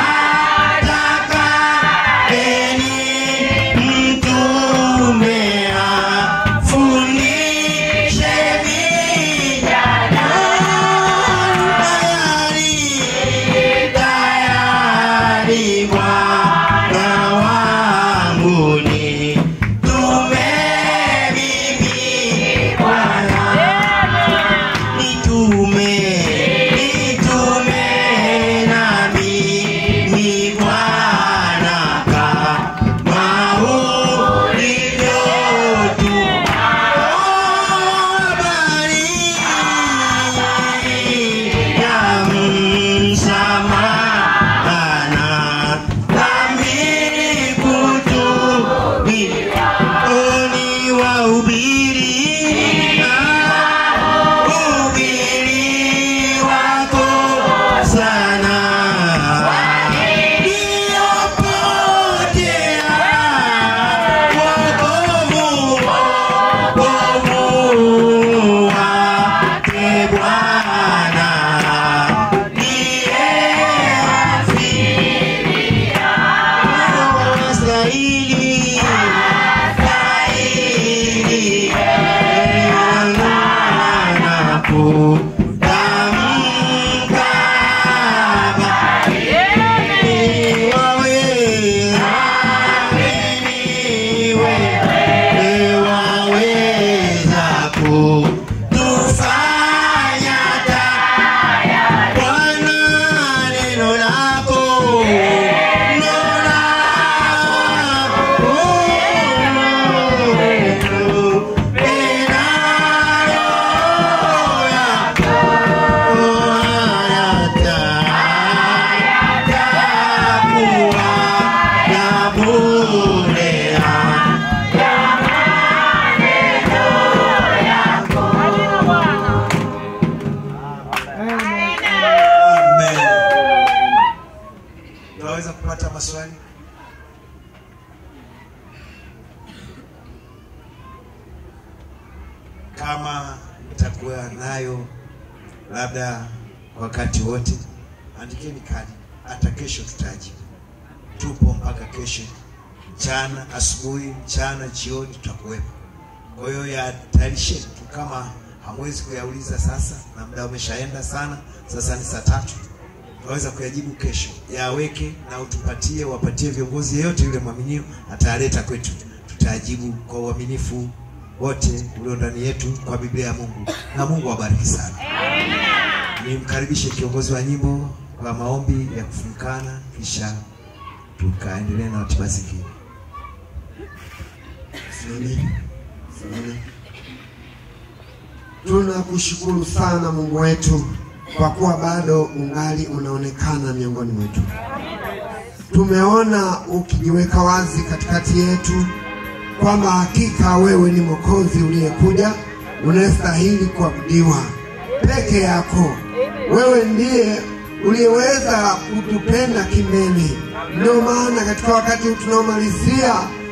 atakayeni mtume afundishe vijana tayari tayari Bwana wangu ni tume mimi Bwana nitume nitume nami ni Bwana kama ulivyotuma habari ya msamahana dhambi kutubiwa oni wahubiri ubiri wako sana niopotea wokovu wokovu wake Bwana ndiye afiria wastahili wastahili anapotamka wawe wewe waweza kutufanya taya Bwana neno lako neno lako pena roho yako hayatakuwa ya bure Amen. Tunaweza kupata maswali? Kama itakuwa nayo labda wakati wote. Andikeni kadi, hata kesho tutajibu. Tupo mpaka kesho mchana, asubuhi, mchana, jioni tutakuwepo. Kwa hiyo yatayarisheni tu, kama hamwezi kuyauliza sasa na muda umeshaenda sana, sasa ni saa tatu, tunaweza kuyajibu kesho. Yaweke na utupatie, wapatie viongozi yeyote yule mwaminio, atayaleta kwetu, tutayajibu kwa uaminifu wote ulio ndani yetu kwa Biblia ya Mungu, na Mungu awabariki sana. Nimkaribishe kiongozi wa nyimbo kwa maombi ya kufumkana, kisha tukaendelea na ratiba zingine. Simameni. Simameni. Tunakushukuru sana Mungu wetu kwa kuwa bado ungali unaonekana miongoni mwetu. Tumeona ukijiweka wazi katikati yetu kwamba hakika wewe ni Mwokozi uliyekuja unayestahili kuabudiwa peke yako. Wewe ndiye uliyeweza kutupenda kimeli. Ndio maana katika wakati huu tunaomalizia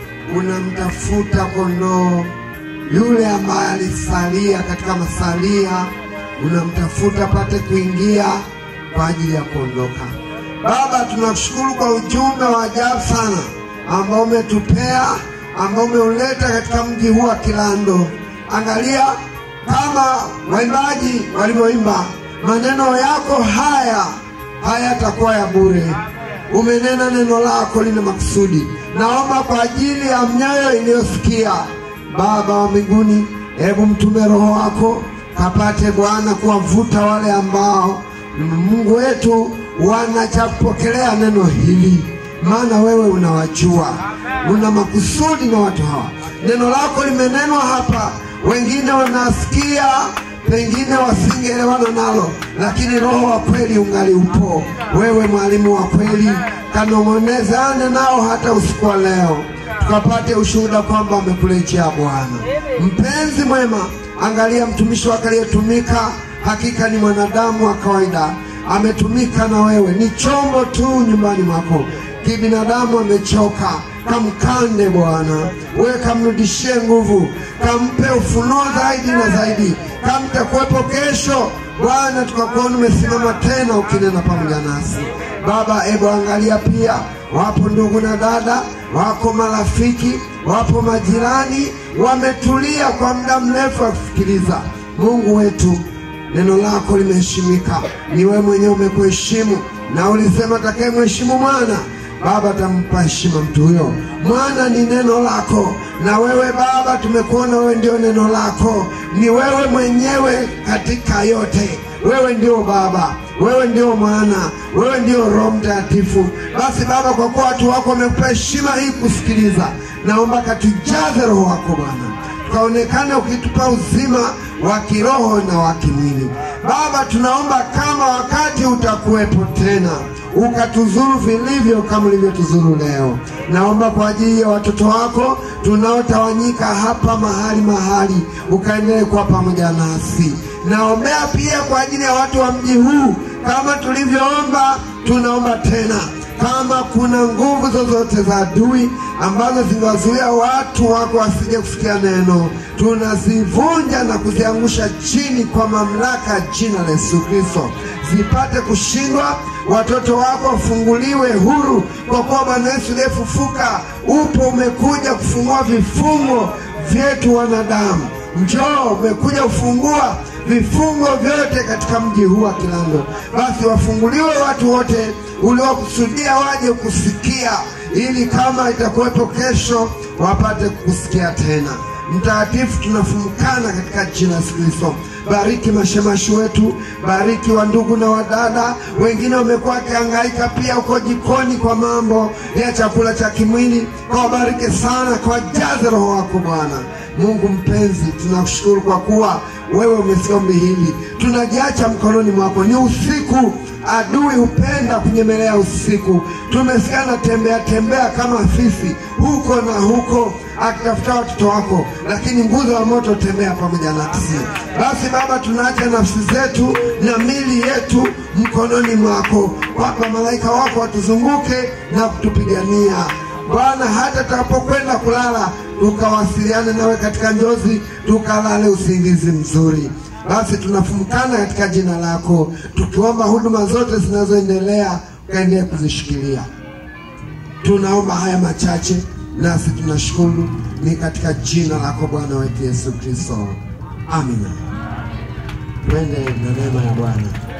unamtafuta kondoo yule ambaye alisalia katika masalia, unamtafuta apate kuingia kwa ajili ya kuondoka. Baba, tunakushukuru kwa ujumbe wa ajabu sana ambao umetupea, ambao umeuleta katika mji huu wa Kilando. Angalia kama waimbaji walivyoimba, maneno yako haya hayatakuwa ya bure. Umenena neno lako lina makusudi. Naomba kwa ajili ya mioyo iliyosikia, Baba wa mbinguni, hebu mtume Roho wako kapate Bwana kuwavuta wale ambao Mungu wetu wana cha kupokelea neno hili, maana wewe unawajua, una makusudi na watu hawa. Neno lako limenenwa hapa, wengine wanasikia pengine wasingeelewana nalo, lakini roho wa kweli ungali upo. Wewe mwalimu wa kweli, kanong'onezane nao hata usiku wa leo, tukapate ushuhuda kwamba wamekurejea Bwana. Mpenzi mwema, angalia mtumishi wake aliyetumika, hakika ni mwanadamu wa kawaida, ametumika na wewe, ni chombo tu nyumbani mwako. Kibinadamu amechoka, kamkande Bwana, wewe kamrudishie nguvu, kampe ufunuo zaidi na zaidi, kamtakuwepo kesho Bwana, tukakuona umesimama tena ukinena pamoja nasi Baba. Ebu angalia pia, wapo ndugu na dada, wako marafiki, wapo majirani, wametulia kwa muda mrefu wakisikiliza. Mungu wetu, neno lako limeheshimika, ni wewe mwenyewe umekuheshimu, na ulisema atakayemheshimu mwana Baba atampa heshima mtu huyo. Mwana ni neno lako, na wewe Baba tumekuona wewe ndio neno lako, ni wewe mwenyewe katika yote. Wewe ndio Baba, wewe ndio Mwana, wewe ndio Roho Mtakatifu. Basi Baba, kwa kuwa watu wako wamekupa heshima hii kusikiliza, naomba katujaze Roho wako Bwana, tukaonekane ukitupa uzima wa kiroho na wa kimwili. Baba, tunaomba kama wakati utakuwepo tena ukatuzuru vilivyo kama ulivyotuzuru leo. Naomba kwa ajili ya watoto wako tunaotawanyika hapa mahali mahali, ukaendelee kuwa pamoja nasi. Naombea pia kwa ajili ya watu wa mji huu, kama tulivyoomba, tunaomba tena kama kuna nguvu zozote za adui ambazo zingewazuia watu wako wasije kusikia neno, tunazivunja na kuziangusha chini kwa mamlaka ya jina la Yesu Kristo, zipate kushindwa. Watoto wako wafunguliwe huru, kwa kuwa Bwana Yesu uliyefufuka upo, umekuja kufungua vifungo vyetu wanadamu. Njoo, umekuja kufungua vifungo vyote katika mji huu wa Kilando. Basi wafunguliwe watu wote uliokusudia waje kusikia, ili kama itakuwepo kesho wapate kukusikia tena. Mtakatifu, tunafumukana katika jina la Yesu Kristo. Bariki mashemashi wetu, bariki wa ndugu na wadada wengine wamekuwa wakihangaika pia huko jikoni kwa mambo ya chakula cha kimwili. Kawabariki sana, kawajaze Roho wako Bwana. Mungu mpenzi, tunakushukuru kwa kuwa wewe umesikia ombi hili, tunajiacha mkononi mwako. Ni usiku, adui hupenda kunyemelea usiku. Tumesikia na tembea tembea kama fisi huko na huko akitafuta watoto wako, lakini nguzo ya moto tembea pamoja nasi. Basi Baba, tunaacha nafsi zetu na mili yetu mkononi mwako, kwamba malaika wako watuzunguke na kutupigania Bwana, hata tutakapokwenda kulala tukawasiliane nawe katika njozi, tukalale usingizi mzuri. Basi tunafumukana katika jina lako, tukiomba huduma zote zinazoendelea ukaendelee kuzishikilia. Tunaomba haya machache, nasi tunashukuru, ni katika jina lako Bwana wetu Yesu Kristo, amina. Twende na neema ya Bwana.